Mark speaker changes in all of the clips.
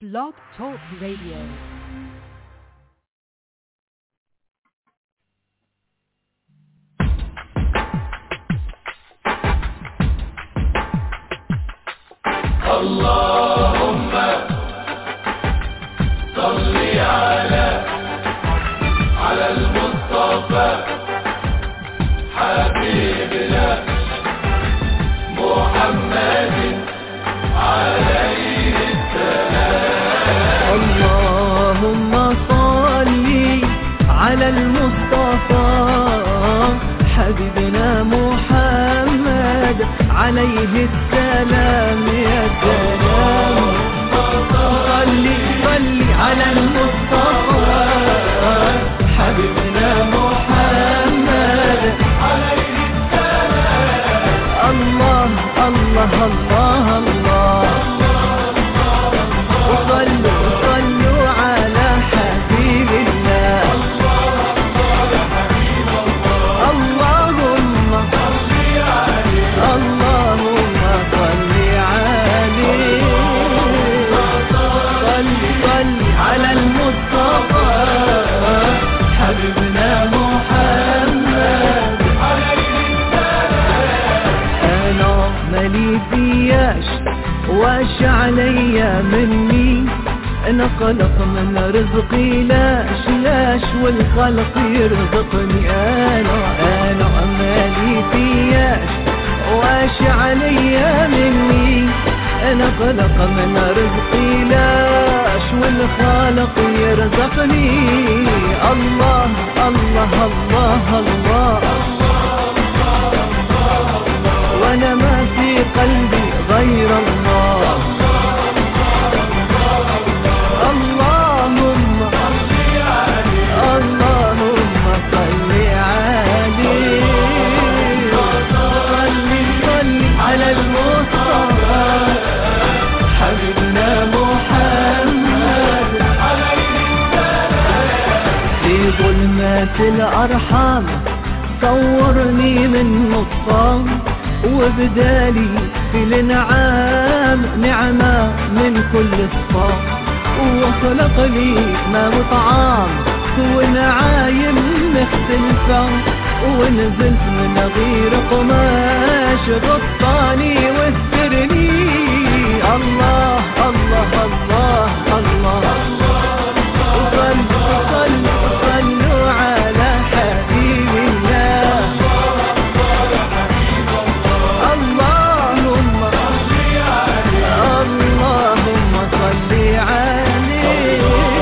Speaker 1: Blog Talk Radio.
Speaker 2: اللهم صل على على المصطفى حبيبنا محمد عليه
Speaker 3: اللهم صل على المصطفى حبيبنا محمد عليه السلام يا سلام صل صل على المصطفى حبيبنا محمد عليه السلام الله الله الله الله وصلوا وصلوا على حبيب الله اللهم اللهم صل عليه صل صل على المصطفى حبيبنا محمد انا مالي فياش واش عليا مني انا خلق من رزقي لاش لاش والخلق يرزقني انا انا مالي فياش واش عليا مني انا خلق من رزقي لاش والخالق يرزقني الله الله الله, الله وانا ما في قلبي غير الله اللهم اللهم صل عليه صل صل على المصطفى حبيبنا محمد في ظلمات الأرحام صورني من نصام وبدالي في الانعام نعمة من كل الصام وخلق لي ما وطعام ونعايم مختلفة ونزلت من غير قماش غطاني واسترني الله الله الله الله, وصلوا وصلوا وصلوا على حبيب الله اللهم اللهم صل عليه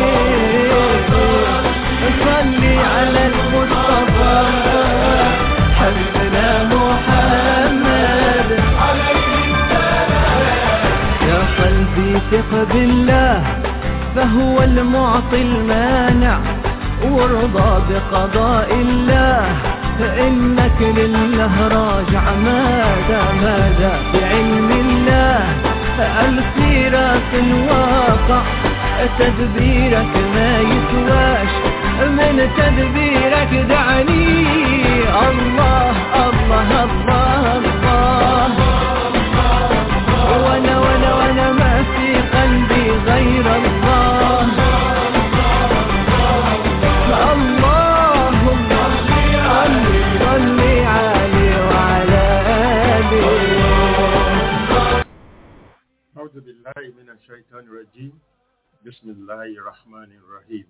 Speaker 3: صل على المصطفى حبيبنا محمد يا قلبي ثق بالله فهو المعطي المانع وارضى بقضاء الله فإنك لله راجع ماذا ماذا بعلم الله الخيرات الواقع تدبيرك ما يسواش من تدبيرك دعني الله الله الله الله وانا وانا وانا ما في قلبي غير الله اللهم صل صل عليه وعلى آله
Speaker 4: أعوذ بالله من الشيطان الرجيم بسم الله الرحمن الرحيم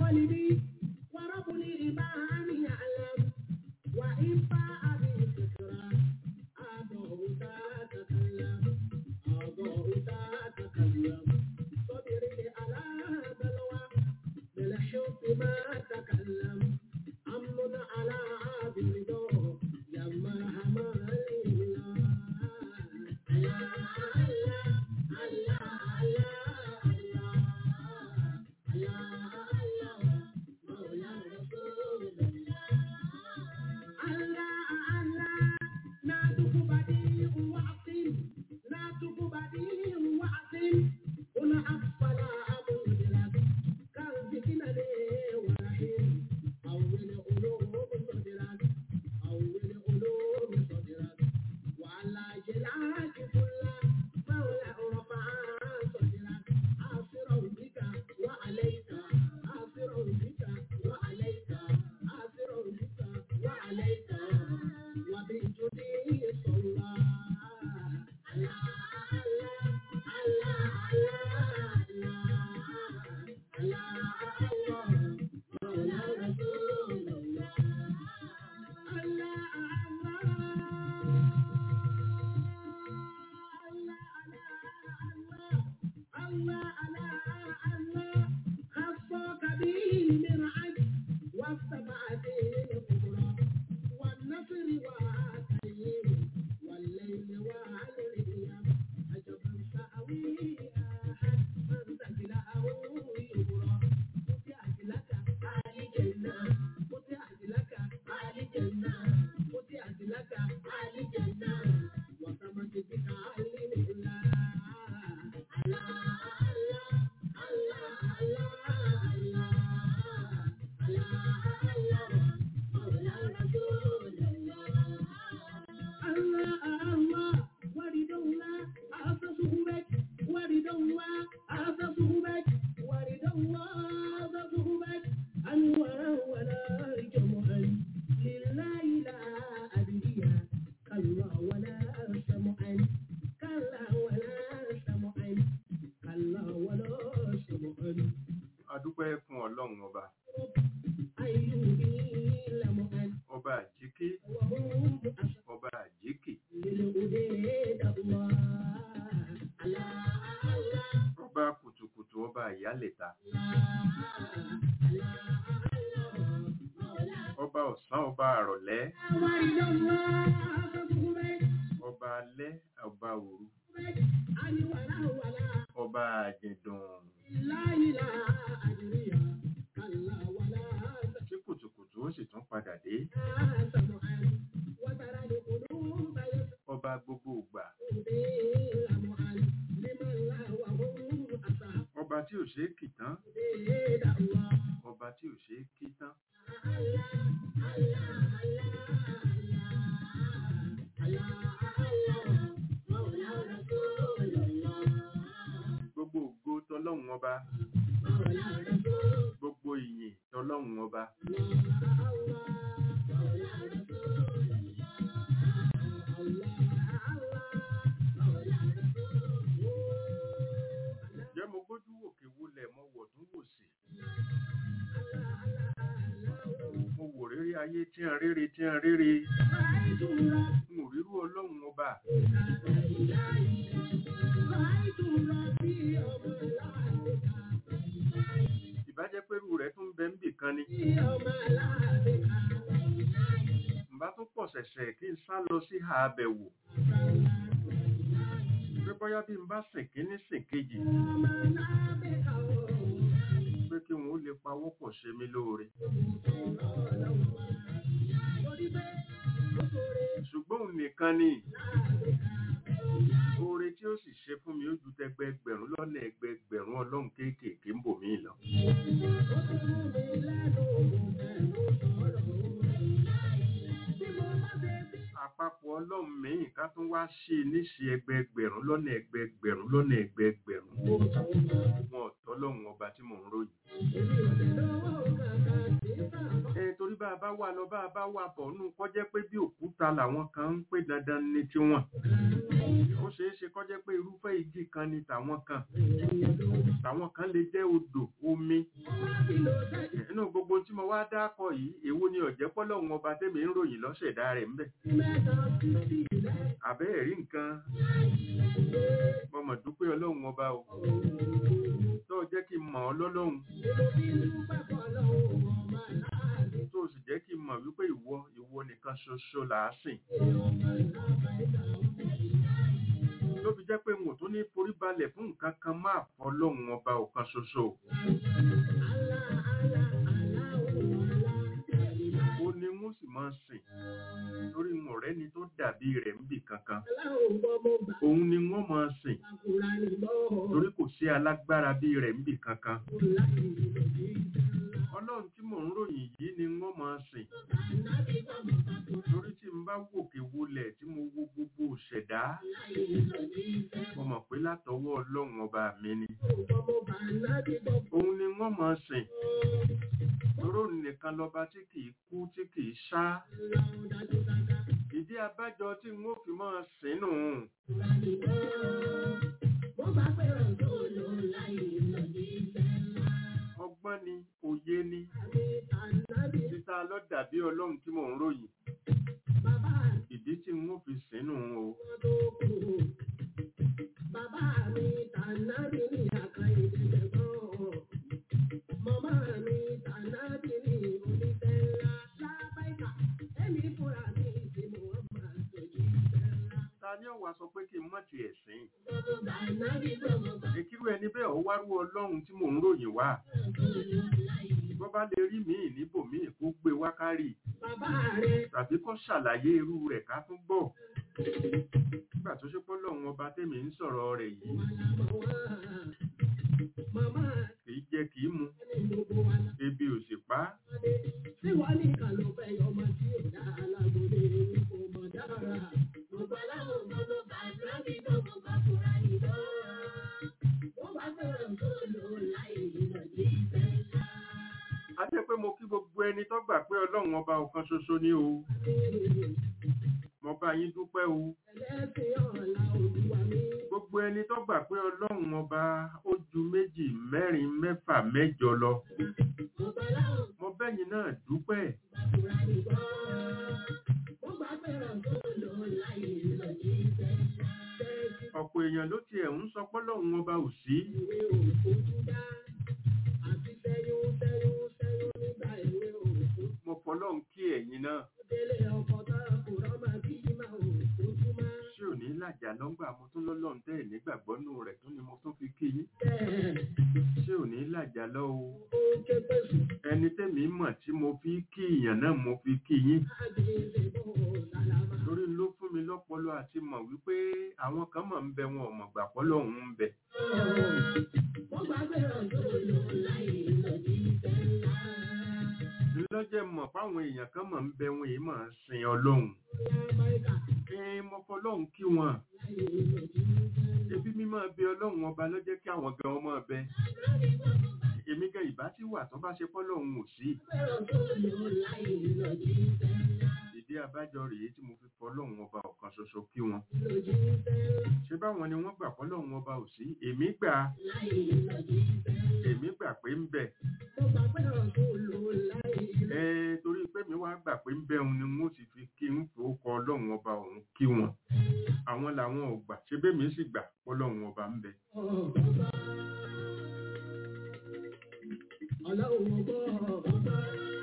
Speaker 1: قلبي ورب الإيمان يعلم وإن باع بالفكرة أضعت تتكلم أضعت تتكلم صبري على بلوى بالحب ما تكلم أمن على عبد يا مرحمة الله أول علوم صدرك وعلى جلعك كل مولى رفع صدرك عاصر بك وعليك عاصر بك وعليك عاصر بك وعليك وبالجدي صلى الله الله الله الله الله الله مولى رسول الله
Speaker 4: adúpẹ́ fún ọlọ́run ọba ọba àjíkí ọba àjíkì ọba kùtùkùtù ọba ìyálẹ̀ta ọba ọ̀sán ọba àrọ̀lẹ́ ọba alẹ́ ọba òru ọba àjẹ̀dùn tí kùtùkùtù ó sì tún padà dé ọba gbogbo ìgbà ọba tí ò ṣeé kì tán ọba tí ò ṣeé kí tán gbogbo ògo tọlọ́run ọba gbogbo ìyìn tọlọ́run ọba jẹ́ mo gbójú wòkè wulẹ̀ mo wọ̀ tún wò sí mo wò rírí ayé tí ń rírí tí ń rírí n ò rírú ọlọ́run ọba ìbájẹ́ pẹ̀lú rẹ̀ tún bẹ ń bì kan ni ǹbá tún pọ̀ ṣẹ̀ṣẹ̀ kí n sá lọ sí ha abẹ̀wò pé bóyá bí n bá sìn kíní sìn kejì pé kí wọn ó lè pawó pọ̀ ṣe mí lóore ṣùgbọ́n òun nìkan ni oore tí ó sì ṣe fún mi ó ju tẹgbẹgbẹ̀rún lọ́nà ẹgbẹgbẹ̀rún ọlọ́run kéékèèké ń bò mí lọ àpapọ̀ ọlọ́run mìíràn ká tún wá ṣe níṣe ẹgbẹgbẹ̀rún lọ́nà ẹgbẹgbẹ̀rún lọ́nà ẹgbẹgbẹ̀rún wọn ọ̀tọ́ lọ́run ọba tí mò ń ròyìn ẹ torí bá a bá wà wà lọ bá a bá wà bọ̀ nù kọjẹ́ pé bí òkúta làwọn kan ń pè dandan ní tiwọn ó ṣeé ṣe kọjẹ́ pé irúfẹ́ igi kan ni tàwọn kan tàwọn kan lè jẹ́ odò omi nínú gbogbo tí mo wá dákọ̀ yìí èwo ni ọ̀jẹ́ pọ́lọ́hún ọba tẹ́mi ń ròyìn lọ́sẹ̀dá rẹ̀ ńbẹ̀ àbẹ́ ẹ̀rí nǹkan mo mọ̀ dúpẹ́ ọlọ́run ọba o tó jẹ́ kí n mọ̀ ọ́ lọ́lọ́run tó sì jẹ́ kí n mọ̀ wípé ìwọ ìwọ nìkan ṣoṣo là á sìn ló fi jẹ́ pé n ò tún ní forí balẹ̀ fún nǹkan kan máa fọ́ lọ́run ọba ọ̀kan ṣoṣo ó ní wọ́n sì máa sìn torí n ò rẹ́ni tó dàbí rẹ̀ níbì kankan òun ni wọ́n máa sìn torí kò sí alágbára bí rẹ̀ níbì kankan ọlọ́run tí mò ń ròyìn yìí ni wọ́n máa sìn torí tí n bá wòkè wolẹ̀ tí mo wo gbogbo òṣẹ̀dá mo mọ̀ pé látọwọ́ ọlọ́run ọba mi ni òun ni wọ́n máa sìn toró nìkan lọba tí kìí kú tí kìí ṣá ìdí abájọ tí n ó fi máa sìn nù ọgbọ́n ni òye ni títa lọ dàbí ọlọ́run tí mò ń ròyìn ìdí tí n ó fi sìn nù o
Speaker 1: Bàbá mi tànàbí ní àkàyè ìdẹ̀gbọ́n. Màmá mi tànàbí ní oníṣẹ́ ńlá. Lábáìkà, èmi fúnra mi tí mo máa ṣojú iṣẹ́ ńlá.
Speaker 4: ta ni ọ̀wà sọ pé kí n mọ̀ tiẹ̀ sìn
Speaker 1: Gbogbo tànàbí gbogbo
Speaker 4: èkírú ẹni bẹ́ẹ̀ ọ wárú ọlọ́run tí mò ń ròyìn wá bọ́ bá lè rí míì níbòmíì kó gbé wákárì
Speaker 1: bàbá rẹ̀
Speaker 4: tàbí kó ṣàlàyé irú rẹ̀ ká tún gbọ́ nígbà tó ṣe pọ́ lọ́run ọba tẹ́mi ń sọ̀rọ̀ rẹ̀ yìí
Speaker 1: màlámọ̀ wá. Màmá
Speaker 4: kìí jẹ kìí mu
Speaker 1: ní gbogbo wa la
Speaker 4: ebi ò sì pa á
Speaker 1: dé. Ṣé wàá nìkan ló fẹ́ yọ ọmọ tí ò dá alágbóde kò mọ̀ dára? Gbogbo aláwọ̀ gbogbo tànàbí gbogbo bàbá ìlọ. Wọ́n bá fẹ́ràn tó lò láì ìlọ̀dí ìfẹ́ ńlá.
Speaker 4: a jẹ́ pé mo kí gbogbo ẹni tó gbà pé ọlọ́run ọba ọ̀kan ṣoṣo ní o mo bá yín dúpẹ́ o
Speaker 1: Ẹlẹ́sìn ọ̀la olúwa mi.
Speaker 4: gbogbo ẹni tó gbà pé ọlọ́run ọba ó ju méjì mẹ́rin mẹ́fà mẹ́jọ lọ
Speaker 1: Gbogbo aláwọ̀
Speaker 4: mo bẹ́yìn náà dúpẹ́
Speaker 1: gbàdúrà nìgbọ́. Wọ́n bá fẹ́ràn tó lò láì ìlọ̀dí ìfẹ́ ńlá. Tẹ́sí
Speaker 4: ọ̀pọ̀ èèyàn ló tiẹ̀ ń sọ pé ọlọ́run ọba ò sí
Speaker 1: ìwé òfojú dá. Àti sẹ́yún sẹ́yún sẹ́yún nígbà ìwé òfojú.
Speaker 4: mo fọlọ́run kí ẹ̀yin náà
Speaker 1: Délé ọkọ̀ tá a kò rọ́mà bí máa òfojú máa.
Speaker 4: ṣé ò ní làjà lọ́ngbà mo tún lọ́lọ́run tẹ́ ẹ̀ nígbàgbọ́ nù rẹ̀ tún ni mo tún fi kí yín
Speaker 1: Bẹ́ẹ̀
Speaker 4: ṣé ò ní làjà lọ́ o
Speaker 1: ó ké pèsè.
Speaker 4: ẹni tẹ́mi mọ̀ tí mo fi kí ìyàn náà mo fi kí yín
Speaker 1: Àgbèlè bò sálámà.
Speaker 4: lórí ló fún mi lọ́pọlọ àti mọ̀ wípé àwọn kan mọ̀ ń bẹ wọn ò mọ̀ gbà pọ́lọ́hún ń bẹ
Speaker 1: Wọ́n bá fẹ́ràn tó lò láì ìlọ̀dí ìfẹ́ ńlá.
Speaker 4: lọ́jẹ́ mọ̀ fáwọn èèyàn kan mọ̀ ń bẹ wọn èyí mọ̀ ń sin ọlọ́run
Speaker 1: Lábáìkà
Speaker 4: ẹ mo fọlọ́run kí wọn
Speaker 1: láì ìlọ̀dí ìfẹ́ ńlá.
Speaker 4: ebi mímọ́ bẹ ọlọ́run ọba lọ́jẹ́ kí àwọn gan ọmọ bẹ èmi gan ìbá tí wà tó bá ṣe fọlọ́run ò sí
Speaker 1: Fẹ́ràn tó lò láì ìlọ̀dí ìfẹ́ ńlá.
Speaker 4: ìdí abájọ rèé tí mo fi fọlọ́run ọba ọ̀kan ṣoṣo kí wọn
Speaker 1: Ìlọ̀dí ìfẹ́ ńlá.
Speaker 4: ṣé báwọn ni wọ́n gbà fọlọ́run ọba ò sí èmi gbà
Speaker 1: Láì ìlọ̀dí ìfẹ́ ńlá.
Speaker 4: èmi gbà pé ń bẹ
Speaker 1: Mo bá fẹ́ràn tó lò láì ìlọ̀dí
Speaker 4: ẹ torí pé mi wá gbà pé ń bẹ òun ni wọ́n sì fi kí ń fowókọ ọlọ́run ọba òun kí wọn àwọn làwọn ò gbà ṣé bẹ́ẹ̀ mi sì gbà fọlọ́run ọba ń bẹ
Speaker 1: ọ̀gbọ́n. Ọlọ́run ọgbọ́n.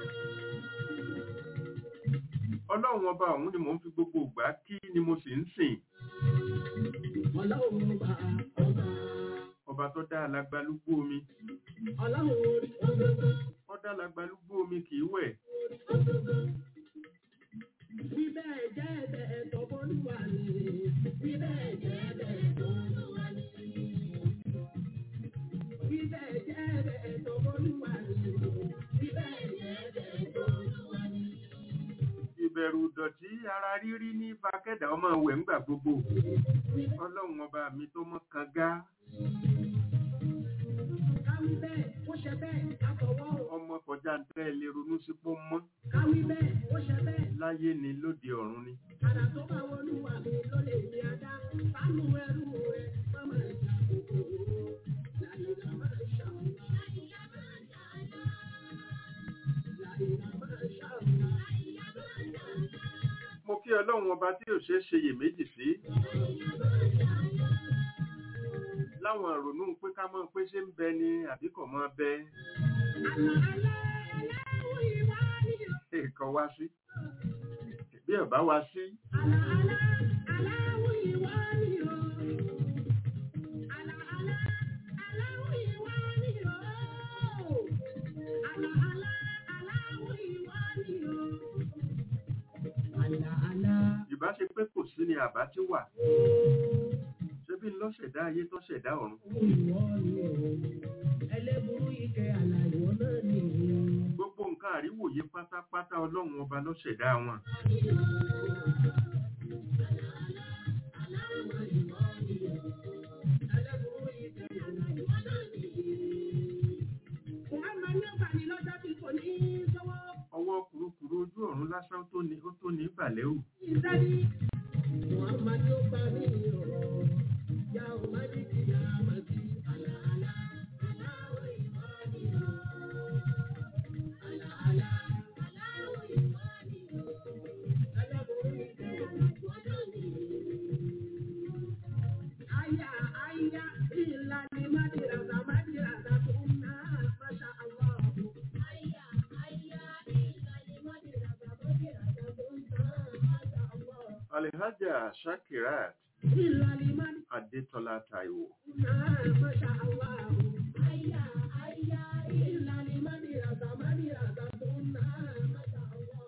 Speaker 4: ọlọ́run ọba òun ni mò ń fi gbogbo ìgbà kí ni mo sì ń sìn
Speaker 1: Ọlọ́run ọba ọba.
Speaker 4: ọba tó dá alágbálúgbó omi
Speaker 1: Ọlọ́run orí ọgbọ́n.
Speaker 4: ó dá alágbálúgbó omi kì í wẹ̀
Speaker 1: Bí bẹ́ẹ̀ jẹ́ ẹ̀bẹ̀ tọ́bọ́lúwa ni. Bí bẹ́ẹ̀ jẹ́ ẹ̀bẹ̀ tọ́bọ́lúwa ni. Bí bẹ́ẹ̀ jẹ́ ẹ̀bẹ̀ tọ́bọ́lúwa ni. Bí bẹ́ẹ̀ jẹ́ ẹ̀bẹ̀ tọ́bọ́lúwa ni.
Speaker 4: ìbẹ̀rù ìdọ̀tí ara rírí ní fakẹ́dà ọmọ wẹ̀ ńgbà gbogbo ọlọ́run ọba mi tó mọ́ kanga
Speaker 1: Káwí bẹ́ẹ̀, ó ṣe bẹ́ẹ̀, ká fọwọ́ o.
Speaker 4: ọmọ kọjá ń tẹ́ ẹ lè ronú sí pọ́ mọ́
Speaker 1: Káwí bẹ́ẹ̀,
Speaker 4: láyé ni lóde ọ̀run ni
Speaker 1: Àrà tó bá wọlúwa mi ló lè ní adá. Sánú ẹrú rẹ̀ mọ́mọ́ ìjà kòkòrò. Láyìnlá máa ń ṣàwùlá. Láyìnlá máa ń ṣàwùlá. Láyìnlá máa ń ṣàwùlá. Láyìnlá máa ń ṣàwùlá.
Speaker 4: mo kí ọlọ́run ọba tí ò ṣeé ṣe iyèméjì sí láwọn ìrònú pé ká mọ̀ pé ṣé ń bẹ ni àbí kò mọ́ bẹ
Speaker 1: Àlà àlà aláwọ̀ ìwà ni o.
Speaker 4: èèkàn wá sí bí ọba wá sí
Speaker 1: Àlà àlà aláwọ̀ ìwà ni o. Àlà àlà aláwọ̀ ìwà ni o. Àlà àlà aláwọ̀ ìwà ni o. Àlà àlà
Speaker 4: ìbá ṣe pé kò sí ni àbá tí wà ṣé bí ló ṣẹ̀dá ayé tó ṣẹ̀dá ọ̀run
Speaker 1: ìwọ ni o. Ẹlẹ́burú ike àlà ìwọ náà ni o.
Speaker 4: gbogbo nǹkan àríwòye pátápátá ọlọ́run ọba ló ṣẹ̀dá wọn ọwọ́ kùrukùru ojú ọ̀run lásán tó ní ó tó ní ìbàlẹ̀ ò
Speaker 1: Aya, aya, illa ni madirasa, madirasa tunna, masha Allah. Aya, aya, illa ni madirasa, madirasa tunna, masha Allah.
Speaker 4: alihaja shakirat
Speaker 1: Illa ni madirasa,
Speaker 4: adétọ́lá taiwo
Speaker 1: masha Allah. Aya, aya, illa ni madirasa, madirasa tunna, masha Allah.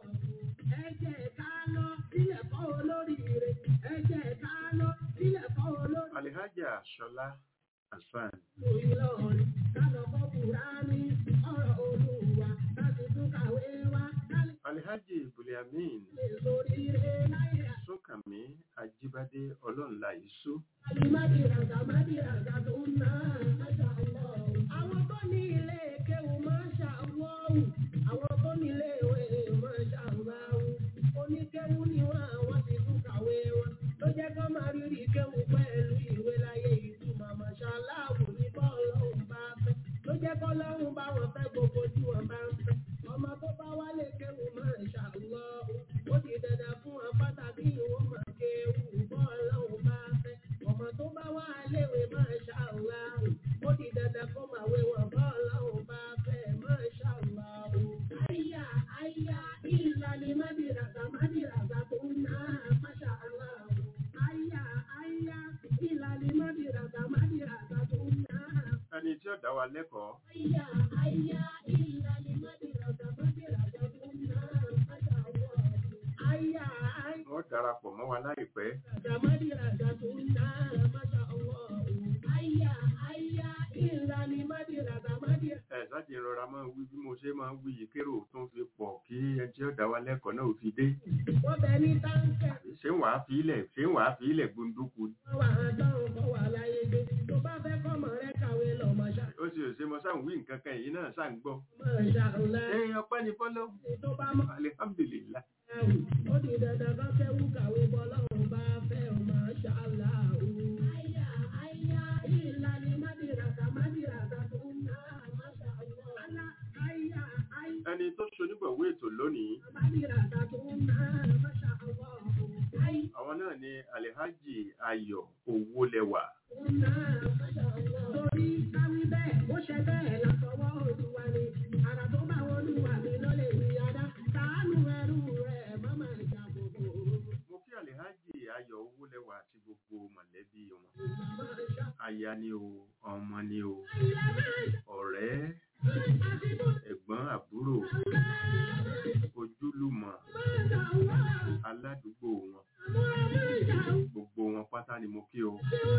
Speaker 1: Ẹ jẹ́ ká lọ sílẹ̀ kọ́ olóríire, ẹ jẹ́ ká lọ sílẹ̀ kọ́ olóríire.
Speaker 4: alihaja ṣọlá hasan
Speaker 1: Ìlọrin, kálọ̀kọ́ Kùránì, ọ̀rọ̀ Olúwa, láti tún kàwé wá, kálí
Speaker 4: alihaji buliamin
Speaker 1: lè sórí ilé láyé.
Speaker 4: sókànmí ajíbádé ọlọ́nla ìṣú
Speaker 1: Àlìmádìràgà, mádìràgà tó ń ná, máṣá Allah. Àwọn tó ní ilé kéwù máṣá Allah. Àwọn tó ní ilé ìwé máṣá Allah. Oníkéwù ni wọ́n, àwọn ti tún kàwé wọn. Ló jẹ́ kó máa rírì kéwù pẹ̀lú ìwé láyé ìtumọ̀ máṣá Allah ní bọ́ọ̀lọ́hùn bá fẹ́. Ló jẹ́ kó lọ́hùn bá wọn fẹ́ gbogbo tí wọ́n bá ń fẹ́. Ọmọ tó bá wálé kéwù máṣá Allah. Ó di dandan fún wọn pàtàkì ìwọ́n máa kéwù bọ́ọ̀lọ́hùn bá fẹ́. Ọmọ tó bá wá léwe máṣá Allah. Ó di dandan kó máa wé wọn bọ́ọ̀lọ́hùn bá fẹ́ máṣá Allah. Àyà àyà ìlànà mádìràgà mádìràgà tó ń ná máṣá Allah. Àyà àyà ìlànà mádìràgà mádìràgà tó ń ná.
Speaker 4: ẹni tí ó dá wa lẹ́kọ̀ọ́
Speaker 1: Àyà àyà ìlànà mádìràgà mádìràgà tó ń ná máṣá Allah. Àyà àyà.
Speaker 4: wọ́n darapọ̀ mọ́ wa láìpẹ́
Speaker 1: Ramadi raga tunna, masha Allah. Aya, aya, illa ni madi raga madi.
Speaker 4: ẹ sáàjì rọra máa ń wí bí mo ṣe máa ń wí yìí kérò tó ń fi pọ̀ kí ẹni tí ó dá wa lẹ́kọ̀ọ́ náà ò fi dé
Speaker 1: Wọ́n bẹ ní táǹkẹ̀,
Speaker 4: ṣé ń wàá fi ilẹ̀ ṣé ń wàá fi ilẹ̀ gbunduku ni?
Speaker 1: wọ́n wà á dánwò kọ́ wà láyé gbé. Tó bá fẹ́ kọ́mọ rẹ kàwé lọ, masha,
Speaker 4: ó sì ṣe mo sáà ń wí nǹkan kan èyí náà sáà ń gbọ́
Speaker 1: masha Allah.
Speaker 4: ẹ ọpẹ́ ni fọ́lọ́
Speaker 1: Tó bá mọ́
Speaker 4: alihamdulilayi
Speaker 1: ẹ̀wù, ó di dandan kọ́ kẹ́wù kàwé bọ́lọ́run bá fẹ́ o, masha Allah. Aya, aya, illa ni madi raga madi raga tunna, masha Allah. Aya, aya.
Speaker 4: ẹni tó ṣonígbọ̀wé ètò lónìí àwọn náà ni alihaji ayọ̀ owólẹwà mo kí alihaji ayọ̀ owólẹwà àti gbogbo mọ̀lẹ́bí wọn aya ni o ọmọ ni o ọ̀rẹ́ ẹ̀gbọ́n àbúrò ojúlùmọ̀ aládùúgbò wọn gbogbo wọn pátá ni mo kí o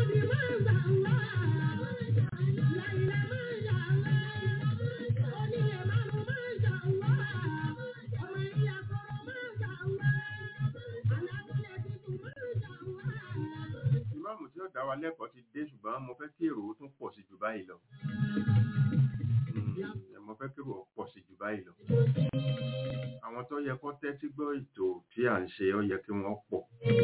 Speaker 4: ìmáàmù tí ó dá wa lẹ́kọ̀ọ́ ti dé ṣùgbọ́n mo fẹ́ kí èrò ó tún pọ̀ sí jù báyìí lọ Mm, mo fẹ́ kí èrò ó pọ̀ sí jù báyìí lọ àwọn tó yẹ kó tẹ́tí gbọ́ ètò tí à ń ṣe ó yẹ kí wọ́n pọ̀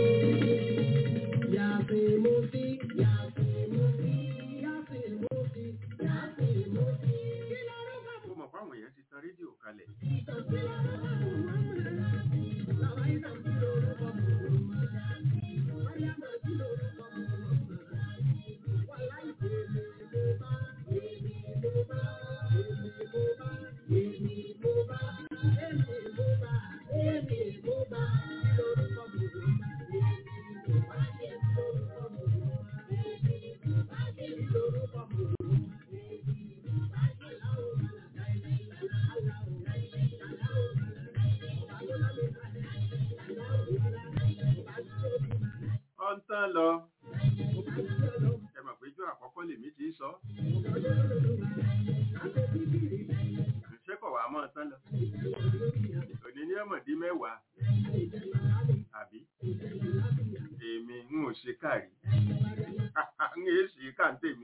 Speaker 1: Yàtì mo sí, yàtì mo sí, yàtì mo sí, yàtì mo sí. Kí lorúkọ
Speaker 4: ó mọ̀ fáwọn èèyàn ti tan rédíò kalẹ̀
Speaker 1: Kí lorúkọ Muhammad? Làwọn ìtàn kí lorúkọ Muhammad? Mariam kí lorúkọ Muhammad? Wàláì èmi mo bá, èmi mo bá, èmi mo bá, èmi mo bá, èmi mo bá, èmi mo bá. Kí lorúkọ Muhammad?
Speaker 4: ó ń tán lọ ẹ mọ̀ pé ijó àkọ́kọ́ lèmi ti sọ ṣé kọ̀ wá mọ́ tán lọ òní ní ọmọdé mẹ́wàá àbí èmi ń ò ṣe káàrí ń èé ṣe káǹtèmi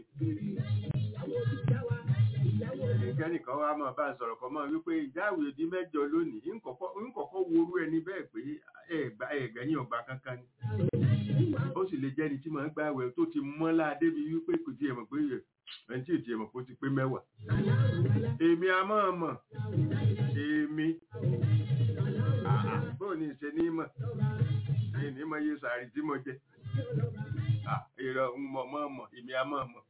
Speaker 4: kẹ́nìkan wá máa bá ń sọ̀rọ̀ kan máa wípé ìjáwé di mẹ́jọ lónìí ń kọ́kọ́ worú ẹni bẹ́ẹ̀ pé ẹ̀gbẹ́yìn ọgbà kankan ni ó sì lè jẹ́ni tí máa ń gbàwẹ̀ tó ti mọ́lá débi wípé kò tiẹ̀ mọ̀ pé ẹni tí ò tiẹ̀ mọ̀ pé ó ti pé mẹ́wàá èmi a máa mọ̀ èmi bóò ní ìṣe ní mọ̀ èyí ní mọ̀ iye sàárì tí mo jẹ ìrọ̀ ń mọ̀ mọ̀ mọ̀ èmi a máa mọ̀.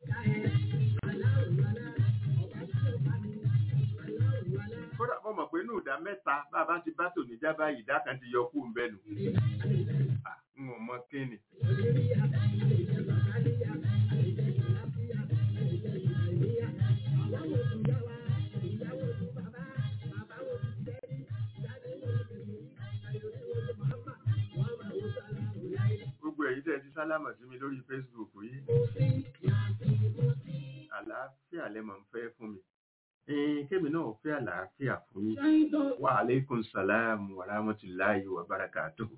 Speaker 4: kódà mo mọ̀ pé inú ìdá mẹ́ta bá a bá ti bá tòní já báyìí ìdá kan ti yọ kú ń bẹ́nu n ò mọ kíni. gbogbo ẹ̀yin tẹ́ ẹ ti sálámà sí mi lórí Facebook yìí àlàáfíà lẹ mọ̀ ń fẹ́ fún mi kémi náà fẹ́ àlàáfíà fún yín wa alaikum salam wa rahmatullahi wa barakatuh.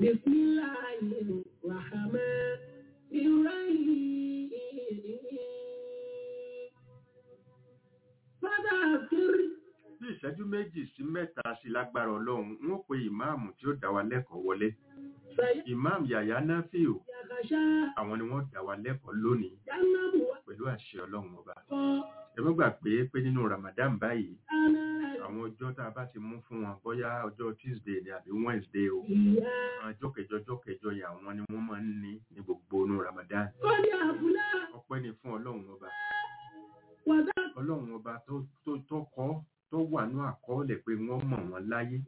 Speaker 4: bí ìṣẹ́jú méjì sí mẹ́ta sí lágbára ọlọ́run n ó pe ìmáàmù tí ó dá wa lẹ́kọ̀ọ́ wọlé ìmáàmù yàyà náfíò àwọn ni wọ́n dá wa lẹ́kọ̀ọ́ lónìí pẹ̀lú àṣẹ ọlọ́run ọba ẹ má gbàgbé pé nínú Ramadan báyìí àwọn ọjọ́ tá a bá ti mú fún wọn bóyá ọjọ́ Tuesday ni àbí Wednesday o ọjọ́ kẹjọ ọjọ́ kẹjọ yà wọ́n ni wọ́n máa ń ní ní gbogbo inú Ramadan ọpẹ́ ni fún ọlọ́run ọba ọlọ́run ọba tó kọ́ tó wà ní àkọọ́lẹ̀ pé wọ́n mọ̀ wọ́n láyé.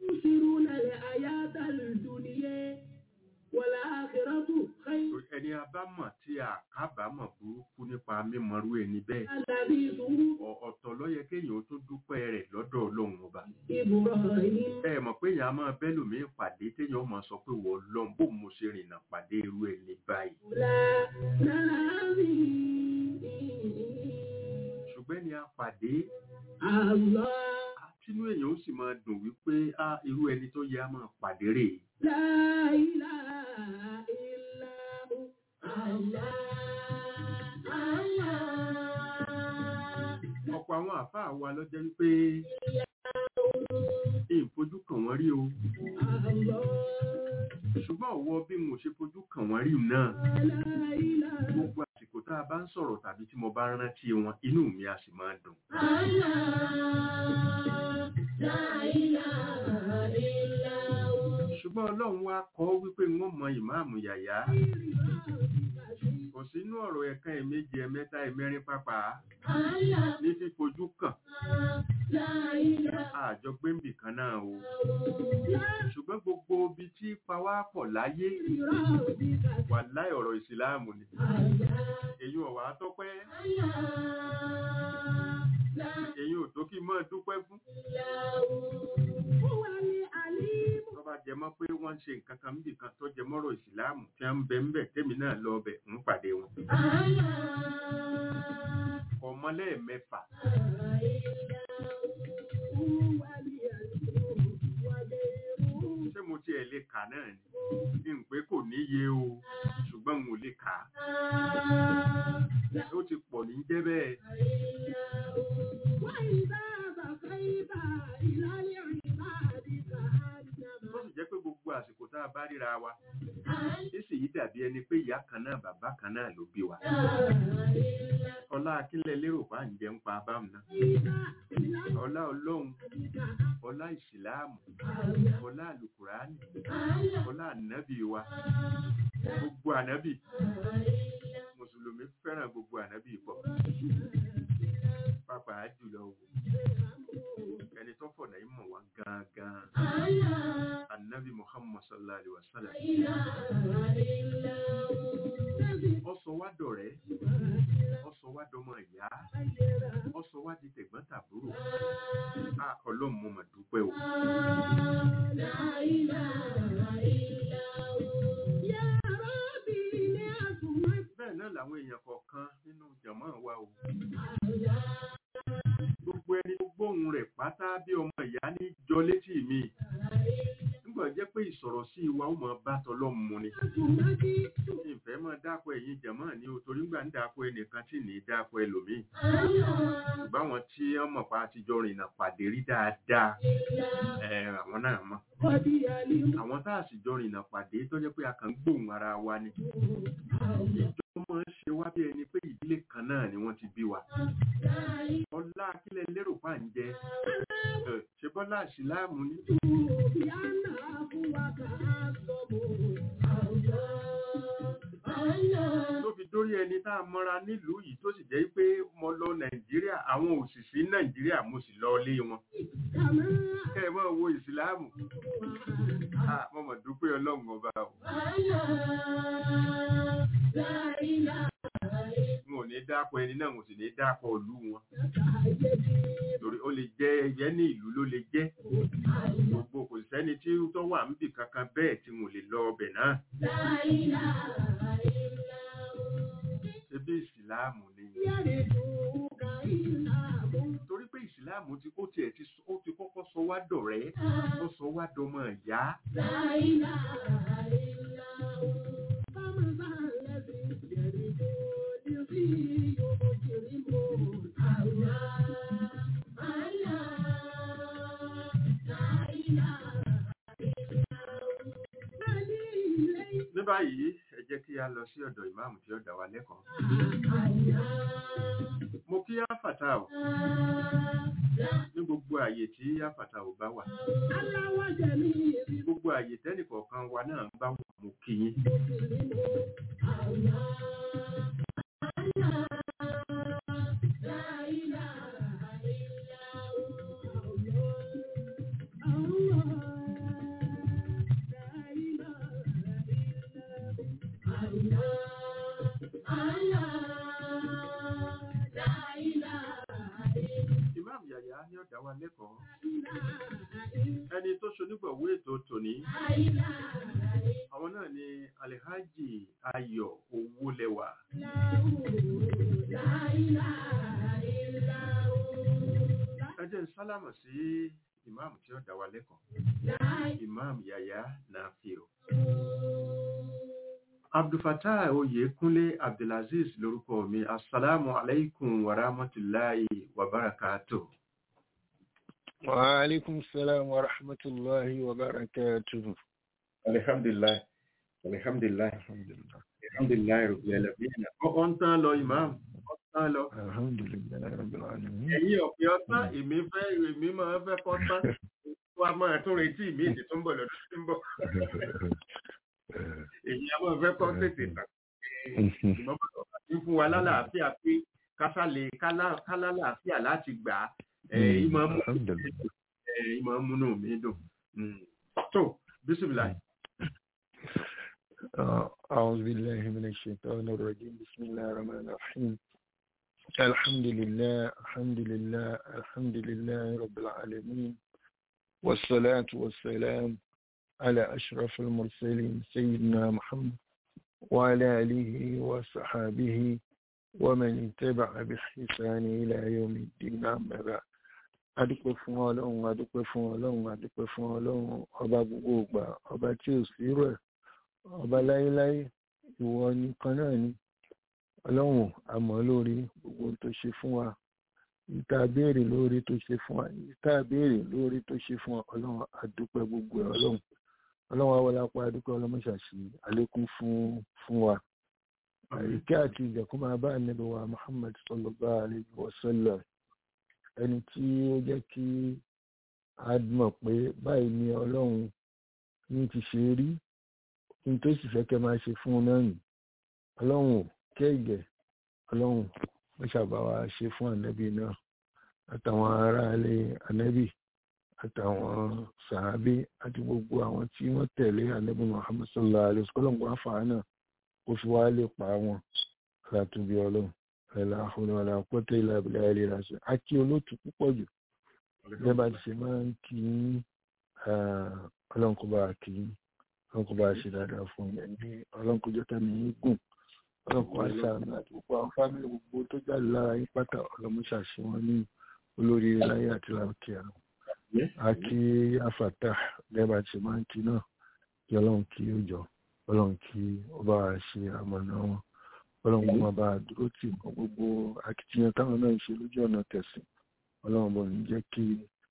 Speaker 4: ẹni abámọ̀ tí a kábàámọ̀ burúkú nípa mímọrú ẹni bẹ́ẹ̀. ọ̀tọ̀ ló yẹ kéèyàn ó tún dúpẹ́ rẹ̀ lọ́dọ̀ ọlọ́run ọba. ẹ mọ̀ pé èèyàn á máa bẹ́lòmíì pàdé téèyàn máa sọ pé wọ́n lọ́n bó mo ṣe rìnnà pàdé irú ẹni báyìí. ṣùgbọ́n ni a pàdé tínú èèyàn ó sì máa dùn wípé á irú ẹni tó yẹ á máa pàdé rè ọ̀pọ̀ àwọn àfáà wa ló jẹ́ wípé ìfojú kàn wọ́n rí o ṣùgbọ́n ọ̀wọ́ bí mo ṣe fojú kàn wọ́n rí náà gbogbo àsìkò tá a bá ń sọ̀rọ̀ tàbí tí mo bá rántí wọn inú mi a sì máa dùn. ṣùgbọ́n ọlọ́run wá kọ́ wípé wọ́n mọ ìmáàmù yàyà kò sínú ọ̀rọ̀ ẹ̀kan ẹ̀méjì ẹ̀mẹ́ta ẹ̀mẹ́rin pápá ní fífojú kàn àjọ gbéǹbì kan náà o ṣùgbọ́n gbogbo ibi tí pawá pọ̀ láyé wà láì ọ̀rọ̀ ìsìláàmù ni èyí ọ̀wà tọ́pẹ́ èyí ò tó kí mọ́ dúpẹ́ fún tó bá jẹ mọ́ pé wọ́n ń ṣe nǹkan kan níbì kan tó jẹ mọ́rọ̀ ìsìláàmù tí wọ́n ń bẹ ń bẹ̀ tèmi náà lọ bẹ̀ ń pàdé wọn ọmọlẹ́ẹ̀mẹ́fà ṣé mo tiẹ̀ lè kà náà ni n pé kò níye o ṣùgbọ́n mo lè kà á ó ti pọ̀ ní jẹ́ bẹ́ẹ̀. bá ríra wa èsì yìí dàbí ẹni pé ìyá kan náà bàbá kan náà ló bí wa ọlá akínlẹ̀ lérò pa ń jẹ́ ń pa abámu náà ọlá ọlọ́run ọlá ìsìláàmù ọlá àlùkùránì ọlá ànábì wa gbogbo ànábì mùsùlùmí fẹ́ràn gbogbo ànábì pọ̀ pàápàá jùlọ wò ẹni tó fọ̀nà yìí mọ̀ wá gangan ànábì muhammad sallallahu alaihi wa sallam ọsọ wá dọ̀rẹ́ ọsọ wá dọmọ ìyá ọsọ wá di tẹ̀gbọ́n tàbúrò a ọlọ́run mo mà dúpẹ́ o. bẹ́ẹ̀ náà làwọn èèyàn kọ̀ọ̀kan nínú jàmọ́ wa o. gbogbo ẹni tó gbóhùn rẹ̀ pátá bí ọmọ ìyá ní jọ létí mi nígbà jẹ́ pé ìsọ̀rọ̀ sí wa ó mọ̀ bá tọlọ́run mu ni. ìfẹ́ máa dápọ̀ ẹ̀yin jàmọ́ ni o torí gbà ń dápọ̀ ẹnìkan tí ní dápọ̀ ẹlòmíì. ṣùgbọ́n àwọn tí wọ́n mọ̀ pa àtijọ́ rìnnà pàdé rí dáadáa ẹ̀ àwọn náà mọ̀. àwọn tá a sì jọ rìnnà pàdé tó jẹ́ pé a kàn ń gbóhùn ara wa ni. ìjọ máa ń ṣe wá bí ẹni pé ìdílé kan náà ni wọ́n ti bí wa. ọlá akílẹ̀ lérò pa ń jẹ ṣe bọ́lá àṣìláàmù ni. tó fi dórí ẹni tá a mọ́ra nílùú yìí tó sì jẹ́ pé mo lọ nàìjíríà àwọn òṣìṣẹ́ nàìjíríà mo sì lọ lé wọn. kẹ́ ẹ mọ̀ wo ìsìláàmù mo mọ̀ dúpẹ́ ọlọ́run ọba o. n ò ní dápọ̀ ẹni náà mo sì ní dápọ̀ ìlú wọn. torí ó lè jẹ́ ẹyẹ ní ìlú ló lè jẹ́. gbogbo kò sẹ́ni tí tó wà níbì kankan bẹ́ẹ̀ tí mo lè lọ ọbẹ̀ náà. Ṣebí ìsìláàmù ni. Torí pé ìsìláàmù ti kó tiẹ̀ ti ó ti kọ́kọ́ sọ wá dọ̀rẹ́, ó sọ wá dọmọ ìyá. Ní báyìí, ẹ jẹ́ kí a lọ sí ọ̀dọ̀ ìmáàmù tí ó dá wa lẹ́kọ̀ọ́. Mo kí áfàtà ò ní gbogbo àyè tí áfàtà ò bá wà. Gbogbo àyè tẹ́nìkọ̀ọ̀kan wa náà bá wà mo kí yín. Ìmáàmù Yàyà ní ó dá wa lẹ́kọ̀ọ́. Ẹni tó ṣonígbọ̀wé ètò tòní. Àwọn náà ni Alhaji Ayọ̀ Owólẹwà. Ẹ jẹ́ n sálámà sí ìmáàmù tí ó dá wa lẹ́kọ̀ọ́. Ìmáàmù Yàyà Nàfíò. Abdulfatah Oyèkúnlé Abdulaziz lórúkọ mi. Assalamu alaikum wa rahmatullahi wa barakatuh.
Speaker 5: Wa alaikum salam wa rahmatullahi wa barakatuh.
Speaker 4: Alhamdulillah. Alhamdulillah.
Speaker 5: Alhamdulillah.
Speaker 4: Alhamdulillah rabbil alamin. Ó ń tán lọ ìmáàmù. Ó ń tán lọ.
Speaker 5: Alhamdulillah rabbil alamin.
Speaker 4: Ẹ̀yin ọ̀pẹ ọtán, èmi fẹ́ èmi máa fẹ́ kọ́ tán. Wá máa tún retí ìmí ìdí tó ń bọ̀ lọ́dún tí ń bọ̀. Èyí a máa fẹ́ kọ́ tètè tán. Ṣùgbọ́n bàbá ti fún wa lálàáfíà pé kásálẹ̀ kálálàáfíà láti gbà á. Ẹ̀ ìmọ̀ mú
Speaker 5: Alhamdulillah.
Speaker 4: ẹ̀ ìmọ̀ múnú mi dùn. Mm. Tó bísímìlà.
Speaker 5: آه، أعوذ بالله من الشيطان الرجيم بسم الله الرحمن الرحيم الحمد لله الحمد لله الحمد لله رب العالمين والصلاة والسلام على أشرف المرسلين سيدنا محمد وعلى آله وصحابه ومن اتبع بإحسان إلى يوم الدين أما بعد adúpẹ́ fún ọlọ́run adúpẹ́ fún ọlọ́run adúpẹ́ fún ọlọ́run ọba gbogbo ìgbà ọba tí ò sí rẹ̀ ọba láéláé ìwọ nìkan náà ni ọlọ́run àmọ́ lórí gbogbo ohun tó ṣe fún wa ìta béèrè lórí tó ṣe fún wa ìta béèrè lórí tó ṣe fún wa ọlọ́run adúpẹ́ gbogbo ẹ̀ ọlọ́run ọlọ́run àwọn apá adúgbò ọlọ́mọṣàṣì àlékún fún fún wa ìkẹ́ àti ìjẹ̀kún máa bá ànábì wa Muhammad sallallahu alayhi wa sallam ẹni tí ó jẹ́ kí a mọ̀ pé báyìí ni ọlọ́run ní ti ṣe rí ní tó sì fẹ́ kẹ́ máa ṣe fún un náà nì ọlọ́run ò kẹ́ẹ̀gẹ̀ ọlọ́run ó ṣàbáwá ṣe fún ànábì náà àtàwọn aráalé ànábì àtàwọn sàábé àti gbogbo àwọn tí wọ́n tẹ̀lé ànábì Muhammad sallallahu alayhi wa sallam wá fàá náà ó fi wá lè pa wọn látúbí ọlọ́run ẹ̀là àhùnàlà pọ́tẹ́ ilẹ̀ abìlẹ̀ ilẹ̀ ìràṣẹ́ a kí olóòtú púpọ̀ jù lẹ́bà ti ṣe máa ń kí ọlọ́run kó bá kí ọlọ́run kó bá ṣe dáadáa fún yẹn ní ọlọ́run kó jọ́tà ní gùn ọlọ́run kó wá ṣàánú àti gbogbo àwọn fámìlì gbogbo tó jáde lára yín pátá ọlọ́run ṣàṣẹ wọn ní olórí láyé àti láǹkì àrùn a kí àfàtà lẹ́bà ti ṣe máa ń kí náà kí ọlọ́run kí ó jọ ọlọ́run kí ó bá ṣe àmọ̀nà wọn ọlọ́run kó máa bá a dúró tì wọ́n gbogbo akitiyan táwọn náà ń ṣe lójú ọ̀nà tẹ̀sìn ọlọ́run bọ̀ ní jẹ́ kí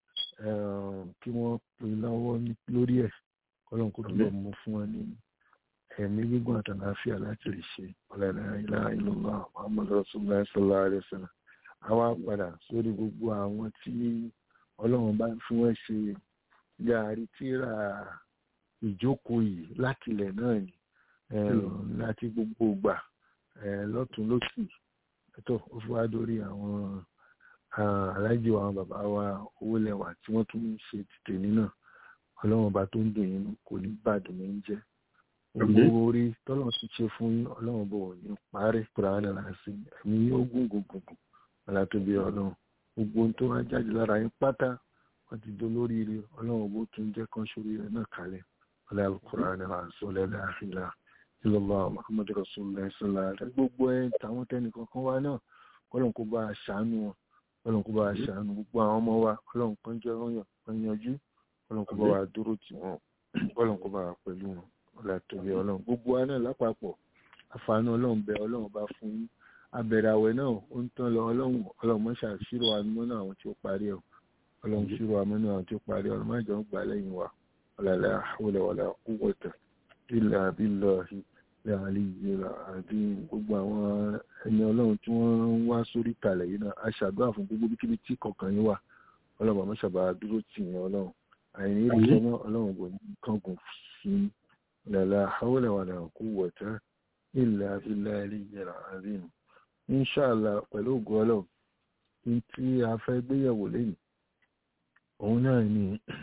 Speaker 5: kí wọ́n pin lọ́wọ́ lórí ẹ̀ ọlọ́run kó túbọ̀ mú fún wọn ní ẹ̀mí gígùn àtàláfíà láti lè ṣe ọ̀làdà ilá ìlọ́lá muhammadu rasulullah sallallahu alaihi wasallam àwa padà sórí gbogbo àwọn tí ọlọ́run bá fi wọ́n ṣe yàrí tíra ìjókòó yìí láti ilẹ̀ náà ni láti gbogbo gbà lọ́tún lósì tó ó fi wá dórí àwọn alájò àwọn bàbá wa owó lẹ́wà tí wọ́n tún ń ṣe tìtẹ̀ nínà ọlọ́run ọba tó ń dùn yín kò ní bàdùn ní jẹ́ gbogbo orí tọ́lọ́run ti ṣe fún yín ọlọ́run bò ní parí kúránà láti ẹ̀mí yóò gùn gùn gùn gùn ọ̀là tó bí ọlọ́run gbogbo ohun tó wá jáde lára yín pátá wọ́n ti dolóríire ọlọ́run bó tún jẹ́ kan sórí rẹ̀ náà kalẹ̀ ọ̀là kúránà láti ọ̀lẹ́lẹ́ àfìlà ìlọ́lá muhammadu rasulillah sallallahu alaihi wasallam gbogbo ẹ̀ tàwọn tẹnìkan kan wá náà kọ́lọ́n kó bá a ṣàánú wọn kọ́lọ́n kó bá a ṣàánú gbogbo àwọn ọmọ wa kọ́lọ́n kan jẹ́ ọyàn kan yanjú kọ́lọ́n kó bá wa dúró tì wọ́n kọ́lọ́n kó bá wa pẹ̀lú wọn ọ̀là tóbi ọlọ́run gbogbo wa náà lápapọ̀ àfààní ọlọ́run bẹ ọlọ́run bá fún yín abẹ̀rẹ̀ àwẹ̀ náà ó ń tán lọ ọlọ́run ọlọ́run mọ́ ṣàṣírò àmọ́ náà àwọn tí ó parí ẹ̀ ọlọ́run ṣírò àmọ́ náà àwọn tí ó parí ọlọ́run má jọ ń gbà lẹ́yìn wa ọ̀làlẹ́ àwọlẹ̀ wàlẹ̀ quwwata illa billahi láàrin ìlera àti gbogbo àwọn ẹni ọlọ́run tí wọ́n ń wá sórí kalẹ̀ yìí náà aṣàdúrà fún gbogbo bíkíbi tí kọ̀ọ̀kan yín wà ọlọ́run àmọ́ ṣàbà dúró tì yín ọlọ́run àìní ìrìnsẹ̀ náà ọlọ́run kò ní kángun sí lẹ́la àwọlẹ̀ wà náà kú wọ̀tá ilẹ̀ abilẹ̀ ìlera àríyìn inṣàlá pẹ̀lú ògùn ọlọ́run ní tí a fẹ́ gbéyẹ̀wò lẹ́yìn òun náà ni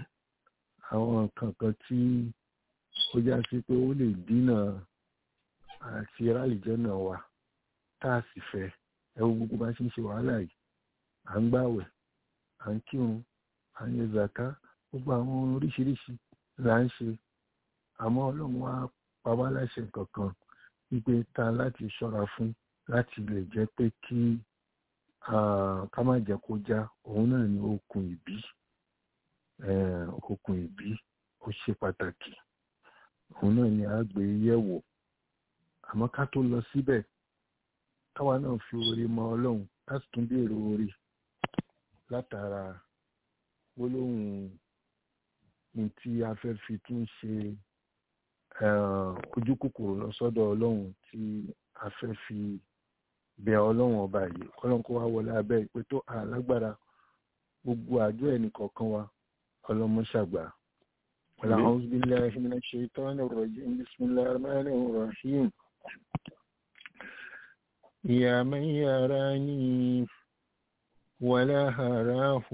Speaker 5: àwọn kankan tí ó já sí pé ó lè dínà àti rálìjẹ́ náà wà tá a sì fẹ́ ẹwọ gbogbo bá ṣe ń ṣe wàhálà yìí à ń gbàwẹ̀ à ń kírun à ń yẹ zàká gbogbo àwọn oríṣiríṣi là ń ṣe àmọ́ ọlọ́run wá pa wá láṣẹ kankan wípé ta láti ṣọ́ra fún láti lè jẹ́ pé kí ká má jẹ́ kó já òun náà ni okùn ìbí okùn ìbí ó ṣe pàtàkì òun náà ni a gbé yẹ̀wò àmọ́ ká tó lọ síbẹ̀ káwa náà fi oore mọ ọlọ́run láti tún béèrè oore látara gbólóhùn ní tí a fẹ́ fi tún ṣe ojú kòkòrò lọ sọ́dọ̀ ọlọ́run tí a fẹ́ fi bẹ ọlọ́run ọba yìí ọlọ́run kó wá wọlé abẹ́ ìpè tó alágbára gbogbo àjọ ẹnì kọ̀ọ̀kan wa ọlọ́mọ ṣàgbà. أعوذ بالله من الشيطان الرجيم بسم الله الرحمن الرحيم يا من يراني ولا هراه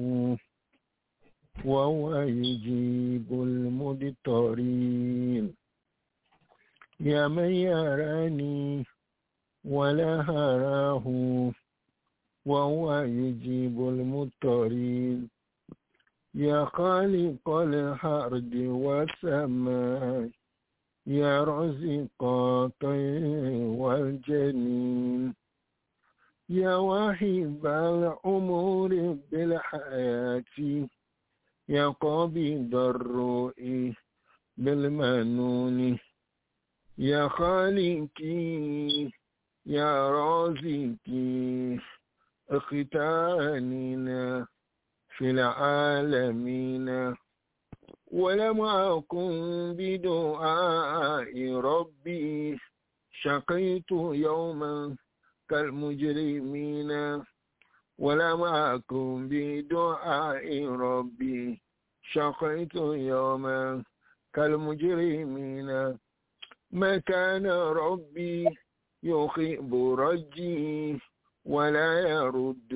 Speaker 5: وهو يجيب المضطرين يا من يراني ولا هراه وهو يجيب المضطرين يا خالق الأرض والسماء يا رزق الطير والجنين يا واهب الأمور بالحياة يا قابض الرؤي بالمنون يا خالقي يا رازقي اختاننا في العالمين ولم أكن بدعاء ربي شقيت يوما كالمجرمين ولم أكن بدعاء ربي شقيت يوما كالمجرمين ما كان ربي يخيب رجي ولا يرد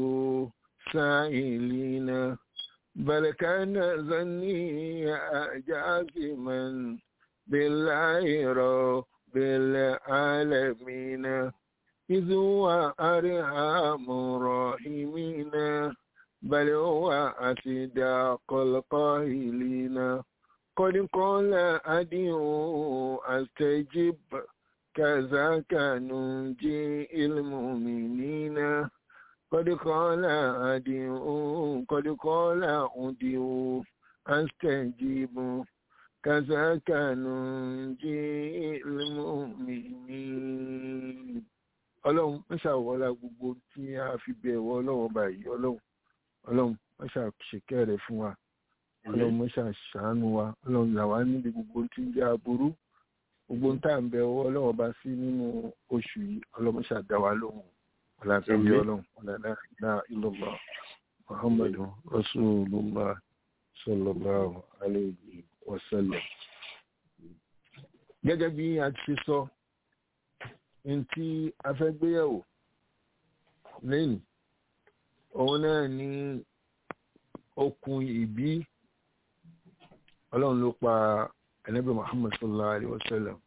Speaker 5: سائلين بل كان ظني جازما بالله رب العالمين إذ هو أرحم الراحمين بل هو أصدق القائلين قد قال أدعو أستجب كذاك ننجي المؤمنين قد قال أدعو قد قال أدعو أستجيب كذاك ننجي المؤمنين ọlọ́run ń ṣàwọ́lá gbogbo tí a fi bẹ̀wọ̀ ọlọ́run báyìí ọlọ́run ọlọ́run ń ṣàṣekẹ́ rẹ̀ fún wa ọlọ́run ń ṣàṣàánú wa ọlọ́run là wá níbi gbogbo tí ń jẹ́ aburú gbogbo ń tà ń bẹ ọwọ́ ọlọ́run bá sí nínú oṣù yìí ọlọ́run ṣàdá wa lóhùn ọ̀làtẹ̀lé ọlọ́run ọ̀làdá ìlọ́gbà muhammadu rasulullah sallallahu alayhi wa sallam. gẹ́gẹ́ bí a ti sọ ní tí a fẹ́ gbéyẹ̀wò lẹ́yìn òun náà ní okùn ìbí ọlọ́run ló pa ẹ̀nẹ́bẹ̀ muhammad sallallahu alayhi wa sallam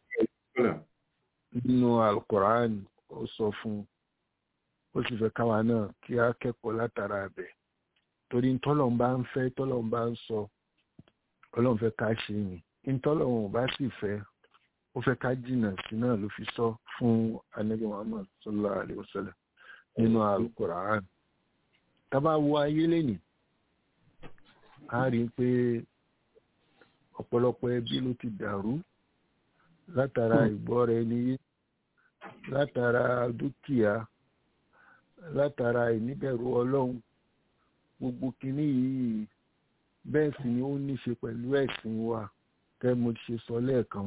Speaker 5: nínú alukur'an ó sọ fún ó sì fẹ́ káwa náà kí á kẹ́kọ̀ọ́ látara ẹ̀bẹ̀ torí ntọ́lọ́run bá ń fẹ́ tọ́lọ́run bá ń sọ ọlọ́run fẹ́ ká ṣe ni ntọ́lọ́run bá sì fẹ́ ó fẹ́ ká jìnnà sí náà ló fi sọ fún anabi muhammad sallallahu alayhi wa sallam nínú alukur'an tábà wo ayé lẹ́nìí a rí i pé ọ̀pọ̀lọpọ̀ ẹbí ló ti dàrú látara ìgbọ́ra ẹni yé látara dúkìá látara ìníbẹ̀rù ọlọ́run gbogbo kínní yìí bẹ́ẹ̀ sì ni ó ní ṣe pẹ̀lú ẹ̀sìn wa kẹ́ mo ṣe sọ lẹ́ẹ̀kan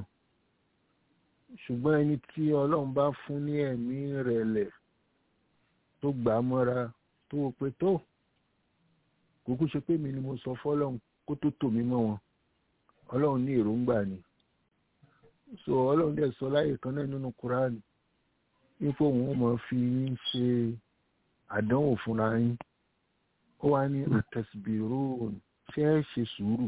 Speaker 5: ṣùgbọ́n ẹni tí ọlọ́run bá fún ní ẹ̀mí rẹ̀lẹ̀ tó gbà á mọ́ra tó wò pé tó kúkú ṣe pé mi ni mo sọ fọ́lọ́run kó tó tò mí mọ́ wọn ọlọ́run ní èròǹgbà ni so ọlọ́run dẹ̀ sọ láyè kan náà nínú kúránì wípé òun ó máa fi yín ṣe àdánwò fúnra yín ó wá ní àtẹ̀sìbìrò ṣé ẹ ṣe sùúrù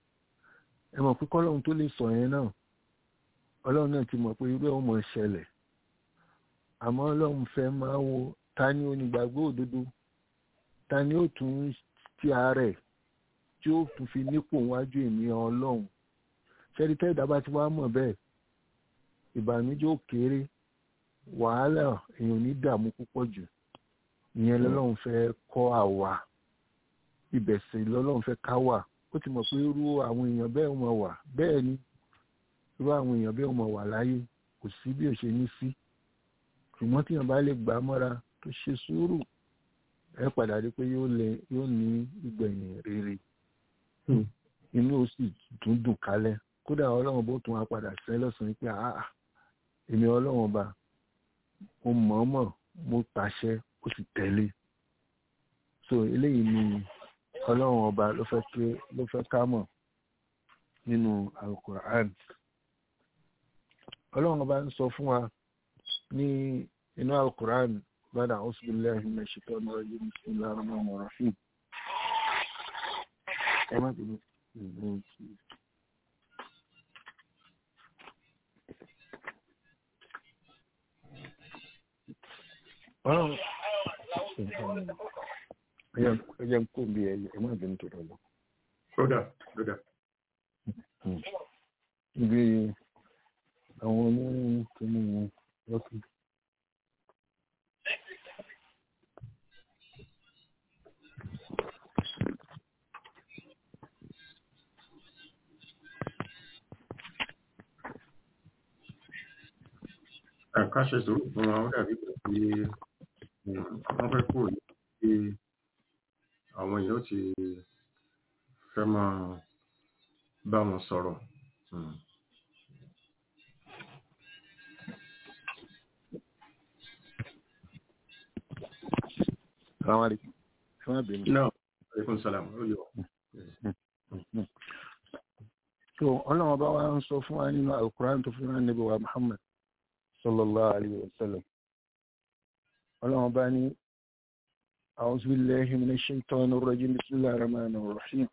Speaker 5: ẹ mọ̀ pé kọ́lọ́run tó lè sọ yẹn náà ọlọ́run náà ti mọ̀ pé irú ẹ̀ ó mọ̀ ṣẹlẹ̀ àmọ́ ọlọ́run fẹ́ máa wo ta ni onígbàgbọ́ òdodo ta ni ó tún ti àárẹ̀ tí ó tún fi nípò wájú èmi ọlọ́run ṣẹ́ni tẹ́ ìdábà tí wàá mọ̀ bẹ́ẹ̀ ìbànújẹ́ ó kéré wàhálà èèyàn ní dààmú púpọ̀ jù ìyẹn lọ́lọ́run fẹ́ kọ́ àwa ibẹ̀ sì lọ́lọ́run fẹ́ ká wà ó ti mọ̀ pé irú àwọn èèyàn bẹ́ẹ̀ mọ̀ wà bẹ́ẹ̀ ni irú àwọn èèyàn bẹ́ẹ̀ mọ̀ wà láyé kò sí bí ò ṣe ní sí ṣùgbọ́n tí èèyàn bá lè gbà á mọ́ra tó ṣe sùúrù ẹ padà rí pé yóò lè yóò ní ìgbẹ̀yìn rere inú ó sì tún dùn kálẹ̀ kódà ọlọ́run bó tún wá padà sẹ́ lọ́sàn-án pé àá èmi ọlọ́run ọba mo mọ̀ọ́mọ̀ mo pàṣẹ ó sì tẹ̀lé so eléyìí ni ọlọ́run ọba ló fẹ́ ké ló fẹ́ ká mọ̀ nínú alukur'an ọlọ́run ọba ń sọ fún wa ní inú alukur'an bada auzubillahi minash shaitani rajim bismillahir rahmanir rahim ẹ má bínú ọlọ́run ẹ jẹ́ kó bí ẹ ẹ má bínú tó lọ.
Speaker 4: kódà kódà.
Speaker 5: ibi àwọn onírúurú tó mú wọn lọ́kùn.
Speaker 4: ká ṣe sùúrù fún wọn ó dàbí pé kí wọ́n fẹ́ kúrò ní pé àwọn èèyàn ti fẹ́ máa bá wọn sọ̀rọ̀. Mm.
Speaker 5: Assalamu alaikum. Ẹ má bínú.
Speaker 4: náà aleykum salaam ó yọ.
Speaker 5: so ọlọ́run bá wa ń sọ fún wa nínú alukuran tó fún wa níbi wa muhammad sallallahu alayhi wa sallam ọlọ́run bá ní a'udhu billahi minash shaitanir rajim bismillahir rahmanir rahim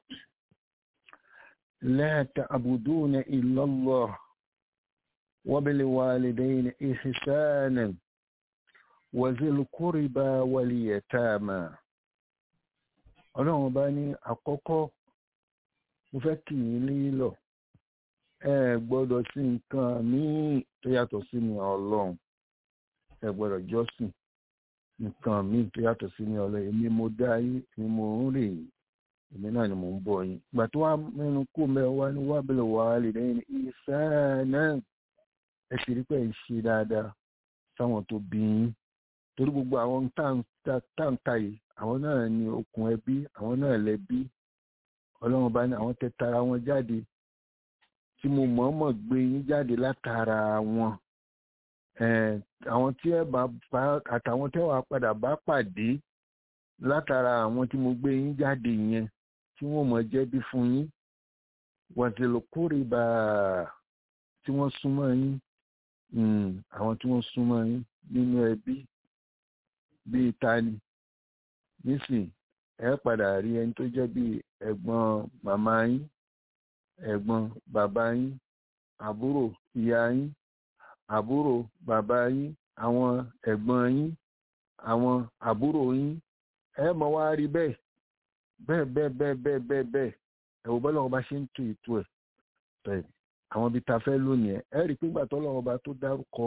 Speaker 5: la ta'buduna illa allah wa bil walidayni ihsanan wa zil qurba wal yatama ọlọ́run bá ní àkọ́kọ́ mo fẹ́ kì í lílọ ẹ gbọ́dọ̀ sí nǹkan míì tó yàtọ̀ sí mi ọlọ́run ẹ gbọ́dọ̀ jọ́sìn nǹkan míì tó yàtọ̀ sí mi ọlọ́run èmi mo dá yín èmi mo ń rè yín èmi náà ni mò ń bọ̀ yín ìgbà tó wá mẹ́nu kó mẹ́rin wá ní wá bẹ̀rẹ̀ wá lè lẹ́yìn ìfẹ́ náà ẹ sì rí pé ẹ ń ṣe dáadáa sáwọn tó bí yín torí gbogbo àwọn táǹkà yìí àwọn náà ni okùn ẹbí àwọn náà lẹbí ọlọ́run bá ní àwọn tẹ tara wọn jáde tí mo mọ̀ọ́mọ̀ gbé yín jáde látara wọn àwọn tí ẹ bá bá àtàwọn tẹ́ wàá padà bá pàdé látara àwọn tí mo gbé yín jáde yẹn tí wọ́n mọ̀ jẹ́bí fún yín wàtìlù kórìbà tí wọ́n súnmọ́ yín àwọn tí wọ́n súnmọ́ yín nínú ẹbí bíi tani nísìn ẹ padà rí ẹni tó jẹ́ bíi ẹ̀gbọ́n màmá yín ẹ̀gbọ́n bàbá yín àbúrò ìyá yín àbúrò bàbá yín àwọn ẹ̀gbọ́n yín àwọn àbúrò yín ẹ mọ̀ wá rí bẹ́ẹ̀ bẹ́ẹ̀ bẹ́ẹ̀ bẹ́ẹ̀ bẹ́ẹ̀ bẹ́ẹ̀ bẹ́ẹ̀ ẹ̀wò bọ́lá wọn bá ṣe ń tu ètò ẹ̀ bẹ́ẹ̀ àwọn ibi tá a fẹ́ lónìí ẹ̀ ẹ rí i pé nígbà tó lọ́wọ́ bá tó dárúkọ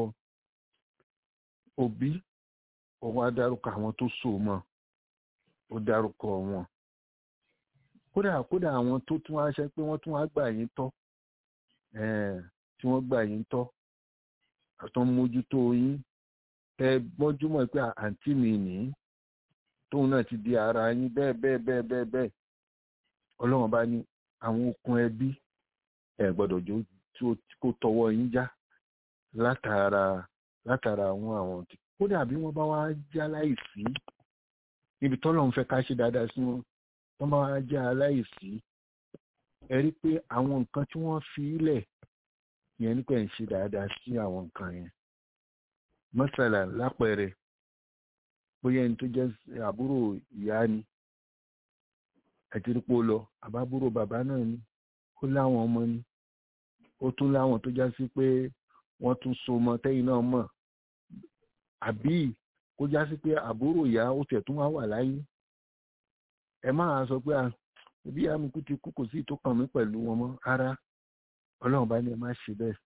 Speaker 5: òbí òun á dárúkọ àwọn tó so mọ́ ó dárúkọ wọn kódà kódà àwọn tó tún wá ṣe pé wọ́n tún wá gbà yín tọ́ tí wọ́n gbà yín tọ́ àtọ́ mójútó yín ẹ gbọ́njúmọ̀ pé àǹtí mi nìí tóun náà ti di ara yín bẹ́ẹ̀ bẹ́ẹ̀ bẹ́ẹ̀ bẹ́ẹ̀ bẹ́ẹ̀ ọlọ́run bá ní àwọn okùn ẹbí ẹ gbọ́dọ̀ jó kó tọwọ́ yín já látara látara àwọn àwọn tí kódà bí wọ́n bá wá já láìsí níbi tọ́lọ́run fẹ́ ká ṣe dáadáa sí wọn wọ́n bá wá já láìsí ẹ rí pé àwọn nǹkan tí wọ́n fi lẹ̀ yẹn nípa ẹ̀ ń ṣe dáadáa sí àwọn nǹkan yẹn mọ́sálà lápẹẹrẹ bóyá ẹni tó jẹ́ àbúrò ìyá ni ẹ̀tìrípò lọ àbábúrò bàbá náà ni ó láwọn ọmọ ni ó tún láwọn tó já sí pé wọ́n tún so mọ́ tẹ́yìn náà mọ̀ àbí kó já sí pé àbúrò ìyá ó tẹ̀ tún wá wà láyé ẹ máa sọ pé bí àmukú ti kú kò sí tó kàn mí pẹ̀lú wọn mọ́ ara ọlọ́run bá ní ẹ má ṣe bẹ́ẹ̀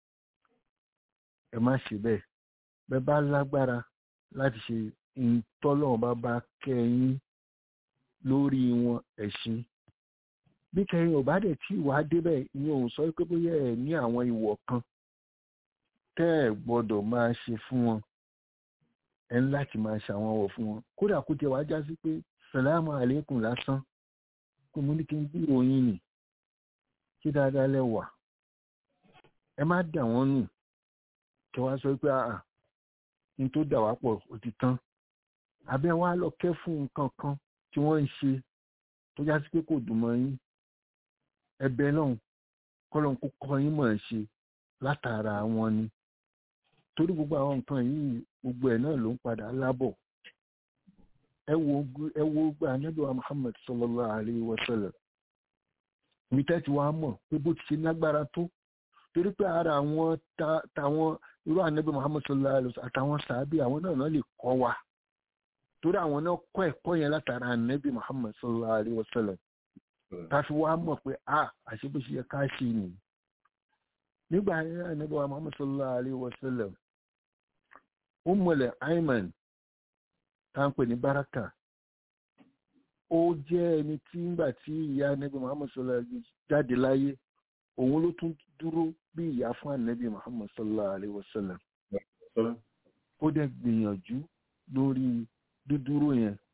Speaker 5: ẹ má ṣe bẹ́ẹ̀ bẹ́ẹ̀ bá lágbára láti ṣe ìtọ́lọ́run bá bá kẹ́yìn lórí wọn ẹ̀sìn bí kẹ́yìn ò bá dẹ̀ tí ìwà débẹ̀ ìyẹn ò sọ pé bóyá ẹ̀ ní àwọn ìwọ̀ kan tẹ́ ẹ̀ gbọ́dọ̀ máa ṣe fún wọn ẹ ń láti máa ṣàwọn ọ̀wọ̀ fún wọn kódà kó tiẹ̀ wá já sí pé sàlámù àlékún lásán kó mú ní kí n gbúrò yín nì kí dáadáa lẹ́wà ẹ má dà wọ́n nù kí wọ́n sọ pé àà ní tó dà wá pọ̀ ó ti tán àbẹ́ wa lọ kẹ́ fún nǹkan kan tí wọ́n ń ṣe tó já sí pé kò dùn mọ́ yín ẹ̀bẹ̀ náà kọ́lọ́n kó kọ́ yín mọ̀ ẹ́ ṣe látara wọn ni torí gbogbo àwọn nǹkan yìí gbogbo ẹ̀ náà ló ń padà lábọ̀ ẹ wo ẹ wo gba anábì wa Muhammad sallallahu alayhi wa sallam mi tẹ́tí wa mọ̀ pé bó ti ṣe lágbára tó torí pé ara àwọn táwọn irú anábì Muhammad sallallahu alayhi wa sallam àtàwọn sàábì àwọn náà náà lè kọ́ wa torí àwọn náà kọ́ ẹ̀kọ́ yẹn látara anábì Muhammad sallallahu alayhi wa sallam káfí wa mọ̀ pé a àṣebíṣe yẹ ká ṣe nìyí nígbà yẹn anábì wa Muhammad sallallahu alayhi wa sallam Ummul Ayman tá ń pè ní Baraka ó jẹ́ ẹni tí ńgbà tí ìyá anabi Muhammad sallallahu alayhi wa sallam jáde láyé òun ló tún dúró bí ìyá fún anabi Muhammad sallallahu alayhi wa sallam ó dẹ̀ gbìyànjú lórí dúdúró yẹn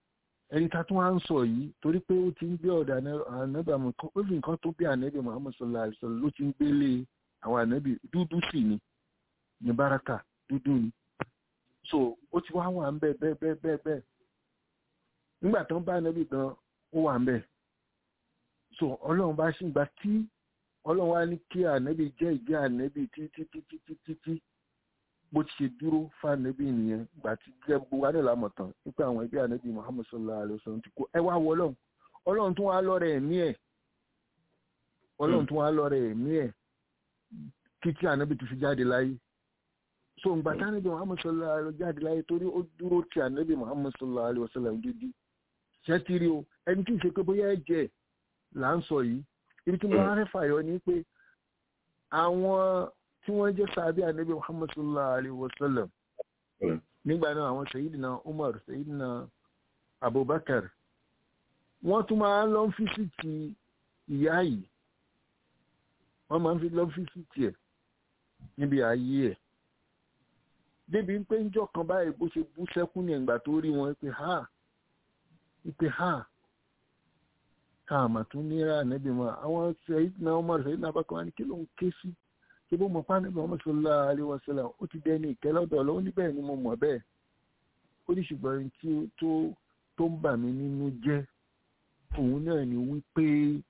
Speaker 5: ẹni tá tún wá ń sọ yìí torí pé ó ti ń gbé ọ̀dà ànábì àmọ́ ó fi nǹkan tó bí ànábì Muhammad sallallahu alaihi wasallam ló ti ń gbélé àwọn ànábì dúdú sì ni ní báràkà dúdú ni so ó ti wá wà ń bẹ bẹ́ẹ̀ bẹ́ẹ̀ bẹ́ẹ̀ bẹ́ẹ̀ nígbà tó ń bá ànábì gan ó wà ń bẹ so ọlọ́run bá ṣì ń gba tí ọlọ́run wá ní kí ànábì jẹ́ ìgbé ànábì títí títí títí tí bó ti ṣe dúró fànábì nìyẹn gbà tí jẹ́ gbogbo wa náà lámọ̀ tán nípa àwọn ẹgbẹ́ ànábì Muhammad sallallahu alaihi wasallam ti kó ẹ wá wọ ọlọ́run ọlọ́run tún wá lọ́rẹ̀ ẹ̀mí ẹ̀ ọlọ́run tún wá lọ́rẹ̀ ẹ̀mí ẹ̀ kí tí ànábì ti fi jáde láyé so ǹgbà tí ànábì Muhammad sallallahu alaihi wasallam jáde láyé torí ó dúró ti ànábì Muhammad sallallahu alaihi wasallam dídí ṣẹ́tìrì o ẹni tí ì ṣe pé bóyá ẹ̀jẹ̀ là ń sọ yìí ibi tí mo wá fẹ́ fàyọ ni pé àwọn tí wọ́n jẹ́ sàbí ànábì muhammad sallallahu alayhi wa sallam nígbà náà àwọn sayidina umar sayidina abubakar wọ́n tún máa ń lọ fíṣítì ìyá yìí wọ́n máa ń fi lọ fíṣítì ẹ̀ níbi ayé ẹ̀ débi pé ń jọ kan báyìí bó ṣe bú sẹ́kún ní ẹ̀gbà tó rí wọn pé ha pé ha káàmà tún níra ànábì mọ́ àwọn sayidina umar sayidina abubakar wọn ni kí ló ń ké sí ṣe bó mọ̀ pánẹ́bí Muhammad sallallahu alaihi wasallam ó ti dẹni ìkẹ́lọ́dọ̀ lọ́wọ́ níbẹ̀ ni mo mọ̀ bẹ́ẹ̀ ó ní ṣùgbọ́n tí tó tó ń bà mí nínú jẹ́ òun náà ni wípé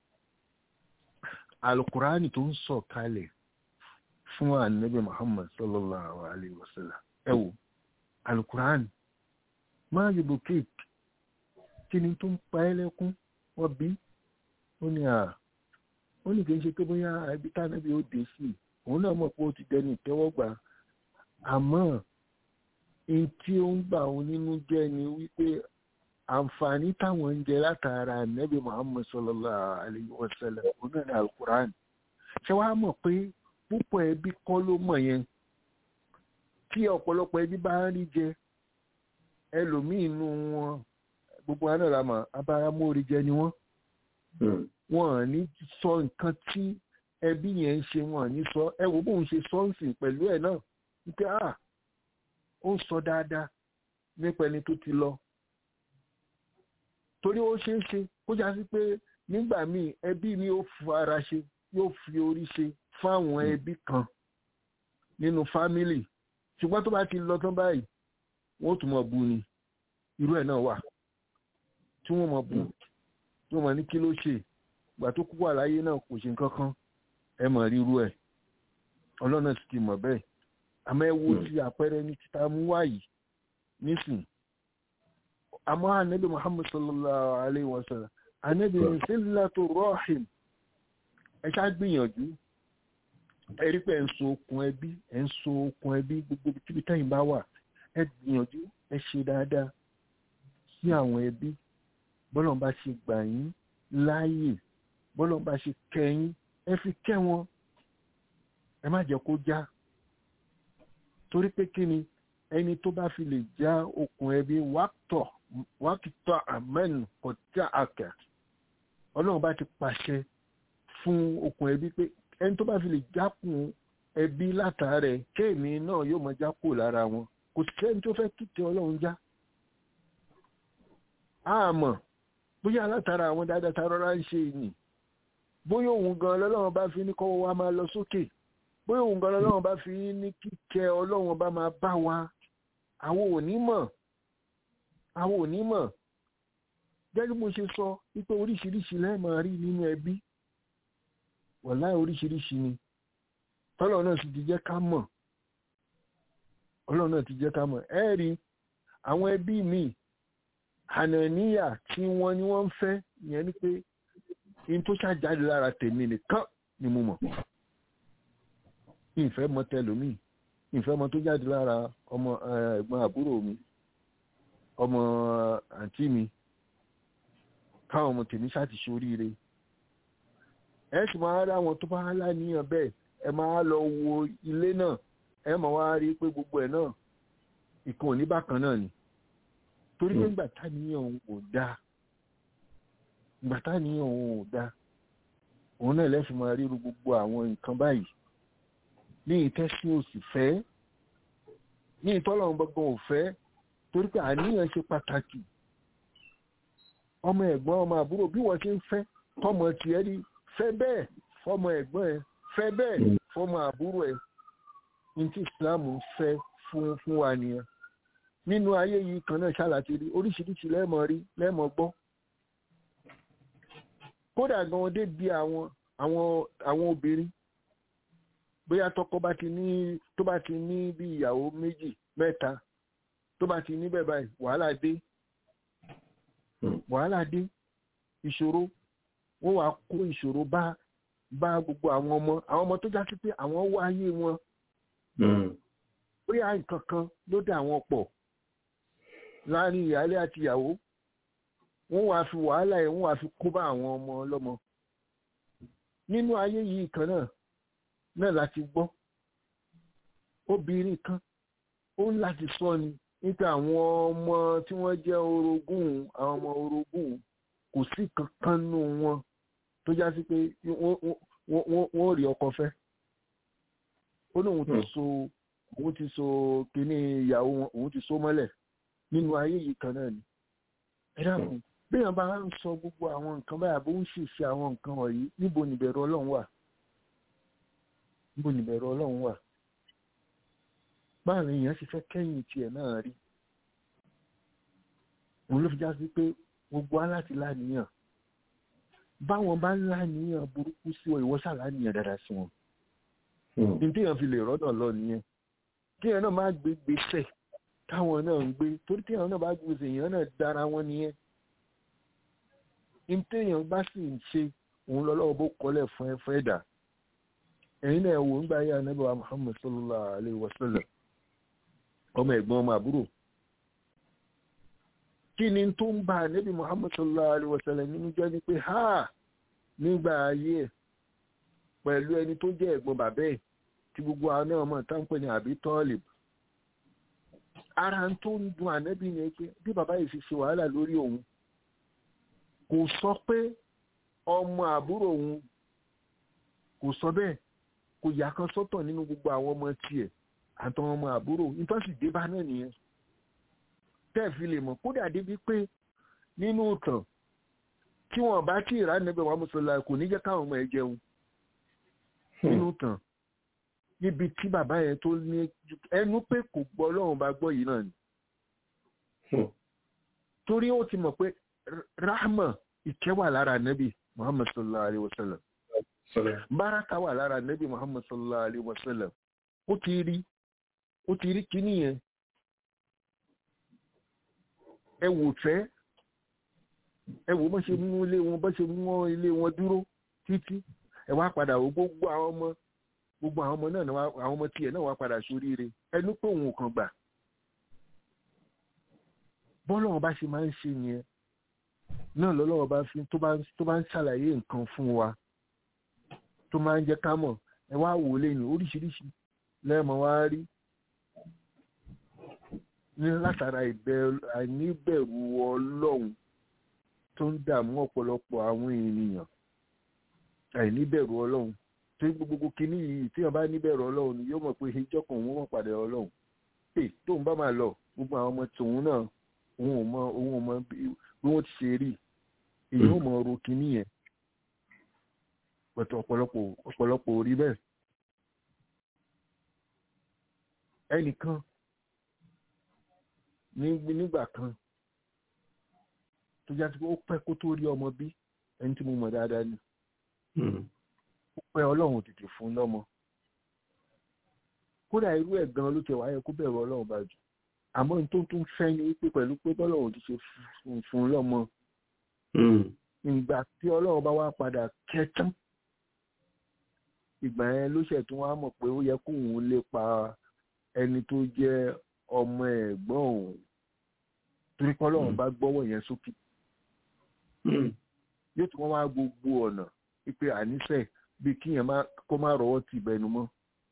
Speaker 5: alukurani tó ń sọ̀ kalẹ̀ fún ànábì Muhammad sallallahu alaihi wasallam ẹ wò alukurani máa yìí bùkẹ́ẹ̀kì kí ni tó ń pa ẹ́ lẹ́kún wọ́n bí ó ní à ó ní kì í ṣe pé bóyá ibi tánábì ó dé sí i òun náà mọ̀ pé ó ti dẹni ìtẹ́wọ́gbà àmọ́ èyí tí ó ń gbà òun nínú jẹ́ ni wípé àǹfààní táwọn ń jẹ látara nẹ́bí Muhammad sallallahu alayhi wa sallam òun náà ní alukur'an ṣé wàá mọ̀ pé púpọ̀ ẹbí kọ́ ló mọ̀ yẹn tí ọ̀pọ̀lọpọ̀ ẹbí bá ń rí jẹ ẹlòmíín nù wọn gbogbo wa náà la mọ̀ abáramórí jẹ ni wọ́n wọn ní sọ nǹkan tí ẹbí yẹn ń ṣe wọn ní sọ ẹ wo bóun ṣe sọ́ọ̀sì pẹ̀lú ẹ̀ náà wípé à ó ń sọ dáadáa nípa ẹni tó ti lọ torí ó ṣeé ṣe kó já sí pé nígbà míì ẹbí mi ó fi ara ṣe yóò fi orí ṣe fáwọn ẹbí kan nínú fámílì ṣùgbọ́n tó bá ti lọ tán báyìí wọ́n tún mọ̀ bu ni irú ẹ̀ náà wà tí wọ́n mọ̀ bu tí wọ́n mọ̀ ní kí ló ṣe ìgbà tó kú wà láyé náà kò ṣe nǹkan kan ẹ mọ̀ ríru ẹ̀ ọlọ́nà ti ti mọ̀ bẹ́ẹ̀ àmọ́ ẹ wo ti àpẹẹrẹ ní títa mú wáyìí nísìn àmọ́ ànábì Muhammad sallallahu alayhi wa sallam ànábì ní sílẹ̀tò rọ́ọ̀hìm ẹ ṣá gbìyànjú ẹ rí pé ẹ ń so okùn ẹbí ẹ ń so okùn ẹbí gbogbo tíbi tẹ́yìn bá wà ẹ gbìyànjú ẹ ṣe dáadáa sí àwọn ẹbí bọ́lọ̀ bá ṣe gbà yín láàyè bọ́lọ̀ bá ṣe kẹ́yìn ẹ fi kẹ́ wọn ẹ má jẹ́ kó já torí pé kí ni ẹni tó bá fi lè já okùn ẹbí wákìtọ̀ wákìtọ̀ àmẹ́nu kọjá àkà ọlọ́run bá ti pàṣẹ fún okùn ẹbí pé ẹni tó bá fi lè jákùn ẹbí látàrẹ kéèmí náà yóò mọ jákù lára wọn kò sẹ́ni tó fẹ́ kíkẹ́ ọlọ́run já àmọ́ bóyá látara àwọn dáadáa tá rọra ń ṣe ìní bóyá òun gan lọ́lọ́run bá fi ní kọ́wọ́ wa máa lọ sókè bóyá òun gan lọ́lọ́run bá fi ní kíkẹ́ ọlọ́run bá máa bá wa àwọn ò ní mọ̀ àwọn ò ní mọ̀ gẹ́gẹ́ bí mo ṣe sọ wípé oríṣiríṣi lẹ́ẹ̀mọ̀ rí nínú ẹbí wọ̀lá oríṣiríṣi ni tọ́lọ̀ náà sì ti jẹ́ ká mọ̀ ọlọ́run náà ti jẹ́ ká mọ̀ ẹ rí àwọn ẹbí míì ànàníyà tí wọ́n ní wọ́n ń fẹ́ ìyẹn ni pé in tó ṣàjáde lára tèmi nìkan ni mo mọ̀ ìfẹ́ mọ tẹlómi ìfẹ́ mọ tó jáde lára ọmọ ẹ̀gbọ́n àbúrò mi ọmọ àǹtí mi káwọn ọmọ tèmi ṣáà ti ṣoríire ẹ sì máa rí àwọn tó bá láníyàn bẹ́ẹ̀ ẹ máa lọ wo ilé náà ẹ máa wá rí pé gbogbo ẹ̀ náà ìkan òní bákan náà ni torí pé ńgbà táníyàn òun ò dáa ńgbà táníyàn òun ò dáa òun náà lẹ́sìn máa ríru gbogbo àwọn nǹkan báyìí ní ìtẹ́sí òsì fẹ́ ní ìtọ́lọ́run gbọ́gbọ́n ò fẹ́ torí pé àníyàn ṣe pàtàkì ọmọ ẹ̀gbọ́n ọmọ àbúrò bí wọ́n ti ń fẹ́ tọmọ tiẹ̀ rí fẹ́ bẹ́ẹ̀ fọmọ ẹ̀gbọ́n ẹ̀ fẹ́ bẹ́ẹ̀ fọmọ àbúrò ẹ̀ ní tí Islam ń fẹ́ fún fún wa nìyẹn nínú ayé yìí kan náà ṣàlàtì rí oríṣiríṣi lẹ́ẹ̀mọ̀ rí lẹ́ẹ̀mọ̀ gbọ́ kódà gan dé bí àwọn àwọn àwọn obìnrin bóyá tọkọ bá ti ní tó bá ti ní bí ìyàwó méjì mẹ́ta tó bá ti ní bẹ́ẹ̀ báyìí wàhálà dé wàhálà dé ìṣòro wọ́n wàá kó ìṣòro bá bá gbogbo àwọn ọmọ àwọn ọmọ tó já sí pé àwọn wá ayé wọn bóyá nǹkan kan ló dà wọ́n pọ̀ láàrin ìyáálé àti ìyàwó wọ́n wàá fi wàhálà yẹn wọ́n wàá fi kó bá àwọn ọmọ ọlọ́mọ nínú ayé yìí kan náà náà láti gbọ́ obìnrin kan ó ń láti sọ ni nípa àwọn ọmọ tí wọ́n jẹ́ orogún àwọn ọmọ orogún kò sí kankan nù wọn tó já sí pé wọ́n rí ọkọ fẹ́ ó ní òun ti so òun ti so kíní ìyàwó wọn òun ti so mọ́lẹ̀ nínú ayé yìí kan náà ni ẹ dákun béèyàn bá ń sọ gbogbo àwọn nǹkan báyà bó ń ṣèṣe àwọn nǹkan wọ̀nyí níbo nìbẹ̀rù ọlọ́run wà níbo nìbẹ̀rù ọlọ́run wà báwọn èèyàn ṣe fẹ́ kẹ́yìn tiẹ̀ náà rí òun ló fi já sí pé gbogbo aláti láníyàn báwọn bá ń láníyàn burúkú sí ọ ìwọ ṣàláníyàn dáadáa sí wọn ní téèyàn fi lè rọ́dọ̀ lọ nìyẹn téèyàn náà máa gbé gbèsè táwọn náà ń gbé torí téèyàn náà bá gbèsè èèyàn náà dára wọn nìyẹn ní téèyàn bá sì ń ṣe òun lọ́lọ́wọ́ bó kọ́lẹ̀ fún ẹ fún ẹ̀dá ẹ̀yin náà wò ń gbà yá anábì wa Muhammad sallallahu alayhi wa sallam ọmọ ẹ̀gbọ́n ọmọ àbúrò kí ni tó ń bá anábì Muhammad sallallahu alayhi wa sallam nínú jẹ́ ni pé ha nígbà ayé ẹ̀ pẹ̀lú ẹni tó jẹ́ ẹ̀gbọ́n bàbá ẹ̀ tí gbogbo àwọn náà mọ̀ tá ń pè ní àbí tọ́ọ̀lì ara tó ń dun anábì ni pé bí bàbá yìí fi ṣe wàhálà lórí òun kò sọ pé ọmọ àbúrò òun kò sọ bẹ́ẹ̀ kò yà kan sọ́tọ̀ nínú gbogbo àwọn ọmọ tiẹ̀ àtàwọn ọmọ àbúrò nítòsí débá náà nìyẹn tẹ́ẹ̀fì lè mọ̀ kódà débi pé nínú ìtàn tí wọ́n bá tí ìrà níbẹ̀ wà mùsùlùmí kò ní jẹ́ káwọn ọmọ ẹ̀ jẹun nínú ìtàn níbi tí bàbá yẹn tó ní ẹnu pé kò gbọ́ ọlọ́run bá gbọ́ yìí náà ni torí ó ti mọ̀ pé rahma ìkẹ́ wà lára nẹ́bì muhammad sallallahu alayhi wa sallam báraka wà lára nẹ́bì muhammad sallallahu alayhi wa sallam ó ti rí ó ti rí kíní yẹn ẹ wò fẹ́ ẹ wò bọ́ ṣe mú ilé wọn bọ́ ṣe mú ilé wọn dúró títí ẹ wá padà wò gbogbo àwọn ọmọ gbogbo àwọn ọmọ náà àwọn ọmọ tiẹ̀ náà wá padà sóríire ẹnu pé òun kàn gbà bọ́lá wọn bá ṣe máa ń ṣe yẹn náà lọ́lọ́wọ́ bá fi tó bá ń ṣàlàyé nǹkan fún wa tó máa ń jẹ́ ká mọ̀ ẹ wá wò ó lẹ́yìn oríṣiríṣi lẹ́ẹ̀mọ́ wá rí ní látara àìníbẹ̀rù ọlọ́run tó ń dààmú ọ̀pọ̀lọpọ̀ àwọn ènìyàn àìníbẹ̀rù ọlọ́run tó gbogbo kínní yìí tí wọ́n bá níbẹ̀rù ọlọ́run ni yóò mọ̀ pé ìjọ kan òun mọ̀ padà ọlọ́run pé tóun bá máa lọ gbogbo àwọn ọmọ tòun náà òun ò mọ òun ò mọ bí wọ́n ti ṣe rí èyí ò mọ ro kínní yẹn pẹ̀tọ̀ ọ̀pọ̀lọpọ̀ ọ̀pọ̀lọpọ̀ orí bẹ́ẹ̀ ẹnìkan nígbà kan tó já sí pé ó pẹ́ kó tó rí ọmọ bí ẹni tí mo mọ̀ dáadáa ni ó pẹ́ ọlọ́run tètè fún lọ́mọ kódà irú ẹ̀ gan ló tẹ̀ wáyé kó bẹ̀rù ọlọ́run bá jù àmọ́ ní tó tún fẹ́ ni wípé pẹ̀lú pé bọ́lọ́run ti ṣe fún lọ́mọ ìgbà tí ọlọ́run bá wá padà kẹtán ìgbà yẹn ló ṣẹ̀ tún wá mọ̀ pé ó yẹ kóun lè pa ẹni tó jẹ́ ọmọ ẹ̀gbọ́n òun torí pé ọlọ́run bá gbọ́wọ́ yẹn sókè yóò tún wọ́n wá gbogbo ọ̀nà wípé àníṣe bí kíyàn kó má rọwọ́ tì bẹnu mọ́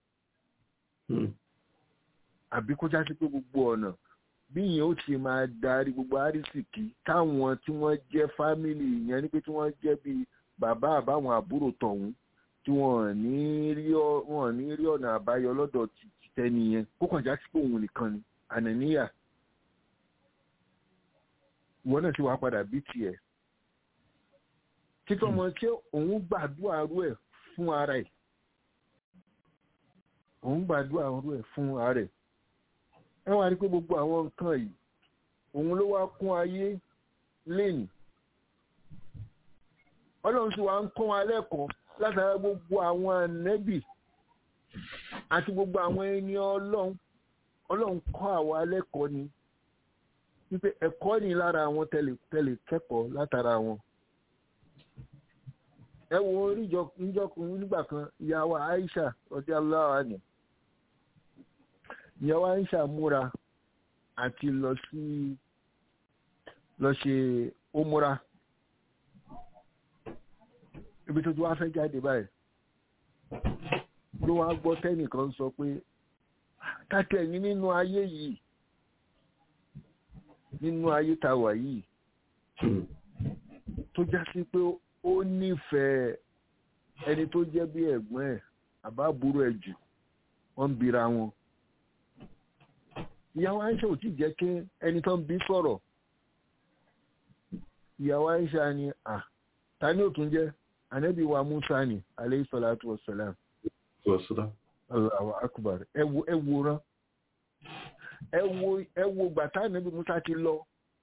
Speaker 5: àbí kó já sí pé gbogbo ọ̀nà bí yẹn ó ti máa darí gbogbo àrísìkí táwọn tí wọ́n jẹ́ fámìlì yẹn ní pé tí wọ́n jẹ́ bíi bàbá àbáwọn àbúrò tọ̀hún tí wọ́n ní rí ọ̀nà àbáyọ lọ́dọ̀ tẹni yẹn kó kàn já sí pé òun nìkan ni ànàníyà ìwọ náà sì wá padà bí tiẹ̀ títọ́ ọmọ tí òun gbàdúrà rú ẹ̀ fún ara ẹ̀ òun gbàdúrà rú ẹ̀ fún ara ẹ̀ ẹ wá rí pé gbogbo àwọn nǹkan yìí òun ló wá kún ayé lẹ́yìn ọlọ́run sì wá ń kọ́ wa lẹ́kọ̀ọ́ látara gbogbo àwọn ànẹ́bì àti gbogbo àwọn ẹni ọlọ́run ọlọ́run kọ́ àwa lẹ́kọ̀ọ́ ni wípé ẹ̀kọ́ ni lára àwọn tẹ̀lé kẹ́kọ̀ọ́ látara wọn ẹ wo oríjọkùnrin nígbà kan ìyàwó Aisha ọdí aláwa ni ìyàwó Aisha múra àti lọ sí lọ ṣe ómúra ibi tó ti wá fẹ́ jáde báyìí ló wá gbọ́ tẹ́nìkan sọ pé kákẹ́ ní nínú ayé yìí nínú ayé tá wà yìí tó já sí pé ó nífẹ̀ẹ́ ẹni tó jẹ́ bí ẹ̀gbọ́n ẹ̀ àbábúrò ẹ̀ jù wọ́n ń bira wọn ìyàwó Aisha ò tí jẹ́ kí ẹni tó ń bí sọ̀rọ̀ ìyàwó Aisha ni à ta ni ó tún jẹ́ anabi wa Musa ni alayhi salatu wassalam Allahu akbar ẹ wo ẹ wòran ẹ wo ẹ wo gbàtà anabi Musa ti lọ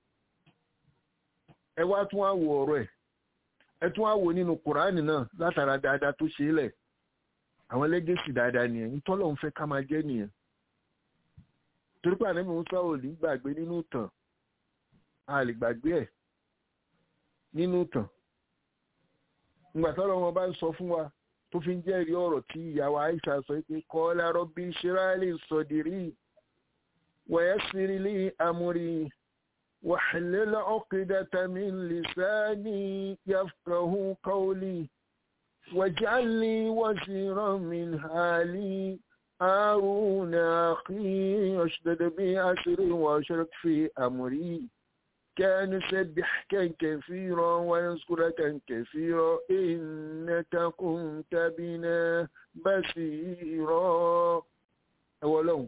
Speaker 5: ẹ wá tún wá wo ọ̀rọ̀ ẹ̀ ẹ tún wá wo nínú Kùránì náà látara dáadáa tó ṣe é lẹ̀ àwọn lẹ́gẹ̀sì dáadáa nìyẹn nítọ́lọ́ ń fẹ́ ká máa jẹ́ nìyẹn torí pé ànábì Musa ò ní gbàgbé nínú ìtàn a lè gbàgbé ẹ̀ nínú ìtàn ìgbà tọ́lọ́ wọn bá ń sọ fún wa tó fi ń jẹ́rìí ọ̀rọ̀ tí ìyàwó Aisha sọ pé qala rabbi shrah li sadri wa yassir li amri wahlul uqdatan min lisani yafqahu qawli waj'al li waziran min hali هارون أخي أشدد بي أسري وأشرك في أمري كان يسبحك كثيرا ويذكرك كثيرا إنك كنت بنا بصيرا أولو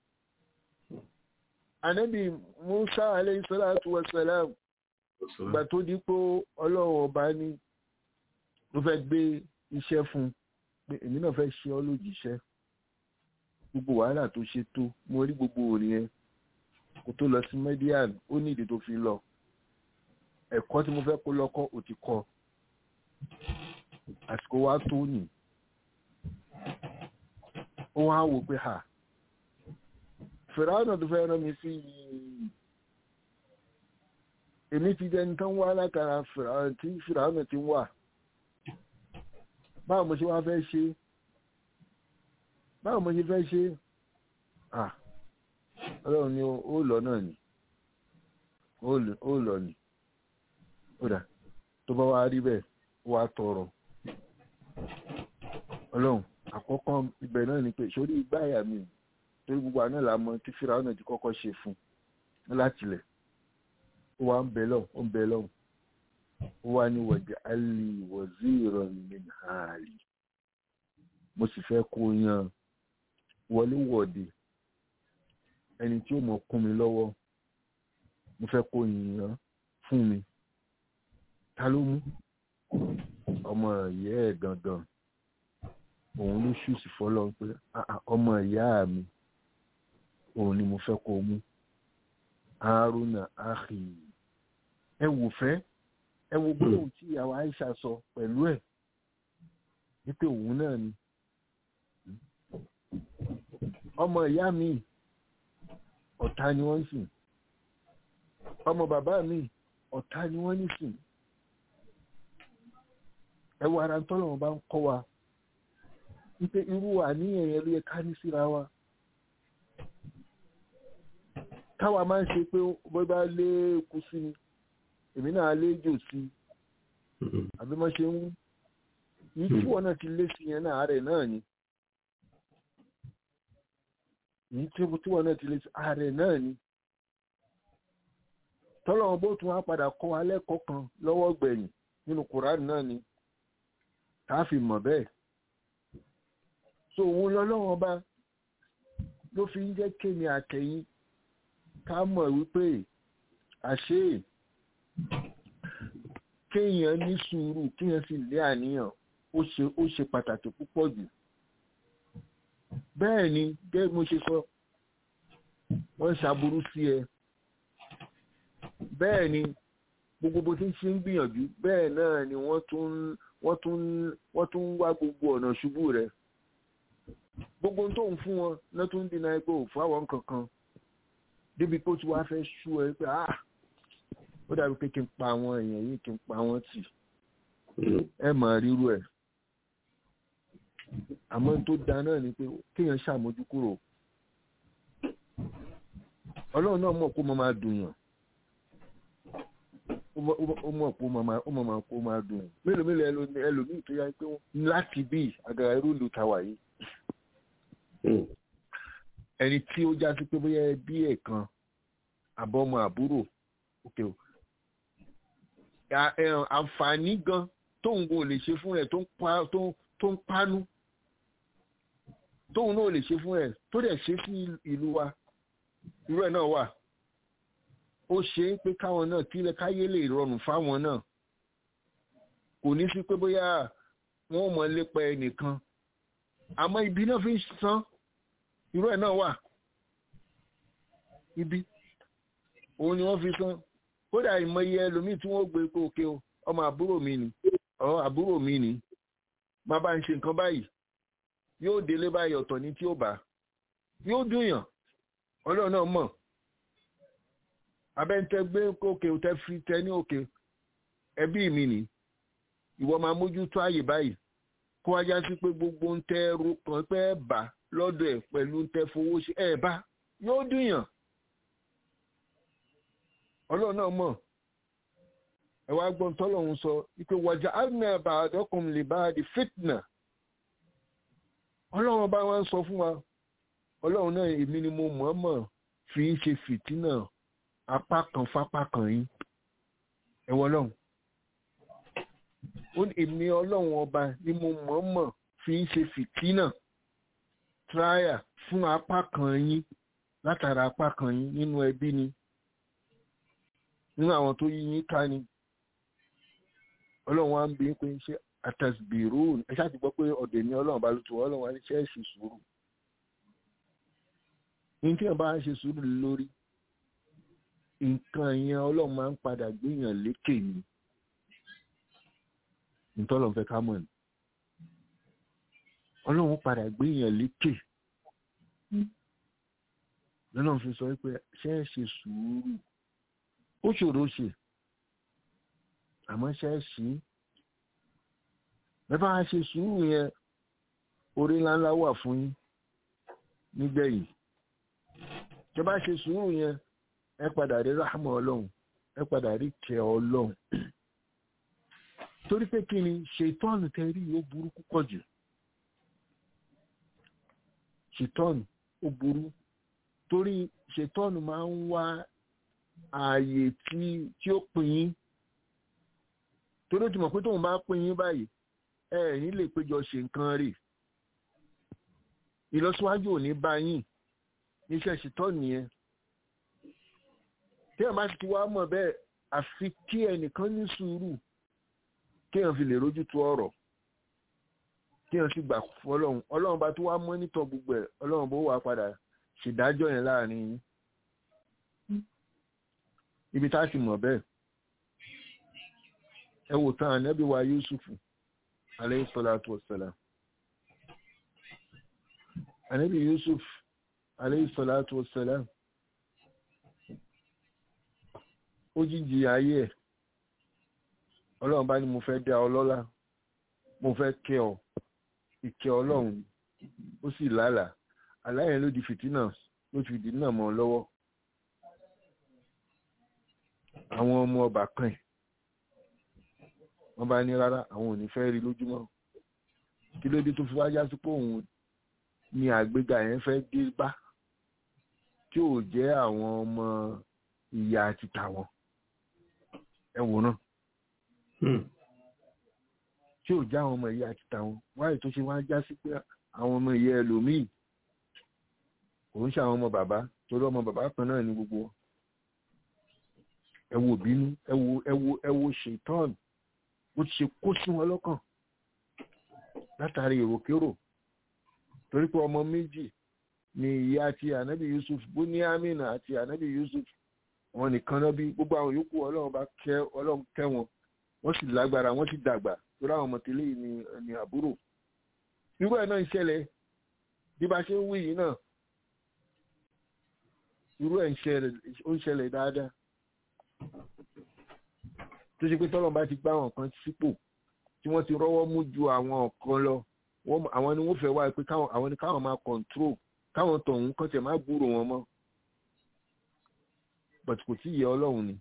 Speaker 5: Ànábì Musa alayhi salatu wa salam gbà tó di pé Ọlọ́run ọba ní ló fẹ́ gbé iṣẹ́ fún pé èmi náà fẹ́ ṣe ọ́ lójíṣẹ́ gbogbo wàhálà tó ṣe tó mo rí gbogbo òrìn yẹn kó tó lọ sí median ó ní ìdí tó fi lọ ẹ̀kọ́ tí mo fẹ́ kó lọ́kọ́ ò ti kọ́ àsìkò wa tó nì ó wá wò pé ha fìràwọ̀nà tó fẹ́ rán mi sí yìí èmi ti jẹ́ nǹkan wá látara fìràwọ̀nà tí fìràwọ̀nà ti wà báwo mo ṣe wá fẹ́ ṣe é báwo mo ṣe fẹ́ ṣe ah ọlọ́run ni ó lọ náà ni ó lọ ni ó dà tó bá wá rí bẹ́ẹ̀ wá tọrọ ọlọ́run àkọ́kọ́ ibẹ̀ náà ni pé sórí ìgbáyà mi torí gbogbo àná là mọ tí fìrà ọ̀nà ti kọ́kọ́ ṣe fún láti lẹ̀ ó wá ń bẹ lọ́hùn ó ń bẹ lọ́hùn ó wá ní wọ̀jẹ̀ alì waziran min hali mo sì fẹ́ kó yan wọléwọ̀de ẹni tí ó mọ̀ kún mi lọ́wọ́ mo fẹ́ kó yìnyín fún mi ta ló mú ọmọ ìyá ẹ̀ gangan òun ló ṣùsì fọlọ́ pé ọmọ ìyá mi òun ni mo fẹ́ kó mú haruna ahi ẹ wò fẹ́ ẹ wo gbólóhùn tí ìyàwó Aisha sọ pẹ̀lú ẹ̀ wípé òun náà ni ọmọ ìyá mi ọ̀tá ni wọ́n ń sìn ọmọ bàbá mi ọ̀tá ni wọ́n ń sìn ẹ wo ara tọ́lọ̀ wọn bá ń kọ́ wa wípé irú àníyàn yẹn ló yẹ ká ní síra wa káwa máa ń ṣe pé bó bá lé eku sí ni èmi náà lé jò sí àbí mo ṣe ń wú yìí tí wọn náà ti lé sí yẹn náà rẹ̀ náà ni yìí tí wọn náà ti lé sí ààrẹ náà ni tọ́lọ́wọ́n bó tún wá padà kọ́ wa lẹ́kọ̀ọ́ kan lọ́wọ́ gbẹ̀yìn nínú kùránì náà ni tá a fi mọ̀ bẹ́ẹ̀ so òun lọ́lọ́wọ́n bá ló fi ń jẹ́ kémi àtẹ̀yìn ká mọ̀ wípé àṣé kéèyàn ní sùúrù kéèyàn sì lé àníyàn ó ṣe ó ṣe pàtàkì púpọ̀ jù bẹ́ẹ̀ ni gẹ́gẹ́ bí mo ṣe sọ wọ́n ṣàbúrú sí ẹ bẹ́ẹ̀ ni gbogbo bó ti ń ṣe ń gbìyànjú bẹ́ẹ̀ náà ni wọ́n tún wọ́n tún wọ́n tún ń wá gbogbo ọ̀nà ṣubú rẹ̀ gbogbo tó ń fún wọn náà tún ń dínà pé òfin àwọn kankan débi pé ó ti wá fẹ́ ṣú ẹ pé ah ó dàbí pé kí n pa àwọn èèyàn yìí kí n pa wọ́n tì ẹ mà ríru ẹ̀ àmọ́ tó da náà ni pé kéèyàn ṣàmójú kúrò ọlọ́run náà mọ̀ kó mọ máa dùn yàn ó mọ̀ kó mọ máa kó máa dùn yàn mélòó mélòó ẹlòmíì tó yá pé láti bí àgàrà irú ìlú tàwa yìí ẹni tí ó já sí pé bóyá ẹbí ẹ̀ kan àbọ̀mọ àbúrò òkè o àǹfààní gan tóun kò lè ṣe fún rẹ̀ tó ń pánú tóun náà lè ṣe fún ẹ̀ tó dẹ̀ ṣe sí ìlú wa irú ẹ̀ náà wà ó ṣe é pé káwọn náà kílẹ̀ káyé lè rọrùn fáwọn náà kò ní sí pé bóyá wọn ò mọ lépa ẹnìkan àmọ́ ibi náà fi ń san irú ẹ̀ náà wà ibi òun ni wọ́n fi san kódà ìmọye ẹlòmíì tí wọ́n gbé pé òkè o ọmọ àbúrò mi ni ọ àbúrò mi ni má bá ń ṣe nǹkan báyìí yóò délé báyìí ọ̀tọ̀ ní tí ó bá yóò dùnyàn ọlọ́run náà mọ̀ abẹ́ntẹ́ gbé òkè tẹ́ fi tẹ́ ní òkè ẹbí mi ni ìwọ máa mójútó àyè báyìí kó wájá sí pé gbogbo ń tẹ́ ẹrú kan pé ẹ bá lọ́dọ̀ ẹ̀ pẹ̀lú ń tẹ́ fowó ṣe ẹ bá yóò dùnyàn ọlọ́run náà mọ̀ ẹ wá gbọ́n tọ́lọ́run sọ wípé wàjà alina ba'dakum li ba'di fitna ọlọ́run bá wọn sọ fún wa ọlọ́run náà èmi ni mo mọ̀ọ́mọ̀ fi ń ṣe fìtínà apá kan fápá kan yín ẹ̀wọ̀ ọlọ́run ó ní èmi ọlọ́run ọba ni mo mọ̀ọ́mọ̀ fi ń ṣe fìtínà tíráyà fún apá kan yín látara apá kan yín nínú ẹbí ni nínú àwọn tó yí yín ká ni ọlọ́run wa ń bí pé ṣé àtàsbìrú ẹ ṣáà ti gbọ́ pé ọ̀dẹ̀ ni ọlọ́run bá ló tu ọlọ́run wa ní ṣe é ṣe sùúrù ní tí wọ́n bá ń ṣe sùúrù lórí nǹkan yẹn ọlọ́run máa ń padà gbéyàn lékè ni nítọ́lọ́run fẹ́ ká mọ̀ ni ọlọ́run padà gbéyàn lékè lọ́lọ́run fi sọ pé ṣe é ṣe sùúrù ó ṣòro ṣe àmọ́ ṣe é ṣí bẹ́ẹ̀ bá ṣe sùúrù yẹn orí ńláńlá wà fún yín nígbẹ̀yìn tẹ́ bá ṣe sùúrù yẹn ẹ padà rí ráhámà ọlọ́run ẹ padà rí kẹ́ ọlọ́run torí pé kí ni ṣètọ́nù tẹ́ rí ó burú púpọ̀ jù ṣètọ́nù ó burú torí ṣètọ́nù máa ń wá ààyè tí tí ó pín yín torí ó ti mọ̀ pé tóun bá pín yín báyìí ẹ ní lè péjọ ṣe nǹkan rè ìlọsíwájú ò ní bá yín níṣẹ́ ṣètọ́nù yẹn tí ẹ̀ máa ti wá mọ̀ bẹ́ẹ̀ àfi kí ẹnìkan ní sùúrù kí èèyàn fi lè rójú tu ọ̀rọ̀ kí èèyàn sì gbà fọlọ́run ọlọ́run bá tó wá mọ́nítọ̀ gbogbo ẹ̀ ọlọ́run bó wà padà ṣèdájọ́ yẹn láàrin yín ibi tá a sì mọ̀ bẹ́ẹ̀ ẹ wò tán ànábì wa Yusufu alayhi salatu wassalam ànábì Yusuf alayhi salatu wassalam ó jíjì ayé ẹ̀ ọlọ́run bá ní mo fẹ́ dá ọ lọ́lá mo fẹ́ kẹ́ ọ ìkẹ́ ọlọ́run ó sì lálàá aláyẹn ló di fìtínà ló fi dì náà mọ́ ọ lọ́wọ́ àwọn ọmọ ọba kan ẹ̀ wọ́n bá ní rárá àwọn ò ní fẹ́ rí lójúmọ́ kí ló dé tó fi wá já sí pé òun ni àgbéga yẹn fẹ́ dé bá tí ò jẹ́ àwọn ọmọ ìyá àti tàwọn ẹ wò náà tí ò já àwọn ọmọ ìyá àti tàwọn wáyé tó ṣe wá já sí pé àwọn ọmọ ìyá ẹlòmíì kò ń ṣe àwọn ọmọ bàbá torí ọmọ bàbá kan náà ní gbogbo ẹ wo bínú ẹ wo ẹ wo ẹ wo ṣètọ́n ó ti ṣe kó sí wọn lọ́kàn látàrí èròkérò torí pé ọmọ méjì ni ìyá àti ànábì yusuf buniamina àti ànábì yusuf wọn nìkan náà bí gbogbo àwọn yòókù ọlọ́run bá kẹ́ ọlọ́run kẹ́ wọn wọ́n sì lágbára wọ́n sì dàgbà torí àwọn ọmọ tẹ́lẹ̀ ní ní àbúrò irú ẹ̀ náà ń ṣẹlẹ̀ bí bá ṣe ń wí yìí náà irú ẹ̀ ń ṣẹlẹ̀ ó ń ṣẹlẹ̀ dáadáa tó ṣe pé tọ́lọ́run bá ti gbá àwọn kan sípò tí wọ́n ti rọ́wọ́ mú ju àwọn kan lọ àwọn ni wọ́n fẹ́ wá pé àwọn ni káwọn máa control káwọn tọ̀hún kọ́ tẹ̀ má gbúrò wọn mọ́ but kò tí yẹ ọlọ́run ni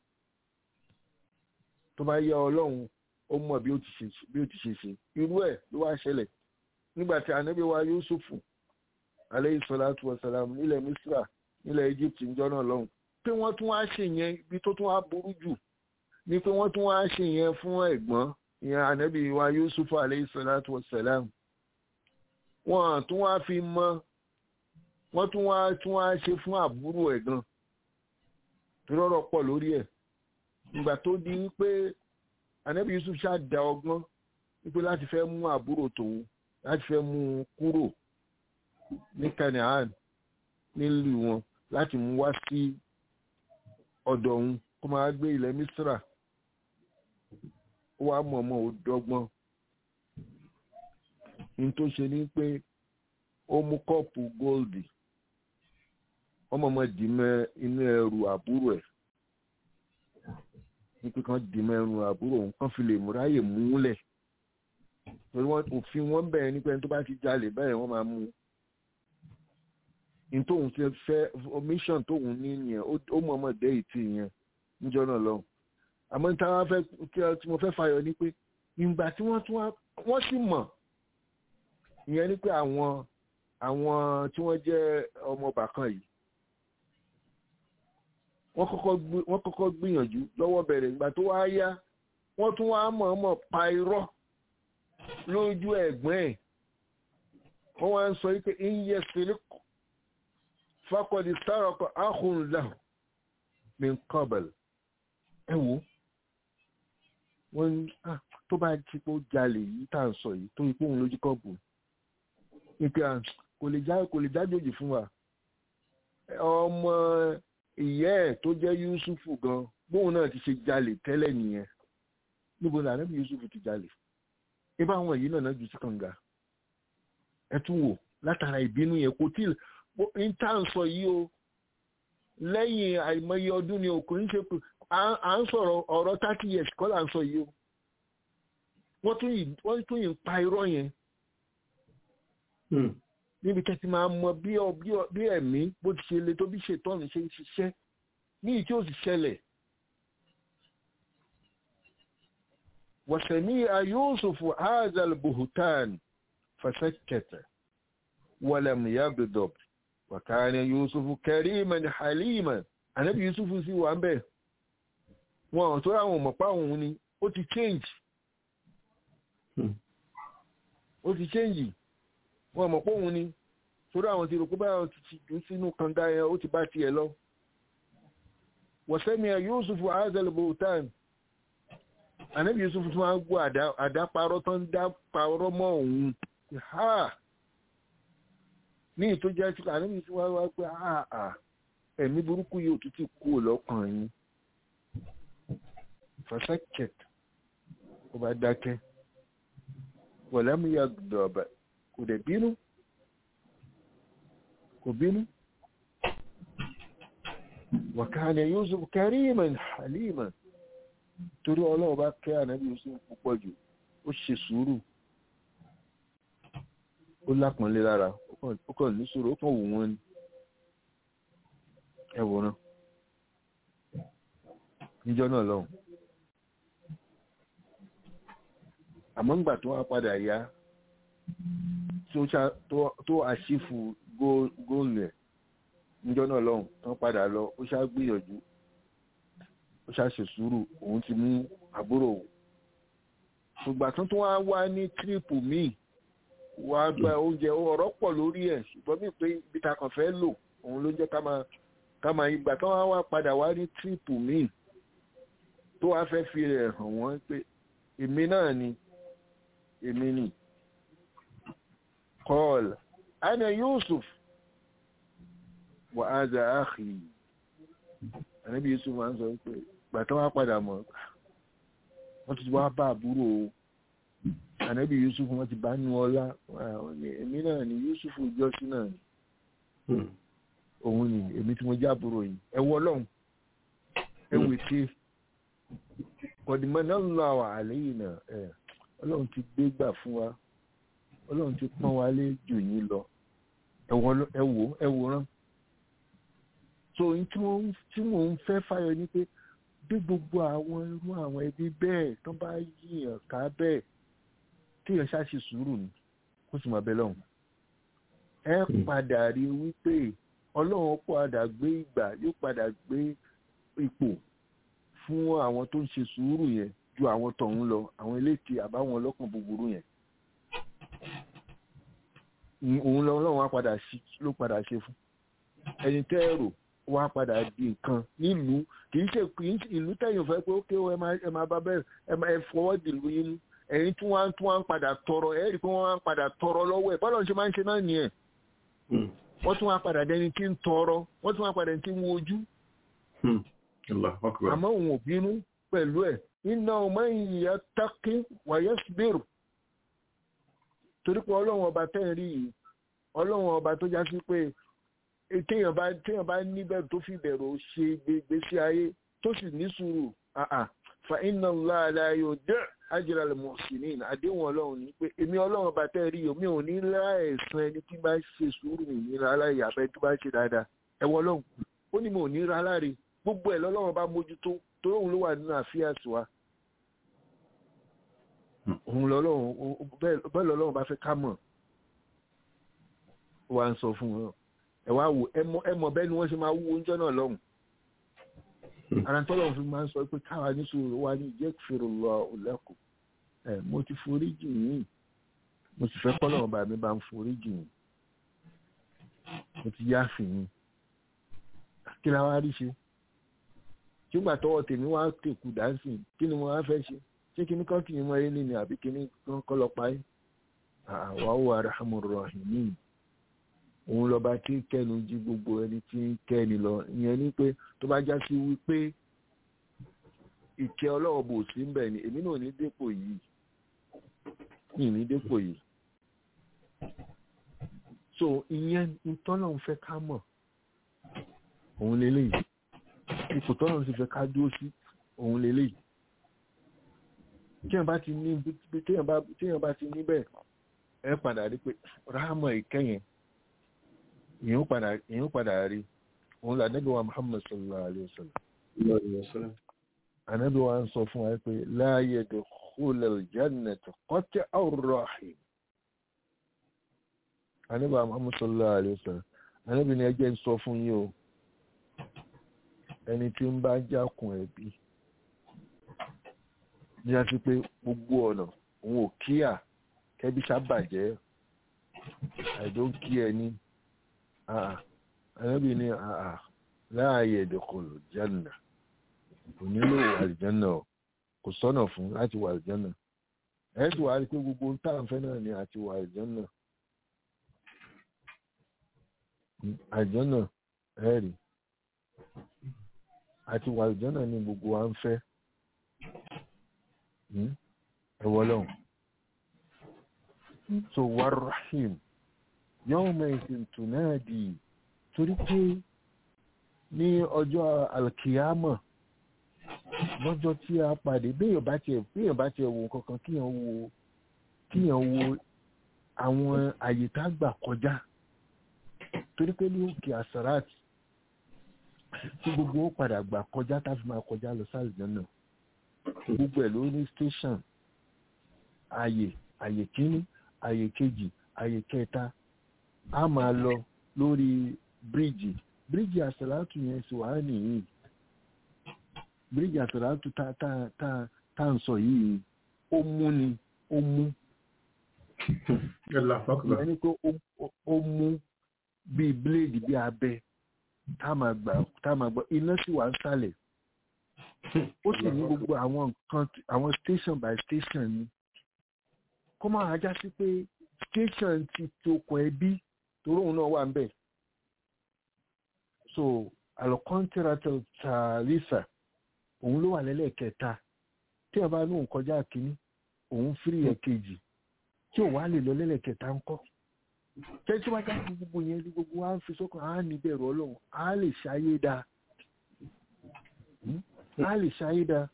Speaker 5: tó bá yẹ ọlọ́run ó mọ̀ bí ó ti ṣe ṣe irú ẹ̀ ló wá ṣẹlẹ̀ nígbà tí ànábì wa yusufu aleyhi salatu wa salam nílẹ̀ misra nílẹ̀ egypt ń jọ́nà lọ́hùn pé wọ́n tún wá ṣe yẹn ibi tó tún wá burú jù ni pé wọ́n tún wá ṣe yẹn fún ẹ̀gbọ́n ìyẹn ànábì wa yusufu aleyhi salatu wa salam wọ́n tún wá fi mọ́ wọ́n tún wá tún wá ṣe fún àbúrò ẹ̀ gan rọ́rọ̀ pọ̀ lórí ẹ̀ ìgbà tó di wípé anabi yusuf ṣáà da ọgbọ́n wípé láti fẹ́ mú àbúrò tòun láti fẹ́ mú un kúrò ní canaan nílùú wọn láti mú wá sí ọ̀dọ̀ òun kó máa gbé ilẹ̀ misra ó wá mọ̀ọ́mọ̀ ó dọ́gbọ́n ní tó ṣe ní pé ó mú kọ́ọ̀pù góòlì ọmọọmọ dìímọ̀ inú ẹrù àbúrò ẹ̀ wípé kan dìímọ̀ ẹrù àbúrò òun kan fi lè múráyè múlẹ̀ torí wọn òfin wọn bẹ̀rẹ̀ nípa ẹni tó bá ti jalè bẹ́ẹ̀ wọ́n máa mú ní tóun ti fẹ́ mission tóun ní yẹn ó mọ̀ ọmọ dé ìtì yẹn níjọ́ náà lọ àmọ́ ní táwọn fẹ́ tí mo fẹ́ fàyọ ni pé ìgbà tí wọ́n tún wọ́n sì mọ̀ ìyẹn ni pé àwọn àwọn tí wọ́n jẹ́ ọmọ bàkan yìí wọ́n kọ́kọ́ gbìyànjú lọ́wọ́ bẹ̀rẹ̀ ìgbà tó wá yá wọ́n tún wá mọ̀ọ́mọ̀ pa irọ́ lójú ẹ̀gbọ́n ẹ̀ wọ́n wá ń sọ wípé iye sílíkù fakọ̀dì sárọ̀kọ̀ áhùnlá mi kọ́bẹ̀lì ẹ wò wọ́n tó bá ti pé ó jalè yìí tá à ń sọ yìí tó ipò òun lójú kọ́ọ̀bù ìpè kò lè jájòjì fún wa ọmọ ìyá ẹ̀ tó jẹ́ yusufu gan bóun náà ti ṣe jalè tẹ́lẹ̀ nìyẹn níbo ni ànábì yusufu ti jalè ibà àwọn èyí náà jù sí kànga ẹ tún wò látara ìbínú yẹn kò tí ń tá à ń sọ yìí o lẹ́yìn àìmọye ọdún ni o kò ń ṣe pé à ń sọ̀rọ̀ ọ̀rọ̀ thirty years kọ́ là ń sọ yìí o wọ́n tún yìí ń pa irọ́ yẹn níbi tẹ́tí máa mọ bí ẹ̀mí bó ti ṣe le tó bí ṣètọ́nù ṣe ń ṣiṣẹ́ ní ìtí ó sì ṣẹlẹ̀ وسميع يوسف هذا البهتان فسكت ولم يغضب وكان يوسف كريما حليما Ànábì Yusuf sì wà ń bẹ̀ wọn tó ráwọn mọ̀pá òun ni ó ti change ó ti change wọn mọ̀pá òun ni torí àwọn ti rò pé báyọ̀ ti jù sínú kànga yẹn ó ti bá tiẹ̀ lọ وسمع يوسف هذا البهتان ànábì yusuf tún máa ń gbọ́ àdáparọ́ tó ń dá parọ́ mọ́ òun ha ní ìtó jẹ́ sí ànábì yusuf wá wá pé àà ẹ̀mí burúkú yóò tún ti kú lọ́kàn yín fasakẹt ó bá dákẹ́ wọ̀lẹ́mú ya dọ̀bà kò dẹ̀ bínú kò bínú wàkàní yusuf kariman haliman torí ọlọ́run bá kẹ́ ànábì yusuf púpọ̀ jù ó ṣe sùúrù ó lápọ̀nlé lára ó kàn ní sùúrù ó kàn wù wọ́n ni ẹ wòran níjọ́ náà lọ́hùn àmọ́ ńgbà tó wá padà yá tó àṣìfù góòlù ẹ̀ níjọ́ náà lọ́hùn tó padà lọ ó ṣá gbìyànjú ó ṣàṣe sùúrù òun ti mú àbúrò òun ṣùgbà tó tún wá wá ní tírípù míì wá gba oúnjẹ ọ̀rọ̀ pọ̀ lórí ẹ̀ ṣùgbọ́n bí pé ibi ta kàn fẹ́ lò òun ló jẹ́ ká máa ká máa ìgbà tó wá wá padà wá ní tírípù míì tó wá fẹ́ fi rẹ̀ hàn wọ́n pé èmi náà ni èmi ni kọ́ọ̀lù ana yusuf wà á zà áàkì ànábì yusuf máa ń sọ pé gbàtọ́ wá padà mọ̀ wọ́n ti wá bá àbúrò o ànábì yusuf wọ́n ti bá ní ọlá èmi náà ni yusuf jọ́sí náà ni òun ni èmi tí mo jábúrò yìí ẹ wọ ọlọ́run ẹ wò ṣe kọ̀dìmọ̀ náà ń lọ àwọn àléyìn náà ẹ ọlọ́run ti gbé gbà fún wa ọlọ́run ti pọ́n wa lé jù yín lọ ẹ wò ẹ wòran so tí mò ń fẹ́ fáyọ ni pé bí gbogbo àwọn irú àwọn ẹbí bẹ́ẹ̀ tó bá yíyàn ká bẹ́ẹ̀ kéèyàn ṣáṣe sùúrù ni kó sì máa bẹ lọ́hùn ẹ padà rí wípé ọlọ́run padà gbé ìgbà yóò padà gbé ipò fún àwọn tó ń ṣe sùúrù yẹn ju àwọn tọ̀hún lọ àwọn eléèké àbáwọn ọlọ́kàn búburú yẹn òun lọ ọlọ́run wá padà ló padà ṣe fún ẹni tẹ́ẹ̀rò wá padà di nǹkan nílùú kì í ṣe ìlú tẹ̀yìn fẹ́ pé ó ké ẹ máa bá bẹ́ẹ̀ ẹ máa fọwọ́ dìlú yín mú ẹ̀yin tí wọ́n tí wọ́n ń padà tọrọ ẹ̀ rí i pé wọ́n ń padà tọrọ lọ́wọ́ ẹ̀ bọ́lá ń ṣe máa ń ṣe náà nìyẹn wọ́n tún wá padà dẹni tí ń tọrọ wọ́n tún wá padà dẹni tí ń wojú àmọ́ òun ò bínú pẹ̀lú ẹ̀ iná ọmọ ìyá tákí wàyẹ́ sbírù torí pé ọlọ́run ọba tẹ́ ń rí yìí ọlọ́run ọba tó já sí pé téèyàn bá téèyàn bá níbẹ̀rù tó fi bẹ̀rù ṣe gbèsè ayé tó sì ní sùúrù fa iná ńlá aláyò dẹ́ ajira al-muhsinin àdéhùn ọlọ́run ní pé èmi ọlọ́run bá tẹ́ rí omi ò ní láìsàn ẹni tí bá ṣe sùúrù nìyíra aláì àbẹ́ tó bá ṣe dáadáa ẹwọ ọlọ́run ó ní mo ò ní ra láre gbogbo ẹ̀ lọ́lọ́run bá mójútó torí òun ló wà nínú àfíà sí wa òun lọ́lọ́run bẹ́ẹ̀ lọ́lọ́run bá fẹ́ ká mọ̀ ó wá ń sọ fún wọn ẹ wá wò ẹ mọ̀ bẹ́ẹ̀ ni wọ́n ṣe máa wú oúnjẹ náà lọ́hùn ara tọ́lọ̀ fi máa ń sọ pé káwa ní sùúrù wa ní ìjẹ́ fèrè lọ òlẹ́kù ẹ̀ mo ti forí jì yín mo sì fẹ́ kọ́lọ̀ ọba mi bá ń forí jì yín mo ti yá fi yín kí la wá rí ṣe nígbà tọwọ́ tèmi wá tèkù dáńsì kí ni mo wá fẹ́ ṣe ṣé kíní kan kì í mọ eré nínú àbí kíní kan kọ́ lọ parí àwa ó arahamu rahimin òun lọba tí kẹnu jí gbogbo ẹni tí ń kẹni lọ ìyẹn ni pé tó bá já sí wípé ìkẹ́ ọlọ́wọ́ bò sí ń bẹ̀ ni èmi náà ní dépò yìí ní ní dépò yìí so ìyẹn ìtọ́nà ń fẹ́ ká mọ̀ òun lélẹ́yìí ipò tọ́nà sì fẹ́ ká dúró sí òun lélẹ́yìí téèyàn bá ti ní téèyàn bá ti níbẹ̀ ẹ padà rí pé ráàmọ̀ ìkẹyìn èèyàn padà èèyàn padà rí òun là nẹ́bí wa muhammad sallallahu alayhi wa sallam ànábì wa ń sọ fún wa pé la yadkhulul jannata qati'ur rahim ànábì wa muhammad sallallahu alayhi wa sallam ànábì ni ẹjẹ́ ń sọ fún yín o ẹni tí ń bá jákun ẹbí ní a ti pé gbogbo ọ̀nà òun ò kíyà kẹbí sábàjẹ́ àìdókí ẹni ànábì ní àà láàyè ìdókòlò jẹ́nà kò nílò àlìjẹ́nà kò sọ́nà fún láti wà àlìjẹ́nà ẹ̀ẹ́dì wà rí pé gbogbo ń tàǹfẹ́ náà ni àti wà àlìjẹ́nà àlìjẹ́nà ẹ̀ẹ́rì àti wà àlìjẹ́nà ni gbogbo wa ń fẹ́ ẹ̀wọ̀ lọ́hùn so wà rahim yawma ìsìn tùnáàdì torí pé ní ọjọ́ alkiyama lọ́jọ́ tí a pàdé béèyàn bá tiẹ̀ béèyàn bá tiẹ̀ wo kankan kíyàn wo kíyàn wo àwọn àyè tá gbà kọjá torí pé ní òkè asarat tí gbogbo ó padà gbà kọjá tá fi máa kọjá lọ sí àlùjànnà gbogbo ẹ̀ ló ní station àyè àyè kíní àyè kejì àyè kẹta a máa lọ lórí bíríìjì bíríìjì àsàlátù yẹn sì wà nìyí bíríìjì àsàlátù tá tá tá tá ń sọ yìí ó mú ni ó mú ìyẹn ni pé ó mú bíi bíléèdì bíi abẹ tá máa gbà tá máa gbọ́ iná sì wà ń sàlẹ̀ ó sì ní gbogbo àwọn nǹkan àwọn station by station ni kó máa já sí pé station ti tokùn ẹbí torí òun náà wà ń bẹ̀ so alokọ́ntìrátọ̀ tààrísà òun ló wà lẹ́lẹ́kẹta tí ẹ bá lóun kọjá kínní òun fírí ẹ̀ kejì tí òun á lè lọ lẹ́lẹ́kẹta ńkọ́ tẹ́tí wájú àti gbogbo yẹn ní gbogbo wa ń fi sọ́kàn á ní bẹ̀rù ọlọ́run á lè ṣayé dáa á lè ṣayé dáa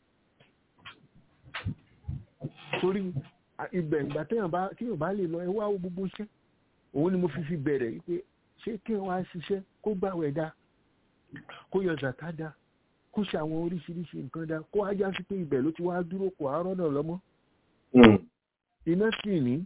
Speaker 5: torí ibẹ̀ ìgbà téèyàn bá téèyàn bá lè lọ ẹ wá gbogbo iṣẹ́ òun ni mo fi fi bẹ̀rẹ̀ pé ṣé kí wọ́n á ṣiṣẹ́ kó gbàwẹ̀ dáa kó yọ zàká dáa kó ṣe àwọn oríṣiríṣi nǹkan dáa kó ajá sí pé ibẹ̀ ló ti wá dúró kò àárọ̀ náà lọ́mọ́ iná sì ní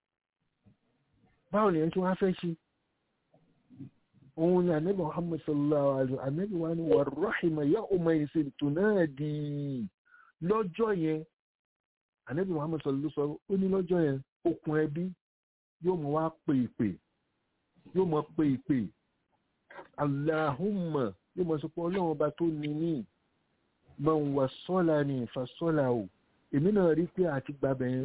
Speaker 5: báwo nìyẹn tí wọ́n á fẹ́ ṣe òun ni ànábì muhammad sallallahu alaihi wa ànábì wa ni wà rahima ya ọmọ ìsìn tó náà di lọ́jọ́ yẹn ànábì muhammad sallallahu sọ ó ní lọ́jọ́ yẹn okùn ẹbí yóò mọ wá pè ìpè yóò mọ pè ìpè aláhùnmọ̀ yóò mọ sọ pé ọlọ́run ọba tó ní ní mọ̀ ń wà sọ́la ní ìfàsọ́la o èmi náà rí pé àti gbàbẹ̀ yẹn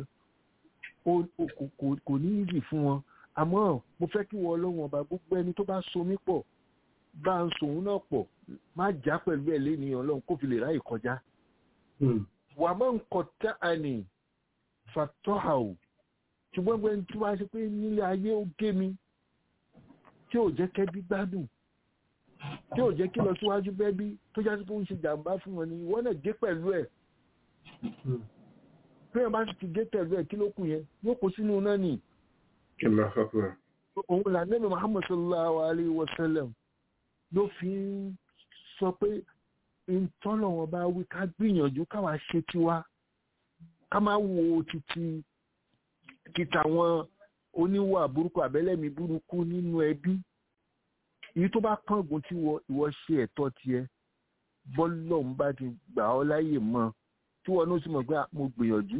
Speaker 5: kò ní ìdì fún wọn àmọ́ mo fẹ́ kí wọ́n ọlọ́run ọba gbogbo ẹni tó bá so mí pọ̀ bá ń sòun náà pọ̀ má já pẹ̀lú ẹ̀ lénìyàn ọlọ́run kó fi lè ráyè kọjá. wà á máa ń kọ tá a nì fàtọ́hà o ṣùgbọ́n gbẹ́ni tí wọ́n á ṣe pé nílé ayé ó gé mi tí ò jẹ́ kẹ́bí gbádùn tí ò jẹ́ kí lọ síwájú bẹ́bí tó já sí pé ó ń ṣe jàǹbá fún wọn ni ìwọ náà gé pẹ̀lú ẹ̀ bí wọn bá sì ti gé pẹ̀lú ẹ̀ kí ló kù yẹn yóò kó sínú náà nì. òun là nẹ́bí muhammad sallallahu alayhi wa sallam ló fi ń sọ pé ìtọ́nà wọn bá wí ká gbìyànjú káwa ṣe tiwa ká má wo títí títa wọn oníwà burúkú àbẹ́lẹ́mí burúkú nínú ẹbí èyí tó bá kángun tí ìwọ ṣe ẹ̀tọ́ tiẹ̀ bọ́lọ̀ ń bá ti gbà ọ́ láyè mọ́ tí wọn ló sì mọ̀ pé mo gbìyànjú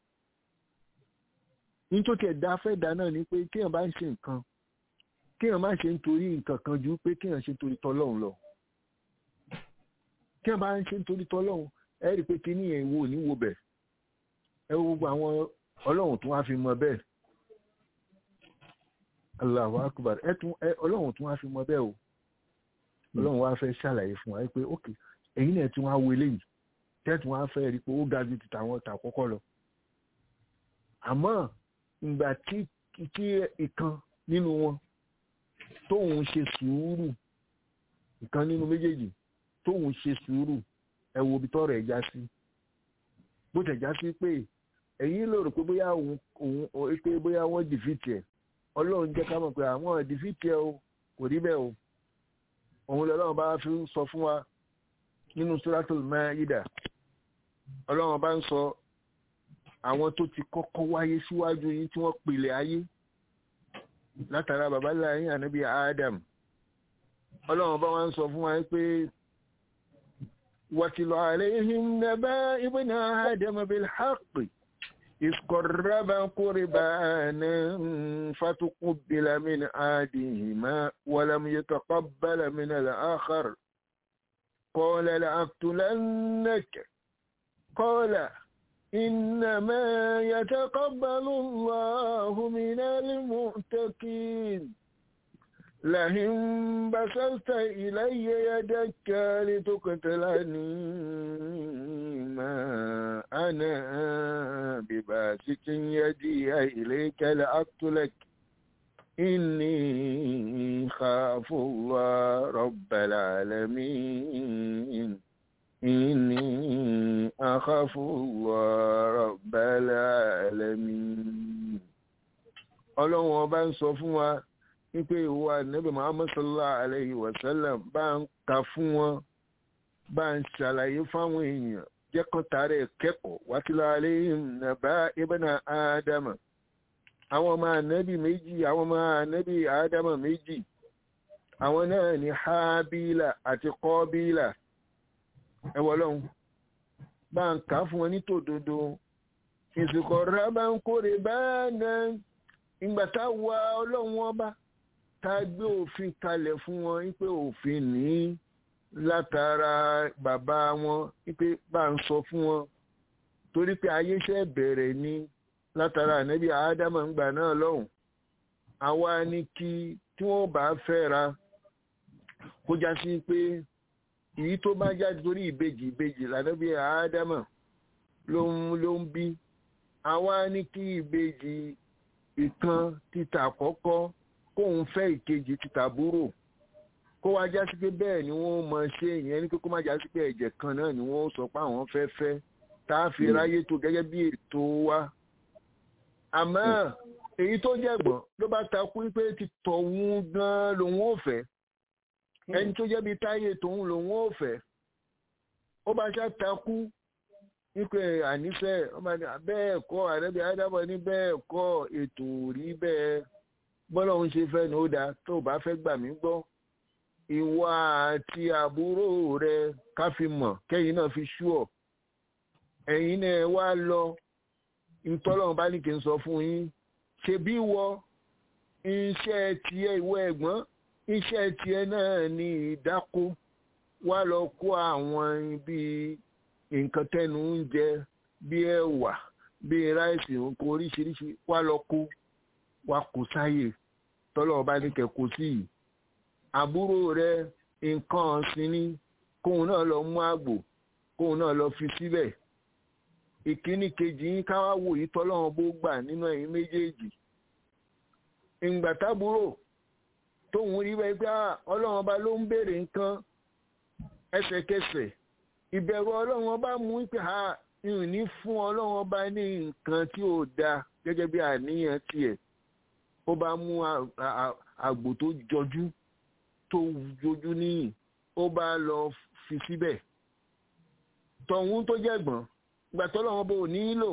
Speaker 5: ní tó tiẹ̀ dá fẹ́ dá náà ni pé kéèyàn bá ń ṣe nǹkan kéèyàn má ṣe nítorí nǹkan kan ju pé kéèyàn ṣe nítorí tọ́lọ́run lọ kéèyàn bá ń ṣe nítorí tọ́lọ́run ẹ rí i pé kíní yẹn wo ní wo bẹ̀ ẹ wo gbogbo àwọn ọlọ́run tó wá fi mọ bẹ́ẹ̀ Allahu akbar ẹ tún ẹ ọlọ́run tó wá fi mọ bẹ́ẹ̀ o ọlọ́run wá fẹ́ ṣàlàyé fún wa pé ok ẹ̀yin náà tún wá wo eléyìí tẹ́tù wọn fẹ́ rí pé ó ga ju tàwọn tàkọ́kọ́ lọ. àmọ́ ìgbà tí tí ìkan nínú wọn tóun ṣe sùúrù ìkan nínú méjèèjì tóun ṣe sùúrù ẹ wo ibi tọ́rọ̀ ẹ̀ já sí. bó tẹ̀ já sí pé ẹ̀yin ló rò pé bóyá òun òun pé bóyá wọ́n dìfìtì ẹ̀ ọlọ́run jẹ́ ká mọ̀ pé àwọn dìfìtì ẹ̀ o kò rí bẹ́ẹ̀ o òun lọ́lọ́run bá fi sọ fún wa nínú suratul Maida ọlọ́run bá ń sọ àwọn tó ti kọ́kọ́ wáyé síwájú yín tí wọ́n pèlè ayé látara bàbá láyé ànábì Adam ọlọ́run bá wá ń sọ fún wa pé wàtìlọ̀ àlẹ́yìn nàbá ibùnà Adam bil haqqi إذ قربا قربانا فتقبل من أحدهما ولم يتقبل من الآخر قال لأقتلنك قال إنما يتقبل الله من المؤتقين لئن بسلت إلي يدك لتقتلني ما أنا بباسط يدي إليك لأقتلك إني خاف الله رب العالمين إني أخاف الله رب العالمين ọlọ́run ọba ń sọ fún wa wípé ìwà nẹ́bẹ̀ muhammad sallallahu alayhi wa sallam bá ń ka fún wọn bá ń ṣàlàyé fáwọn èèyàn jẹ́kọ̀ọ́ta rẹ̀ kẹ́kọ̀ọ́ wátìlá alayhim nàbá ibana ádámà àwọn ọmọ ànẹ́bì méjì àwọn ọmọ ànẹ́bì ádámà méjì àwọn náà ní hábílà àti kọ́bílà ẹwọ lọ́hun bá ń kà fún wọn ní tòdodo ìsìnkọ̀ rábà ń kórè báyà ìgbà tá a wá ọlọ́run ọba tá a gbé òfin kalẹ̀ fún wọn wípé òfin ní látara bàbá wọn wípé bá ń sọ fún wọn torí pé ayé ṣe bẹ̀rẹ̀ ni látara ànábì ádámà ń gbà náà lọ́hùn àwa ní kí tí wọ́n bá fẹ́ra kó já sí pé èyí tó bá jáde torí ìbejì ìbejì lànàbí ádámà ló ń ló ń bí àwa ní kí ìbejì ìkan títà àkọ́kọ́ kóun fẹ́ ìkejì títà búrò kó wá já sí pé bẹ́ẹ̀ ni wọ́n mọ ṣe ìyẹn ní pé kó má já sí pé ẹ̀jẹ̀ kan náà ni wọ́n sọ pé àwọn fẹ́ fẹ́ tá a fi ráyé tó gẹ́gẹ́ bí ètò wa àmọ́ èyí tó jẹ̀gbọ́n ló bá takú pé ti tọ̀hún gan-an lòun ò fẹ́ ẹni tó jẹ́ bí táyé tòun lòun ò fẹ́ ó bá ṣá takú wípé àníṣe bẹ́ẹ̀ kọ́ àrẹ́bí ádámọ̀ ní bẹ́ẹ̀ kọ́ ètò rí bẹ́ẹ̀ bọ́lá òun ṣe fẹ́ ní ó dáa tó bá fẹ́ gbà mí gbọ́ ìwà àti àbúrò rẹ ká fi mọ̀ kẹ́yìn náà fi ṣú ọ̀ ẹ̀yin náà wá lọ ìtọ́lọ́run bá ní kí n sọ fún yín ṣebí wọ iṣẹ́ tiẹ̀ ìwọ ẹ̀gbọ́n iṣẹ́ tiẹ̀ náà ní ìdáko wá lọ kó àwọn bíi nǹkan tẹnu ń jẹ bíi ẹ̀wà bíi ráìsì nǹkan oríṣiríṣi wá lọ kó wá kó sáyè tọ́lọ́run bá ní kẹ́ kó sí yìí àbúrò rẹ nǹkan ọ̀sìn ni kóun náà lọ mú àgbò kóun náà lọ fi síbẹ̀ ìkíní kejì yín ká wá wò yìí tọ́lọ́run bó gbà nínú ẹ̀yin méjèèjì ìgbà tábúrò tóun rí bẹ́ẹ̀ pé ọlọ́run ọba ló ń béèrè nǹkan ẹsẹ̀kẹsẹ̀ ìbẹ̀rù ọlọ́run ọba mú pé ha ìrìn ní fún ọlọ́run ọba ní nǹkan tí ò dáa gẹ́gẹ́ bí àníyàn tiẹ̀ ó bá mú àgbò tó jọjú tó jojú níyìn ó bá lọ fi síbẹ̀ tọ̀hún tó jẹ̀gbọ́n ìgbà tó lọ́wọ́ bò nílò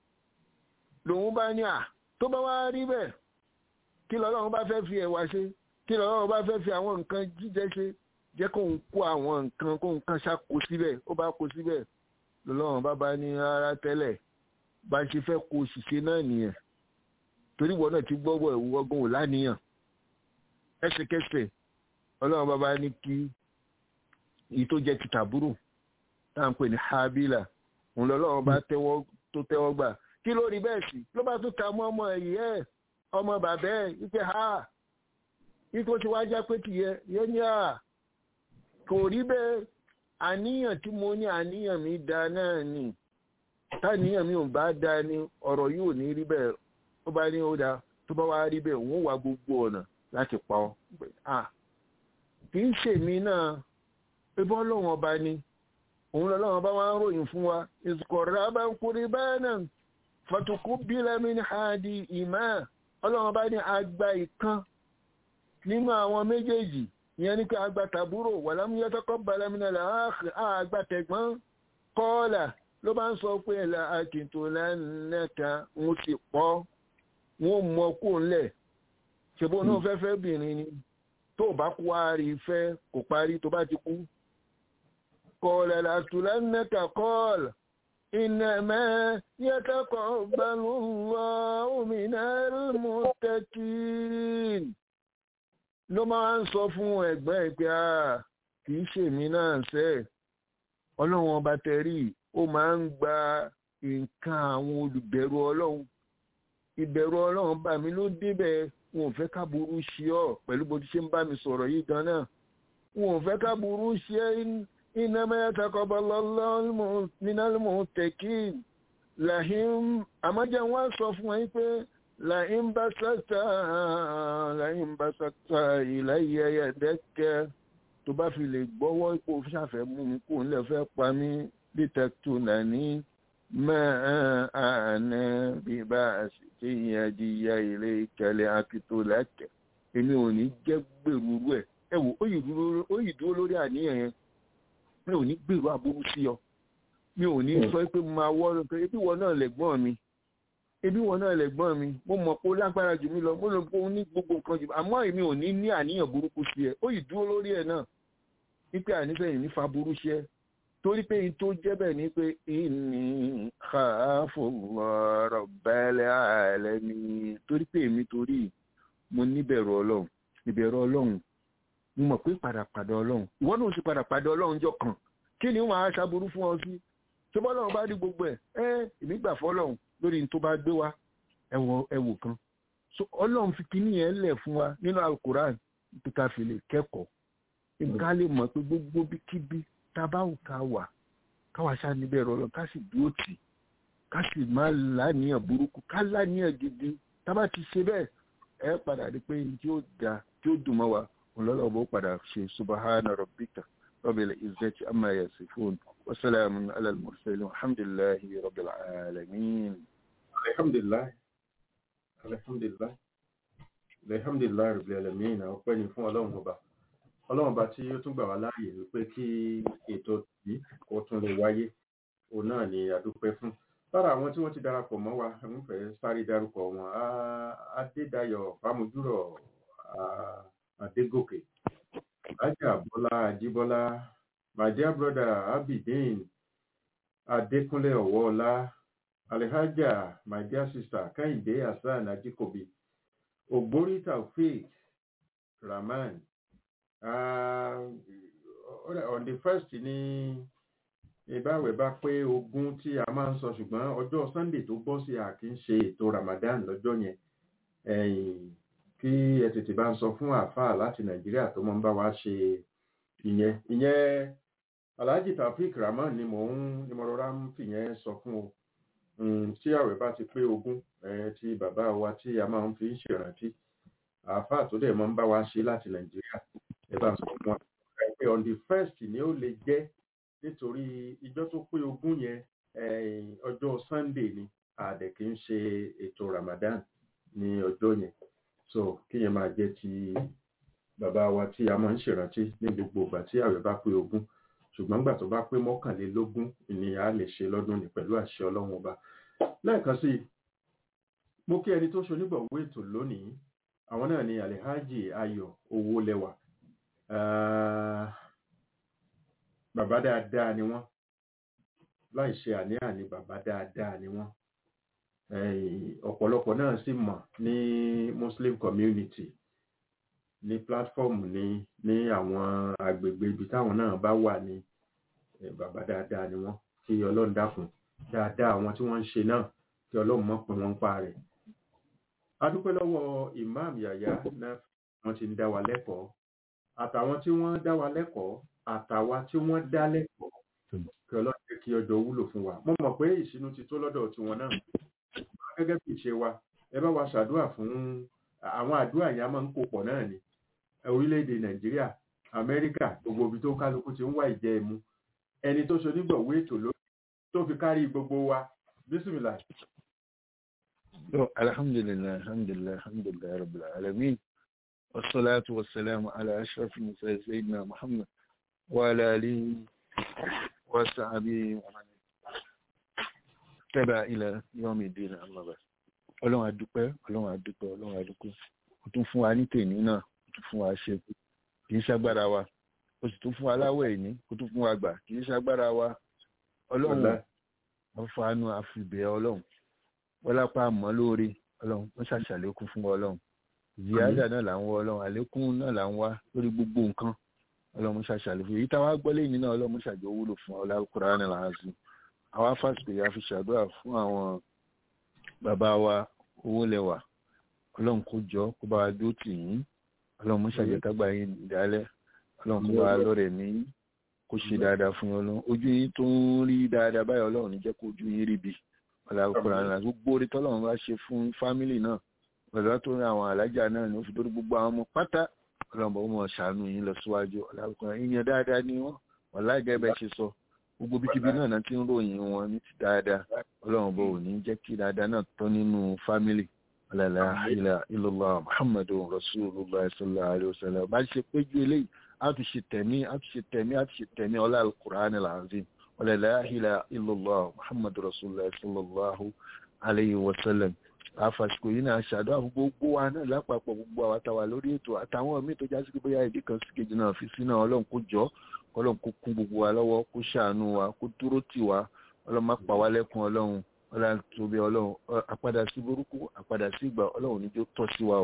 Speaker 5: lòun bá ní à tó bá wá rí bẹ́ẹ̀ kí lọ́lọ́run bá fẹ́ fi ẹ̀wà ṣe kí lọ́lọ́run bá fẹ́ fi àwọn nǹkan jíjẹ ṣe jẹ́ kóun kó àwọn nǹkan kóun kan ṣàkó síbẹ̀ ó bá kó síbẹ̀ lọ́lọ́run bá bá ní rárá tẹ́lẹ̀ bá ṣe fẹ́ kó ṣìṣe náà nìyẹn torí ìwọ náà ti gbọ́wọ́ ìwọ ọgbọ́n ò láníyàn ẹsẹ̀kẹsẹ̀ ọlọ́run bá bá ní kí èyí tó jẹ́ ti tàbúrò tá à ń pè ní habila òun lọ́lọ́run bá tẹ́wọ́ tó tẹ́wọ́ gbà kí ló rí bẹ́ẹ̀ sí ló bá tún ta mọ́ ọmọ ẹ̀yìn ẹ̀ ọmọ bàbá ẹ̀ wípé ha wípé ó ti wá já pé tìyẹ yẹ ní à kò rí bẹ́ẹ̀ àníyàn tí mo ní àníyàn mi da náà ni táníyàn mi ò bá da ni ọ̀rọ̀ yìí ò ní rí bẹ́ẹ̀ ó bá ní ó da tó bá wá rí bẹ́ẹ̀ òun wá gbogbo ọ̀nà láti pa ọ́ kì í ṣèmi náà ebí ọlọ́run ọba ni òun lọ́lọ́run bá wọ́n ròyìn fún wa ìsìkọ̀rọ̀ bá ń kúrí báyìí náà fàtùkú bílẹ̀mí ní àdì ìmá ọlọ́run bá ní àgbà ìkan nínú àwọn méjèèjì ìyẹn ní pé àgbà tàbúrò wà lámúyẹ́tọ́kọ́ balẹ̀mínà láàárín àgbà tẹ̀gbọ́n kọ́ọ̀là ló bá ń sọ pé ẹ̀là àkìntò lẹ́nẹ̀ka ń ti pọ̀ wọ́n mọ kó ńlẹ̀ ṣèbó náà fẹ́fẹ́ bìnrin ni tó bá kú wá rí fẹ́ kò parí tó bá ti kú قال لأقتلنك قال إنما يتقبل الله من المتقين ló máa ń sọ fún ẹ̀gbọ́n ẹ̀ pé a kì í ṣèmi náà ṣe ọlọ́run ọba tẹ̀rí ó máa ń gba nǹkan àwọn olùbẹ̀rù ọlọ́run ìbẹ̀rù ọlọ́run bá mi ló débẹ̀ wọn ò fẹ́ ká burú ṣe ọ́ pẹ̀lú bó ti ṣe ń bá mi sọ̀rọ̀ yìí gan náà wọn ò fẹ́ ká burú ṣe إنما يتقبل الله من المتقين لهم أما جوان صفوا لئن بسطت لئن بسطت إلي يدك tó bá fi lè gbọ́wọ́ ipò ṣàfẹ́ mú mi kó nílẹ̀ fẹ́ pa mí dítẹ́kítù nàní máa àná bí bá a sì ti yàn jíya ilé ìkẹlẹ̀ akitó lẹ́kẹ̀ èmi ò ní jẹ́ gbèrú ẹ̀ ẹ wò ó yìí dúró lórí àníyàn yẹn mi ò ní gbèrò aburú sí ọ mi ò ní sọ pé mo máa wọ́ lókè ebi wọn náà lẹ̀gbọ́n mi ebi wọn náà lẹ̀gbọ́n mi mo mọ̀ pé ó lágbára jù mí lọ mo lọ pé ó ní gbogbo nǹkan jù àmọ́ èmi ò ní ní àníyàn burúkú sí ẹ ó yìí dúró lórí ẹ náà wípé ànífẹ̀yìn ní fa burú sí ẹ torí pé n tó jẹ́ bẹ́ẹ̀ ni pé ìní khafullah rabbal alamin torí pé èmi torí mo níbẹ̀rù ọlọ́run ìbẹ̀rù ọlọ́run mo mọ̀ pé padàpadà ọlọ́run ìwọ náà sì padàpadà ọlọ́run jọ kàn kí ni wọ́n á ṣàbùrú fún ọ sí tó bá ọlọ́run bá rí gbogbo ẹ̀ ẹ́ èmi gbà fọlọ́run lórí ní tó bá gbé wa ẹ̀wò kan so ọlọ́run fi kíní yẹn lẹ̀ fún wa nínú alukoran tó ká fi lè kẹ́kọ̀ọ́ ká lè mọ̀ pé gbogbo bíkíbi tá a bá wù ká wà káwa ṣáà níbẹ̀ rọlọ́ ká sì dúró tì ká sì má láníyàn burúkú ká láníyàn gidi tá a bá ti ṣe bẹ́ẹ̀ ẹ padà rí pé tí ó da tí ó dùn mọ́ wa ọlọ́lọ́bọ̀ padà ṣe subahana rabbika rabbil izzati amma yasifun wa salamun ala al-mursalin alhamdulillahi rabbil alamin.
Speaker 4: alhamdulilayi alhamdulilayi alhamdulilayi rabbil alamin ọpẹ́ ni fún ọlọ́run ọba ọlọ́run ọba tí ó tún gbà wá láàyè wípé kí ètò yìí kó tún lè wáyé òun náà ni àdúpẹ́ fún lára àwọn tí wọ́n ti darapọ̀ mọ́ wa ń fẹ́ sáré darúkọ wọn adédayọ̀ fámojúrọ̀ adégòkè ajá bọ́lá ajíbọ́lá my dear brother abidin adékúnlé ọ̀wọ́ọ̀lá alhaja my dear sister kẹ́hìndé hasan ajíkòbí ògbórí taofeek rahman uh, on the first ní ìbáwẹ̀ bá pé ogún tí a máa ń sọ ṣùgbọ́n ọjọ́ sunday tó bọ́ sí àkí ń ṣe ètò ramadan lọ́jọ́ yẹn kí ẹ tètè bá ń sọ fún àáfàá láti nàìjíríà tó máa ń bá wa ṣe ìyẹn ìyẹn alhaji taofik rahman ni mò ń ni mo rọra ń fìyẹn sọ fún o tí àwẹ̀ bá ti pé ogún tí bàbá wa tí a máa ń fi ń ṣèrántí àáfàá tó dẹ̀ máa ń bá wa ṣe láti nàìjíríà ẹ bá ń sọ fún wa pé on the first ni ó lè jẹ́ nítorí ìjọ tó pé ogún yẹn ọjọ́ sunday ni àdẹ̀ kì í ṣe ètò ramadan ní ọjọ́ yẹn so kí yẹn máa jẹ́ ti bàbá wa tí a máa ń ṣèrántí ní gbogbo ìgbà tí àwẹ̀ bá pé ogún ṣùgbọ́n gbà tó bá pé mọ́kànlélógún ni a lè ṣe lọ́dún ní pẹ̀lú àṣẹ ọlọ́run ọba lẹ́ẹ̀kan sí i mo kí ẹni tó ṣonígbọ̀wọ́ ètò lónìí àwọn náà ni alhaji ayọ̀ owó lẹ́wà bàbá dáadáa ni wọ́n láì ṣe àní-àní bàbá dáadáa ni wọ́n ọ̀pọ̀lọpọ̀ náà sì mọ̀ ní muslim community ní platform ní ní àwọn agbègbè ibi táwọn náà bá wà ní bàbá dáadáa ni wọ́n kí ọlọ́run dákun dáadáa àwọn tí wọ́n ń ṣe náà kí ọlọ́run mọ̀ pé wọ́n ń pa rẹ̀ a dúpẹ́ lọ́wọ́ imam yàyà náà wọ́n ti ń dá wa lẹ́kọ̀ọ́ àtàwọn tí wọ́n dá wa lẹ́kọ̀ọ́ àtàwa tí wọ́n dá lẹ́kọ̀ọ́ kí ọlọ́run jẹ́ kí ọjọ́ wúlò fún wa mo mọ̀ pé ìṣínú ti tó lọ́dọ̀ tiwọn náà gẹ́gẹ́ bí ìṣe wa ẹ bá wa ṣàdúrà fún àwọn àdúrà yẹn a máa ń kó pọ̀ náà ni orílẹ̀-èdè nàìjíríà amẹ́ríkà gbogbo ibi tó kálukú ti ń wá ìjẹ́ ẹmu ẹni tó ṣe onígbọ̀wé ètò lórí tó fi kárí gbogbo wa bísímìlà.
Speaker 5: alhamdulilayi alhamdulilayi alhamdulilayi rabbil alamin wasalaatu wasalaamu ala ashraf musa sayyidina muhammad wa ala alihi wa sahbihi wa man tẹ́bà ilẹ̀ yọ́mì ìdílé àmọ́bà ọlọ́run àdúpẹ́ ọlọ́run àdúpẹ́ ọlọ́run àdúpẹ́ ó tún fún wa ní tèmi náà ó tún fún wa ṣe kì í ṣagbára wa ó sì tún fún wa láwọ̀ ẹ̀ní ó tún fún wa gbà kì í ṣagbára wa ọlọ́run wọ́n fàánú àfìbẹ́ ọlọ́run wọ́n lápá àmọ́ lóore ọlọ́run wọ́n ṣàṣàlékún fún ọlọ́run ìyáàdà náà là ń wọ ọlọ́run àlékún náà là ń wá lórí gbogbo nǹkan ọlọ́run ṣàṣàlékún èyí táwa gbọ́ lẹ́yìn náà ọlọ́run ṣàjọ wúlò fún ọlọ́kùnrin náà làásù àwa fásitì yà fi ṣàdúrà fún àwọn bàbá wa owó lẹwà ọlọ́run kó jọ kó bá wa dó tì yín ọlọ́run mú ṣàjẹkágbà yín ìdálẹ́ ọlọ́run kó bá wa lọ́rẹ̀ ní kó ṣe dáadáa fún yín ọlọ́run ojú yín tó ń rí dáadáa báyìí ọlọ́run ní jẹ́ kó ojú yín ríbi ọlọ́run àná gbogbo orí tọ́lọ́run bá ṣe fún fámìlì náà ọ̀dọ́ tó rí àwọn alájà náà ní ó fi dórí gbogbo àwọn ọmọ pátá ọlọ́run bá wọn ṣàánú yín lọ síwájú ọlọ́run ìyẹn dáadáa ni wọ́n ọ̀láìgẹ́ bẹ́ẹ̀ ṣe sọ gbogbo bíkíbi náà náà ti ń ròyìn wọn ní ti dáadáa ọlọ́run bò ní jẹ́ kí dáadáa náà tán nínú fámìlì ọ̀làlá ilà ilọ̀lá muhammadu rasulullah sallallahu alayhi wa sallam bá ṣe péjú eléyìí a ti ṣe tẹ̀mí a ti ṣe tẹ̀mí a ti ṣe tẹ̀mí ọlá alukur'an alazim ọ̀làlá ilà ilọ̀lá muhammadu rasulullah sallallahu alayhi wa sallam àfàsìkò yìí náà ṣàdúrà fún gbogbo wa náà lápapọ̀ gbogbo àwọn àtàwà lórí ètò àtàwọn míì tó já sí pé bóyá ìdí kan sí kejì náà fi sí náà ọlọ́run kó jọ ọlọ́run kó kún gbogbo wa lọ́wọ́ kó ṣàánú wa kó dúró tì wá ọlọ́run má pa wá lẹ́kùn ọlọ́run ọlọ́run tóbi ọlọ́run àpadà sí burúkú àpadà sí ìgbà ọlọ́run níjó tọ́ sí wa o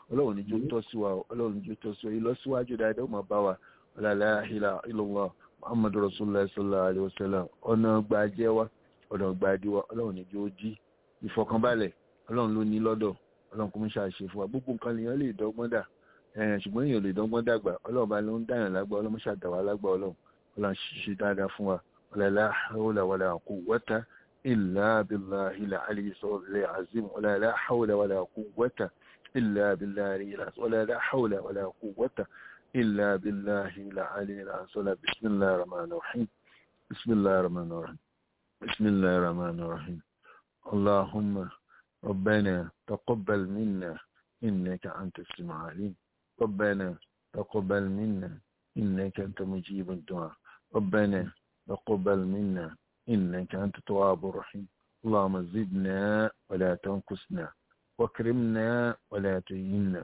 Speaker 5: ọlọ́run níjó tọ́ sí wa ọlọ́run níjó tọ́ sí wa ìlọsíwájú dáadáa ó máa bá wa la ilaha illallah muhammadu rasulillah sallallahu alayhi wa sallam ọ̀nà gbàjẹ́ wa ọ̀nà gbàdí wa ọlọ́run níjó jí ìfọkànbalẹ̀ ọlọ́run ló ní lọ́dọ̀ ọlọ́run kò ń ṣàṣe fún wa gbogbo nǹkan lèèyàn lè dọ́gbọ́n dà ṣùgbọ́n èèyàn lè dọ́gbọ́n dàgbà ọlọ́run bá ló ń dàyàn lágbà ọlọ́run ṣàdàwà lágbà ọlọ́run ọlọ́run ṣe dáadáa fún wa la hawla wala quwwata illa billahi al-ali al-azim la hawla wala quwwata illa billahi wala la hawla wala quwwata illa billahi al-ali al-azim bismillahir rahmanir rahim bismillahir rahmanir rahim bismillahir rahmanir rahim اللهم ربنا تقبل منا إنك أنت السميع العليم ربنا تقبل منا إنك أنت مجيب الدعاء ربنا تقبل منا إنك أنت التواب الرحيم اللهم زدنا ولا تنقصنا واكرمنا ولا تهنا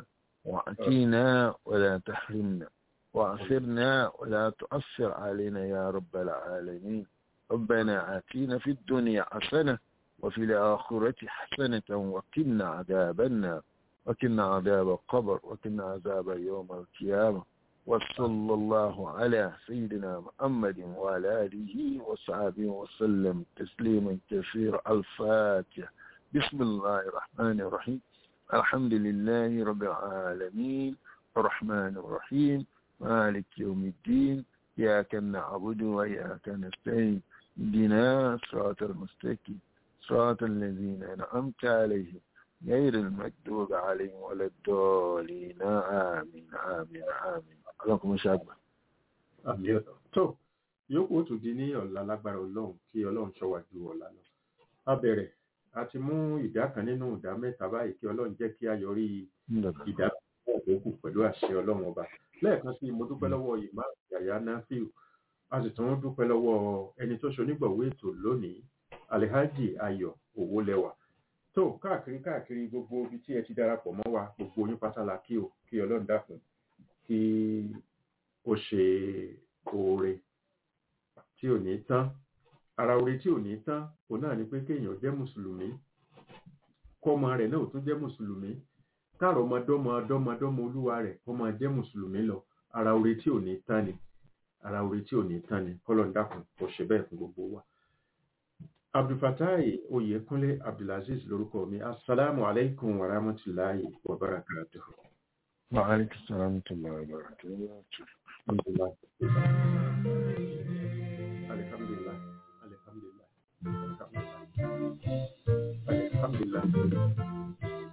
Speaker 5: وأتينا ولا تحرمنا وأثرنا ولا تؤثر علينا يا رب العالمين ربنا آتينا في الدنيا حسنة وفي الآخرة حسنة وقنا عذاب النار وقنا عذاب القبر وقنا عذاب يوم القيامة وصلى الله على سيدنا محمد وعلى آله وصحبه وسلم تسليما كثيرا الفاتحة بسم الله الرحمن الرحيم الحمد لله رب العالمين الرحمن الرحيم مالك يوم الدين إياك نعبد وإياك نستعين اهدنا صراط المستقيم صراط الذين أنعمت عليهم غير المكتوب عليهم ولا الضالين آمين آمين آمين ọlọ́run ṣàgbà.
Speaker 4: àmì ọ̀tọ̀ tó yòókù ó tún di ní ọ̀la lágbára ọlọ́run kí ọlọ́run ṣọ́wà ju ọ̀la lọ. a bẹ̀rẹ̀ a ti mú ìdá kan nínú ìdá mẹ́ta báyìí kí ọlọ́run jẹ́ kí a yọrí ìdá òkú pẹ̀lú àṣẹ ọlọ́run ọba. lẹ́ẹ̀kan sí mo dúpẹ́ lọ́wọ́ ìmá yàyà náfíù a sì tún dúpẹ́ lọ́wọ́ ẹni tó ṣonígbọ̀wé ètò lónìí alihaji ayọ̀ owólẹ́wà tó káàkiri káàkiri gbogbo ibi tí ẹ ti darapọ̀ mọ́ wa gbogbo oyún pátá la kí o kí ọlọ́run dákun kí ó ṣe oore tí ò ní tán ara oore tí ò ní tán òun náà ni pé kéèyàn jẹ́ mùsùlùmí kọ́mọ rẹ̀ náà tún jẹ́ mùsùlùmí káàrọ̀ ọmọdọ́mọ ọdọ́mọdọ́mọ olúwa rẹ̀ kó máa jẹ́ mùsùlùmí lọ ara oore tí ò ní tán ni ara oore tí ò ní tán ni kọ́lọ́n dákun kò ṣe bẹ́ẹ̀ fún gbogbo wa. abdulfatai oyekunle abdulaziz lorúkọ mi asalaamu alaykum wa rahmatulahi wa barakatuhu.
Speaker 5: وعليكم السلام ورحمة الله وبركاته
Speaker 4: Alhamdulillah. Alhamdulillah. Alhamdulillah. Alhamdulillah. Alhamdulillah.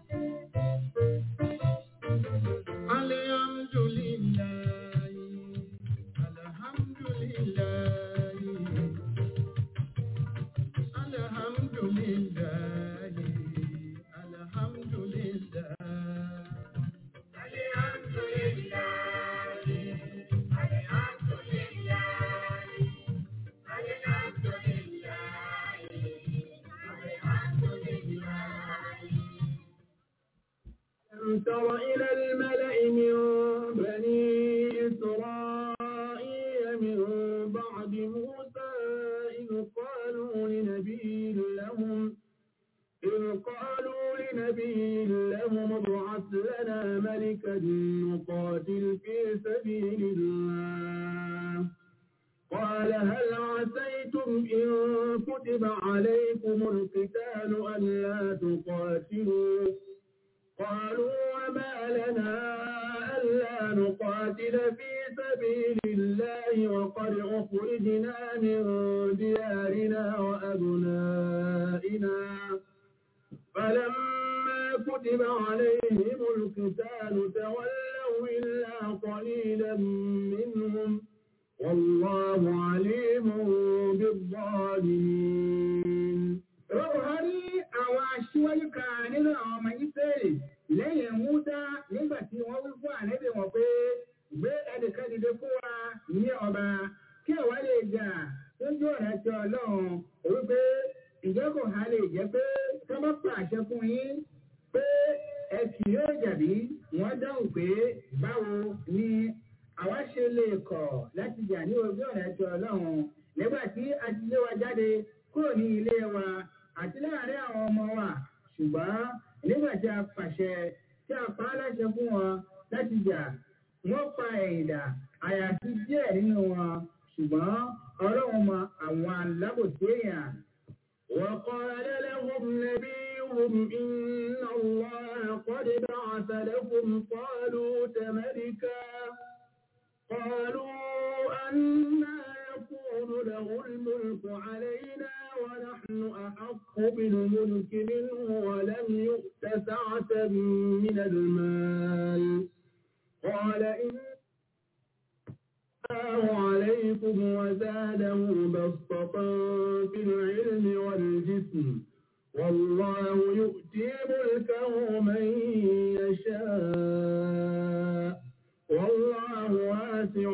Speaker 1: تر إلى الملأ من بني إسرائيل من بعد موسى إذ قالوا لنبي لهم إذ قالوا لنبي لهم ابعث لنا ملكا نقاتل في سبيل الله قال هل عسيتم إن كتب عليكم القتال ألا تقاتلوا قالوا وما لنا ألا نقاتل في سبيل الله وقد أخرجنا من ديارنا وأبنائنا فلما كتب عليهم القتال تولوا إلا قليلا منهم والله عليم بالظالمين Rọ́bùhárí àwọn aṣíwájú kan nínú àwọn ọmọ Ísírẹ́lì lẹ́yìn Múdá nígbà tí wọ́n wí fún ànẹ́bí wọn pé gbé ẹnìkan dìde fún wa ní ọba kí ẹ̀wá lè jà lójú ọ̀nà ti Ọlọ́run wípé ìjẹ́kọ̀ ha lè jẹ́ pé ká bá pàṣẹ fún yín pé ẹ kì yóò jàbí wọ́n dáhùn pé báwo ni àwa ṣe lè kọ̀ láti jà ní ojú ọ̀nà ti Ọlọ́run nígbà tí a ti lé wa jáde kúrò ní ilé wa àti láàárín àwọn ọmọ wa ṣùgbọ́n nígbà tí a pàṣẹ
Speaker 6: tí a pa á láṣẹ fún wọn láti jà wọ́n pa ẹ̀yìndà àyàfi díẹ̀ nínú wọn ṣùgbọ́n ọlọ́run mọ àwọn alábòsí èèyàn. وقال لهم نبيهم إن الله قد بعث لكم طالوت ملكا قالوا أنا يكون له الملك علينا ونحن أحق بالملك منه ولم يؤت سعة من المال قال إن الله عليكم وزاده بسطة في العلم والجسم والله يؤتي ملكه من يشاء والله واسع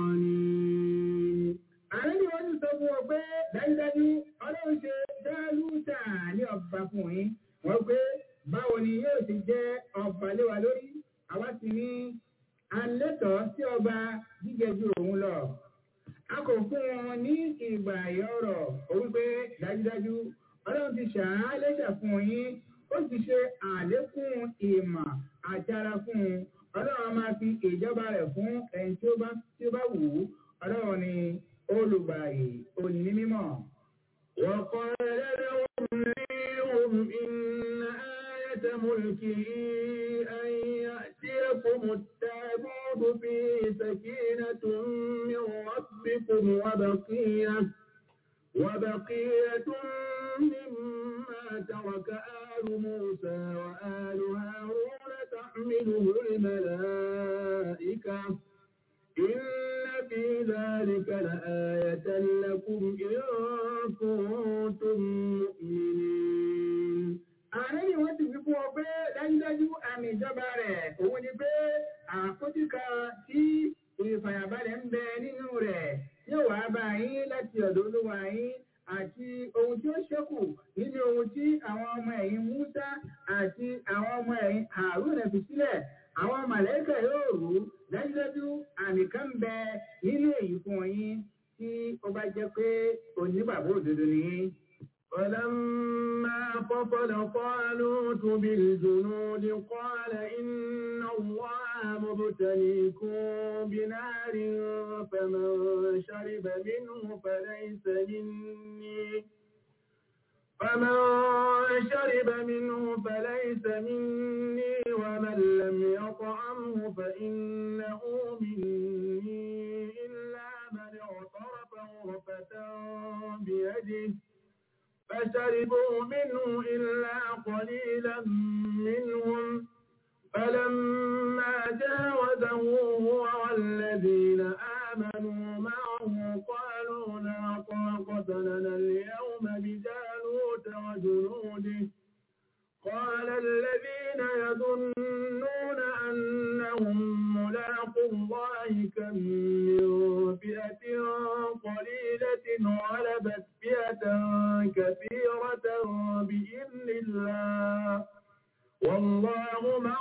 Speaker 6: عليم àrẹ́bí wọ́n ti sọ fún ọ pé dájúdájú ọlọ́run ṣe dáálùtà ní ọba fún yín wọ́n pé báwo ni yóò ti jẹ́ ọba léwa lórí àwa sì ní alẹ́tọ̀ sí ọba jíjẹ ju òun lọ. A kò fún wọn ní ìgbà ìyọ̀rọ̀ òun pé dájúdájú ọlọ́run ti ṣàálẹ́ṣà fún yín ó ti ṣe àlékún ìmọ̀ àjára fún un ọlọ́run a máa fi ìjọba rẹ̀ fún ẹni tí ó bá tí ó bá wù ú ọlọ́run ni olùgbàyè òní mímọ́. وقال لهم نبيهم إن آية ملكه أن يأتيكم التابوت فيه سكينة من ربكم وبقية وبقية مما ترك آل موسى وآل هارون تحمله الملائكة إن في ذلك لآية لكم إن كنتم مؤمنين ààrẹ ni wọ́n ti fi fún ọ pé dájúdájú àmì ìjọba rẹ̀ òun ni pé àkójú kan tí ìfàyàbalẹ̀ ń bẹ nínú rẹ̀ yóò wá bá yín láti ọ̀dọ̀ olúwa yín àti ohun tí ó ṣẹ́kù nínú ohun tí àwọn ọmọ ẹ̀yìn Musa àti àwọn ọmọ ẹ̀yìn Haruna fi sílẹ̀ àwọn màlẹ́kà yóò rú dájúdájú àmì kan ń bẹ nínú èyí fún yín tí ó bá jẹ́ pé onígbàgbọ́ òdodo ni yín. ولما فصل طالوت بالجنود قال إن الله مبتليكم بنار فمن شرب منه فليس مني فمن شرب منه فليس مني ومن لم يطعمه فإنه مني إلا من اغترف غرفة بيده فشربوا منه إلا قليلا منهم فلما جاوزه هو والذين آمنوا معه قالوا لا طاقة لنا اليوم بجالوت وجنوده قال الذين يظنون أنهم ملاقوا الله كم من فئة قليلة غلبت فئة كثيرة بإذن الله والله مع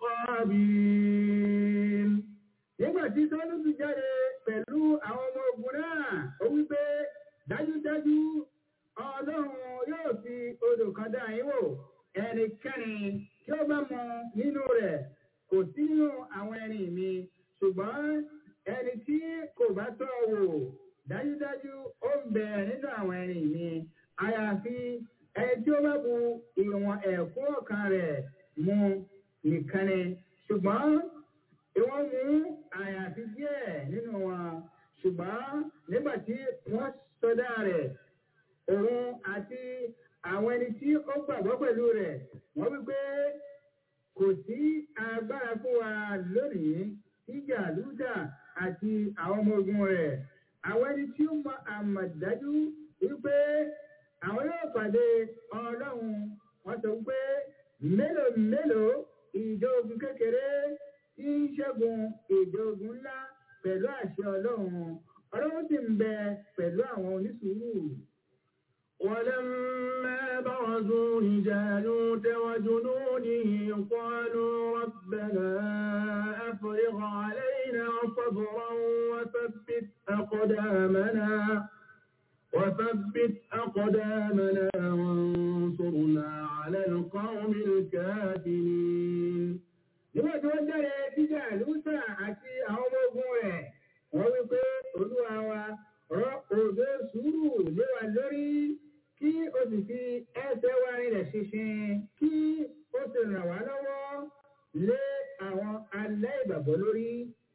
Speaker 6: الصابرين nígbà tí sọ́lùtù jáde pẹ̀lú àwọn ọmọ ogun náà ó wípé dájúdájú ọlọ́run yóò fi odò kan dá yín wò ẹnikẹ́ni tí ó bá mọ nínú rẹ̀ kò sí nínú àwọn ẹni mi ṣùgbọ́n ẹni tí kò bá tọ́ wò dájúdájú ó ń bẹ nínú àwọn ẹni mi àyàfi ẹni tí ó bá bu ìwọ̀n ẹ̀kún ọ̀kan rẹ̀ mu nìkan ni ṣùgbọ́n ìwọ́n mú àyàfi díẹ̀ nínú wọn ṣùgbọ́n nígbà tí wọ́n sọdá rẹ̀ òun àti àwọn ẹni tí ó gbàgbọ́ pẹ̀lú rẹ̀ wọ́n wí pé kò sí agbára fún wa lónìí ìjà lúdà àti àwọn ọmọ ogun rẹ̀ àwọn ẹni tí ó mọ àmọ̀dájú wípé àwọn yóò pàdé ọlọ́run wọ́n sọ wípé mélòó mélòó ìjọ ogun kékeré tí ń ṣẹ́gun ìjọ ogun ńlá pẹ̀lú àṣẹ ọlọ́run ọlọ́run sì ń bẹ pẹ̀lú àwọn onísùúrù. ولما برزوا لجالوت وجنوده قالوا ربنا أفرغ علينا صبرا وثبت أقدامنا وثبت أقدامنا وانصرنا على القوم الكافرين tí wọ́n jáde jíjà lúsà àti àwọn ọmọ ogun rẹ̀ wọ́n wí pé olúwa wa rọ òjò sùúrù lé wa lórí kí o sì fi ẹsẹ̀ wa rinlẹ̀ ṣinṣin kí o sì ràn wá lọ́wọ́ lé àwọn aláìgbàgbọ́ lórí.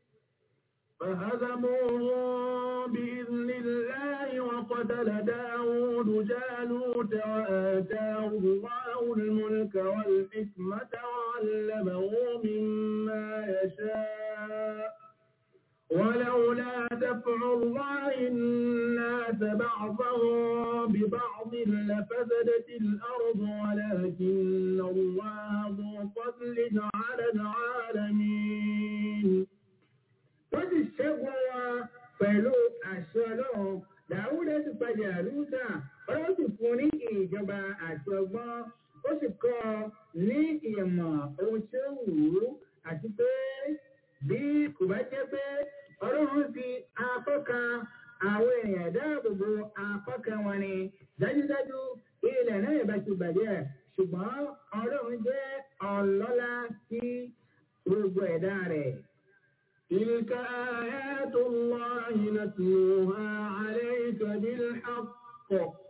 Speaker 1: فهزموهم بإذن الله وقتل داود جالوت وآتاه الله الملك والحكمة وعلمه مما يشاء ولولا دفع الله الناس بعضهم ببعض لفسدت الأرض ولكن الله ذو فضل على العالمين
Speaker 6: wọ́n sì ṣẹ́gun wọn pẹ̀lú àṣẹ ọlọ́run dàwúdà sì padà lúdà ọlọ́run sì fún ní ìjọba àti ọgbọ́n ó sì kọ́ ọ ní ìmọ̀ ohun tí ó wù ú àti pé bí kò bá jẹ́ pé ọlọ́run fi apọ́ka àwọn èèyàn dáàbòbò apọ́ka wọn ni dájúdájú ilẹ̀ náà ìbá ti bàjẹ́ ṣùgbọ́n ọlọ́run jẹ́ ọlọ́lá sí gbogbo ẹ̀dá rẹ̀.
Speaker 1: تلك آيات الله نتلوها عليك بالحق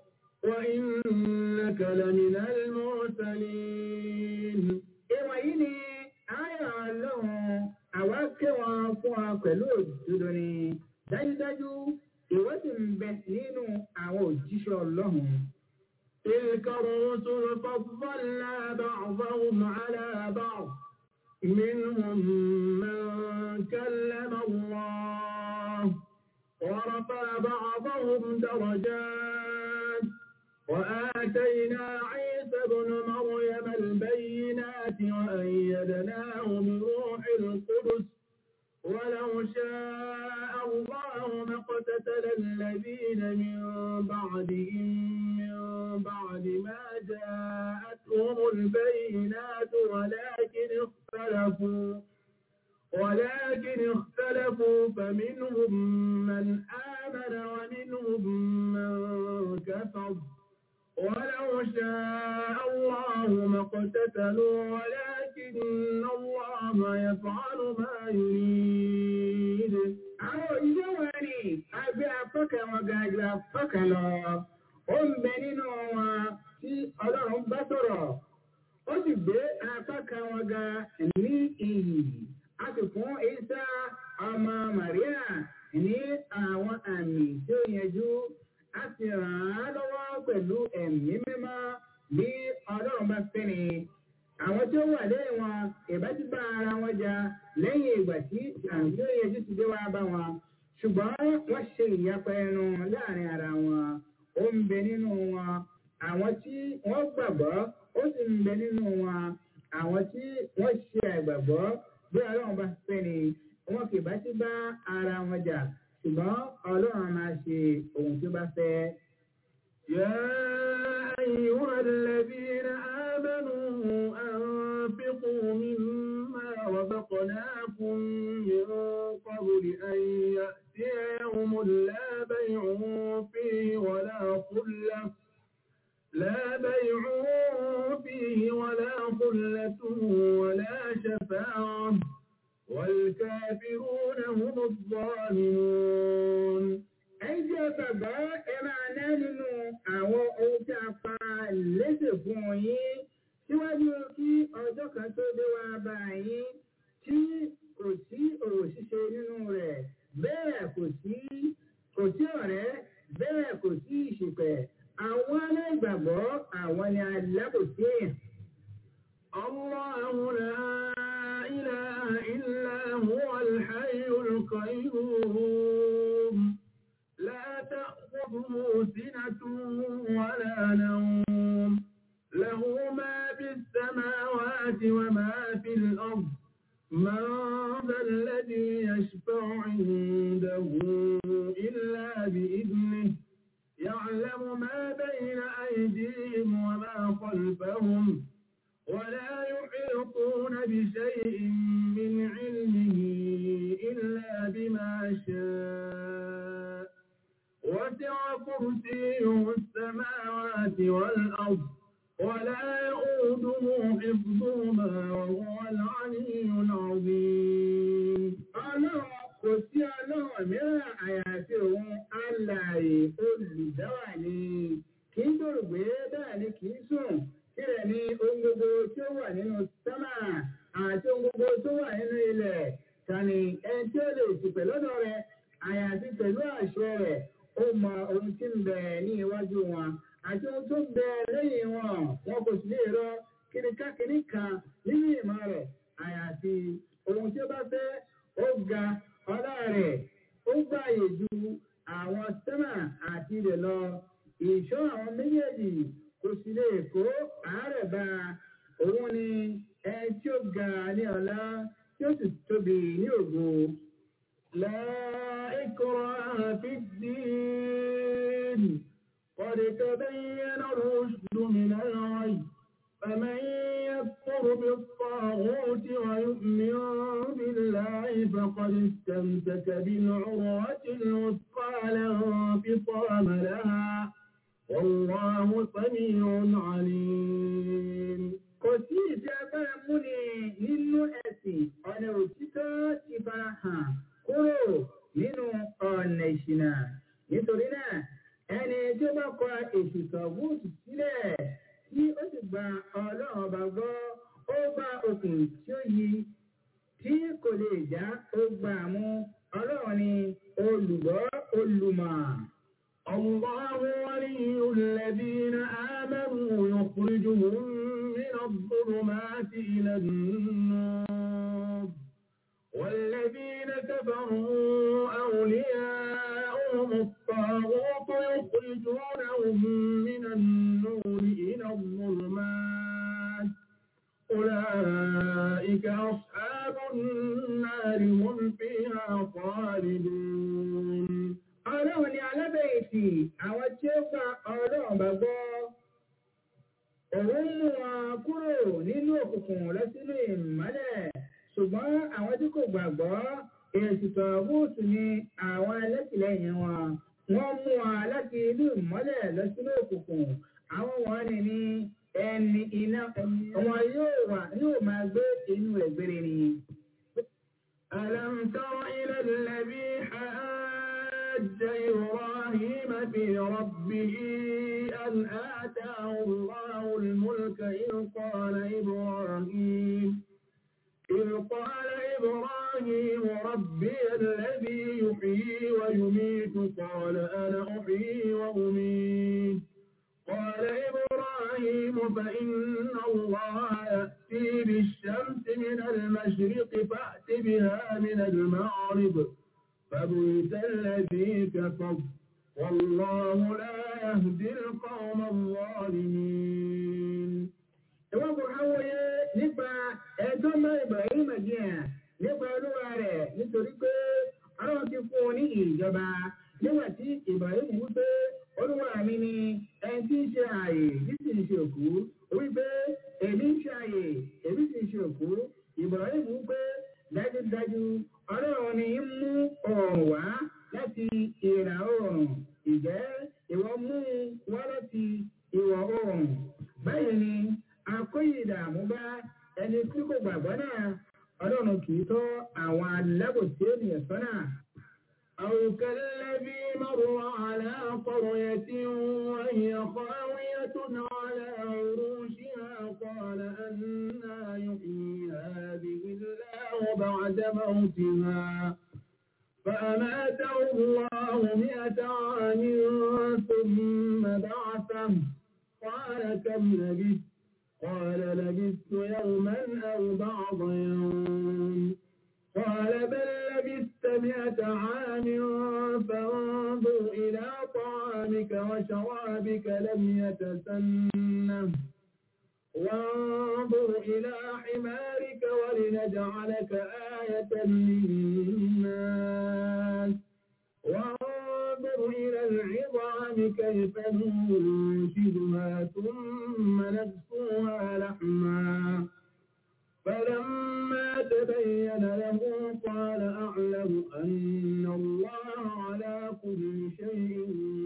Speaker 1: وإنك لمن المرسلين
Speaker 6: Ìwọ̀n yìí ni ayọ̀ ọlọ́run àwa ké wọn fún wa pẹ̀lú òdodo ni dájúdájú ìwọ sì ń bẹ nínú àwọn òjíṣẹ́ ọlọ́run.
Speaker 1: تلك الرسل فضلنا بعضهم على بعض منهم من كلم الله ورفع بعضهم درجات وآتينا عيسى ابن مريم البينات وأيدناه بروح القدس ولو شاء الله ما اقتتل الذين من بعدهم من بعد ما جاءتهم البينات ولكن اختلفوا ولكن اختلفوا فمنهم من آمن ومنهم من كفر ولو شاء الله ما اقتتلوا ولكن الله يفعل ما يريد
Speaker 6: Àwọn òjíṣẹ́ wọn ni agbé apọ́kẹ́ wọn ga ju apọ́kẹ́ lọ. Ó ń bẹ nínú wọn tí ọlọ́run bá sọ̀rọ̀. Ó sì gbé apọ́kẹ́ wọn ga ní iyì. A sì fún Isa ọmọ Màríà ní àwọn àmì tí ó yẹjú. A sì ràn án lọ́wọ́ pẹ̀lú ẹ̀mí mímọ́ bí ọlọ́run bá fẹ́ ni. Àwọn tí ó wà lẹ́yìn wọn ìbá ti bá ara wọn jà lẹ́yìn ìgbà tí àmì tí ó yẹjú ti dé wá bá wọn. Ṣùgbọ́n wọ́n ṣe ìyapa ẹnu láàrin ara wọn. Ó ń bẹ nínú wọn. Àwọn tí wọ́n gbàgbọ́ ó sì ń bẹ nínú wọn. Àwọn tí wọ́n ṣe àìgbàgbọ́ bí ọlọ́run bá fẹ́ ni wọn kì bá ti bá ara wọn jà. Ṣùgbọ́n ọlọ́run máa ṣe ohun tí ó bá fẹ́.
Speaker 1: يا أيها الذين آمنوا أنفقوا مما رزقناكم من قبل أن يأتي يوم لا بيع فيه ولا خلة لا بيع فيه ولا خلة ولا شفاعة والكافرون هم الظالمون
Speaker 6: ẹ̀yin tí ẹ gbàgbọ́ ẹ máa ná nínú àwọn ohun tí a pa léṣe fún yín síwájú kí ọjọ́ kan tó dé wá bá yín tí kò sí òwò ṣíṣe nínú rẹ̀ bẹ́ẹ̀ kò sí kò sí ọ̀rẹ́ bẹ́ẹ̀ kò sí ìṣìpẹ̀ àwọn aláìgbàgbọ́ àwọn ni alábòsí èèyàn.
Speaker 1: الله لا إله إلا هو الحي القيوم لا تأخذه سنة ولا نوم له ما في السماوات وما في الأرض من ذا الذي يشفع عنده إلا بإذنه يعلم ما بين أيديهم وما خلفهم ولا يحيطون بشيء من علمه إلا بما شاء وسع كرسيه السماوات والأرض ولا يؤوده حفظهما وهو العلي العظيم
Speaker 6: àti ohun gbogbo tó wà nínú ilẹ̀ tani ẹni tí ó lè ṣìpẹ̀ lọ́dọ̀ rẹ̀ àyàfi pẹ̀lú àṣẹ rẹ̀ ó mọ ohun tí ń bẹ ní iwájú wọn àti ohun tó ń bẹ lẹ́yìn wọn wọn kò sì lè rọ kìnìkàkìnì kan nínú ìmọ̀ rẹ̀ àyàfi ohun tí ó bá fẹ́ ó ga ọlá rẹ̀ ó gbààyè ju àwọn sẹ́mà àti ilẹ̀ lọ ìṣọ́ àwọn méjèèjì kò sì lè kó àárẹ̀ bá òun ni ẹni tí ó ga ní ọlá tí ó sì tóbi ní ògo. لا إكراه في الدين قد تبين الرشد من الغي فمن يكفر بالطاغوت ويؤمن بالله فقد استمسك بالعروة الوثقى لا انفصام لها والله سميع عليم kò sí ìdí agbára múni nínú ẹ̀sìn ọ̀nà òtítọ́ ti fara hàn kúrò nínú ọ̀nà ìṣìnà nítorí náà ẹni tí ó bá kọ èsì sọ̀gbọ́ọ̀tù sílẹ̀ tí ó sì gba ọlọ́run ọba gbọ́ ó gba okùn tí ó yí tí kò lè já ó gbà mú ọlọ́run ni olùgbọ́ olùmọ̀. الله ولي الذين آمنوا يخرجهم من الظلمات إلى النور والذين كفروا أولياؤهم الطاغوت يخرجونهم من النور إلى الظلمات أولئك أصحاب النار هم فيها خالدون ọlọ́run ni alábẹ̀yìntì àwọn tí ó gba ọlọ́run bá gbọ́ òun mú wọn kúrò nínú òkùnkùn lọ sínú ìmọ́lẹ̀ ṣùgbọ́n àwọn tí kò gbàgbọ́ èsì tọ̀ọ̀bùsù ni àwọn ẹlẹ́tìlẹ́yìn wọn wọ́n mú wọn láti inú ìmọ́lẹ̀ lọ sínú òkùnkùn àwọn wọn ni ní ẹni iná wọn yóò wà yóò máa gbé inú ẹ̀gbẹ́rẹ́ ni. ألم تر إلى الذي حاج إبراهيم في ربه أن آتاه الله الملك إذ قال إبراهيم إذ قال إبراهيم ربي الذي يحيي ويميت قال أنا أحيي وأميت قال إبراهيم فإن الله يأتي بالشمس من المشرق فأت بها من المغرب فبئس الذي كفر والله لا يهدي القوم الظالمين ìwọ́n kò háwòye nípa ẹjọ́ mọ́ Ibrahim jìyàn nípa olúwa rẹ̀ nítorí pé ọlọ́run ti fún un ní ìjọba nígbà tí Ibrahim wí pé olúwa mi ni ẹni tí ń ṣe ààyè tí sì ń ṣe òkú wí pé èmi ń ṣe ààyè èmi sì ń ṣe òkú Ibrahim wí pé dájúdájú ọlọ́run ni ń mú oòrùn wá láti ìlà oòrùn ìjẹ́ ìwọ mú wá láti ìwọ̀ oòrùn báyìí ni akóyè ìdààmú bá ẹni tí kò gbàgbọ́ náà ọlọ́run kì í tọ́ àwọn alábòsí ènìyàn sọ́nà. أو كالذي مر على قرية وهي خاوية على عروشها قال أنا يحيي هذه الله بعد موتها فأماته الله مئة عام ثم بعثه قال كم لبثت قال لبثت يوما أو بعض يوم قال بل لبثت مئة عام فانظر إلى طعامك وشرابك لم يتسنه وانظر إلى حمارك ولنجعلك آية للناس وانظر إلى العظام كيف ننشدها ثم نكسوها لحما فلما تبين له قال أعلم أن الله على كل شيء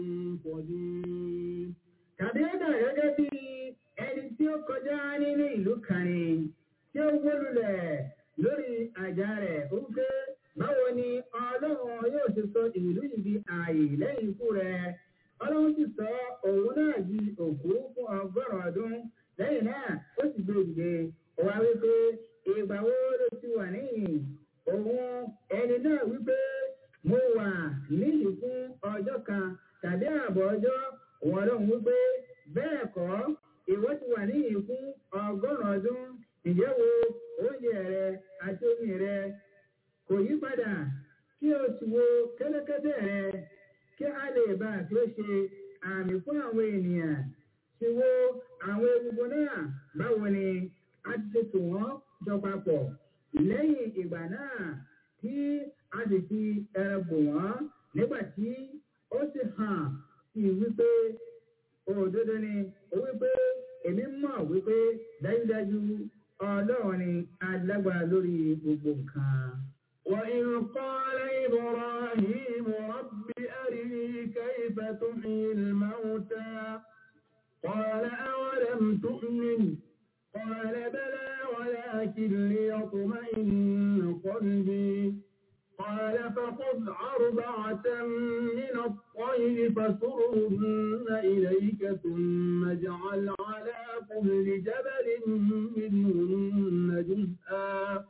Speaker 6: قدير tàbí ó dà gẹ́gẹ́ bí ẹni tí ó kọjá nínú ìlú kan ni tí ó wólulẹ̀ lórí àjà rẹ̀ ó pé báwo ni ọlọ́run yóò ṣe sọ ìlú yìí di ààyè lẹ́yìn ikú rẹ̀ ọlọ́run sì sọ òun náà di òkú fún ọgọ́rùn-ún ọdún lẹ́yìn náà ó sì gbé ìdè wá wípé ìgbà wo wà níyìn òun ẹni náà wípé mo wà níyì fún ọjọ́ kan tàbí ààbọ̀ ọjọ́ òun ọlọ́run wípé bẹ́ẹ̀ kọ́ ìwọ ti wà níyì fún ọgọ́rùn-ún ọdún ǹjẹ́ wo oúnjẹ rẹ àti omi rẹ kò yí padà kí o sì wo kẹ́lẹ́kẹ́tẹ́ rẹ kí a lè bá a fi ó ṣe àmì fún àwọn ènìyàn ti wo àwọn egungun náà báwo ni a ti ṣe tò wọ́n jọ papọ̀ lẹ́yìn ìgbà náà tí a sì fi ẹran bò wọ́n nígbà tí ó sì hàn sí wípé òdodo ni ó wípé èmi mọ̀ wípé dájúdájú ọlọ́run ni alágbára lórí gbogbo nǹkan.
Speaker 1: وإذ قال إبراهيم رب أرني كيف تحيي الموتى قال أولم تؤمن قال بلى ولكن ليطمئن قلبي قال فخذ أربعة من الطير فسرهن إليك ثم اجعل على كل جبل منهن جزءا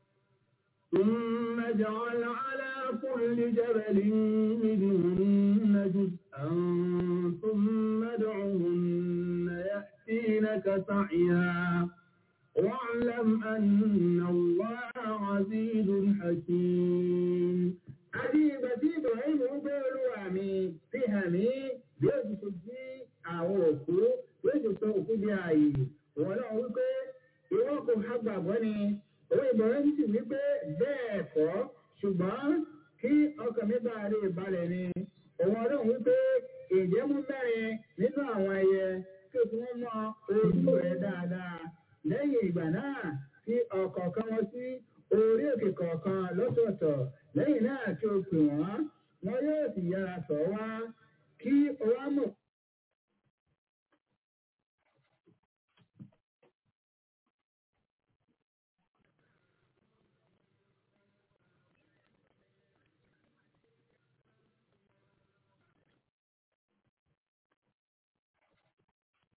Speaker 1: ثم اجعل على كل جبل منهن جزءا ثم ادعهن يأتينك سعيا واعلم أن الله عزيز حكيم
Speaker 6: àti ìgbà tí ibrahim ń gbé olúwa mi fi hàn mí bí ó ti ṣe jí àwọn òkú bí ó ti sọ òkú di ààyè wọn náà wípé ìwọ kò ha gbàgbọ́ ni òun ibrahim sì wípé bẹ́ẹ̀ kọ́ ṣùgbọ́n kí ọkàn mi bá rí ìbalẹ̀ ni òun ọlọ́run wípé ìjẹ́ mú mẹ́rin nínú àwọn ẹyẹ kí o fi wọ́n mọ ojú rẹ̀ dáadáa lẹ́yìn ìgbà náà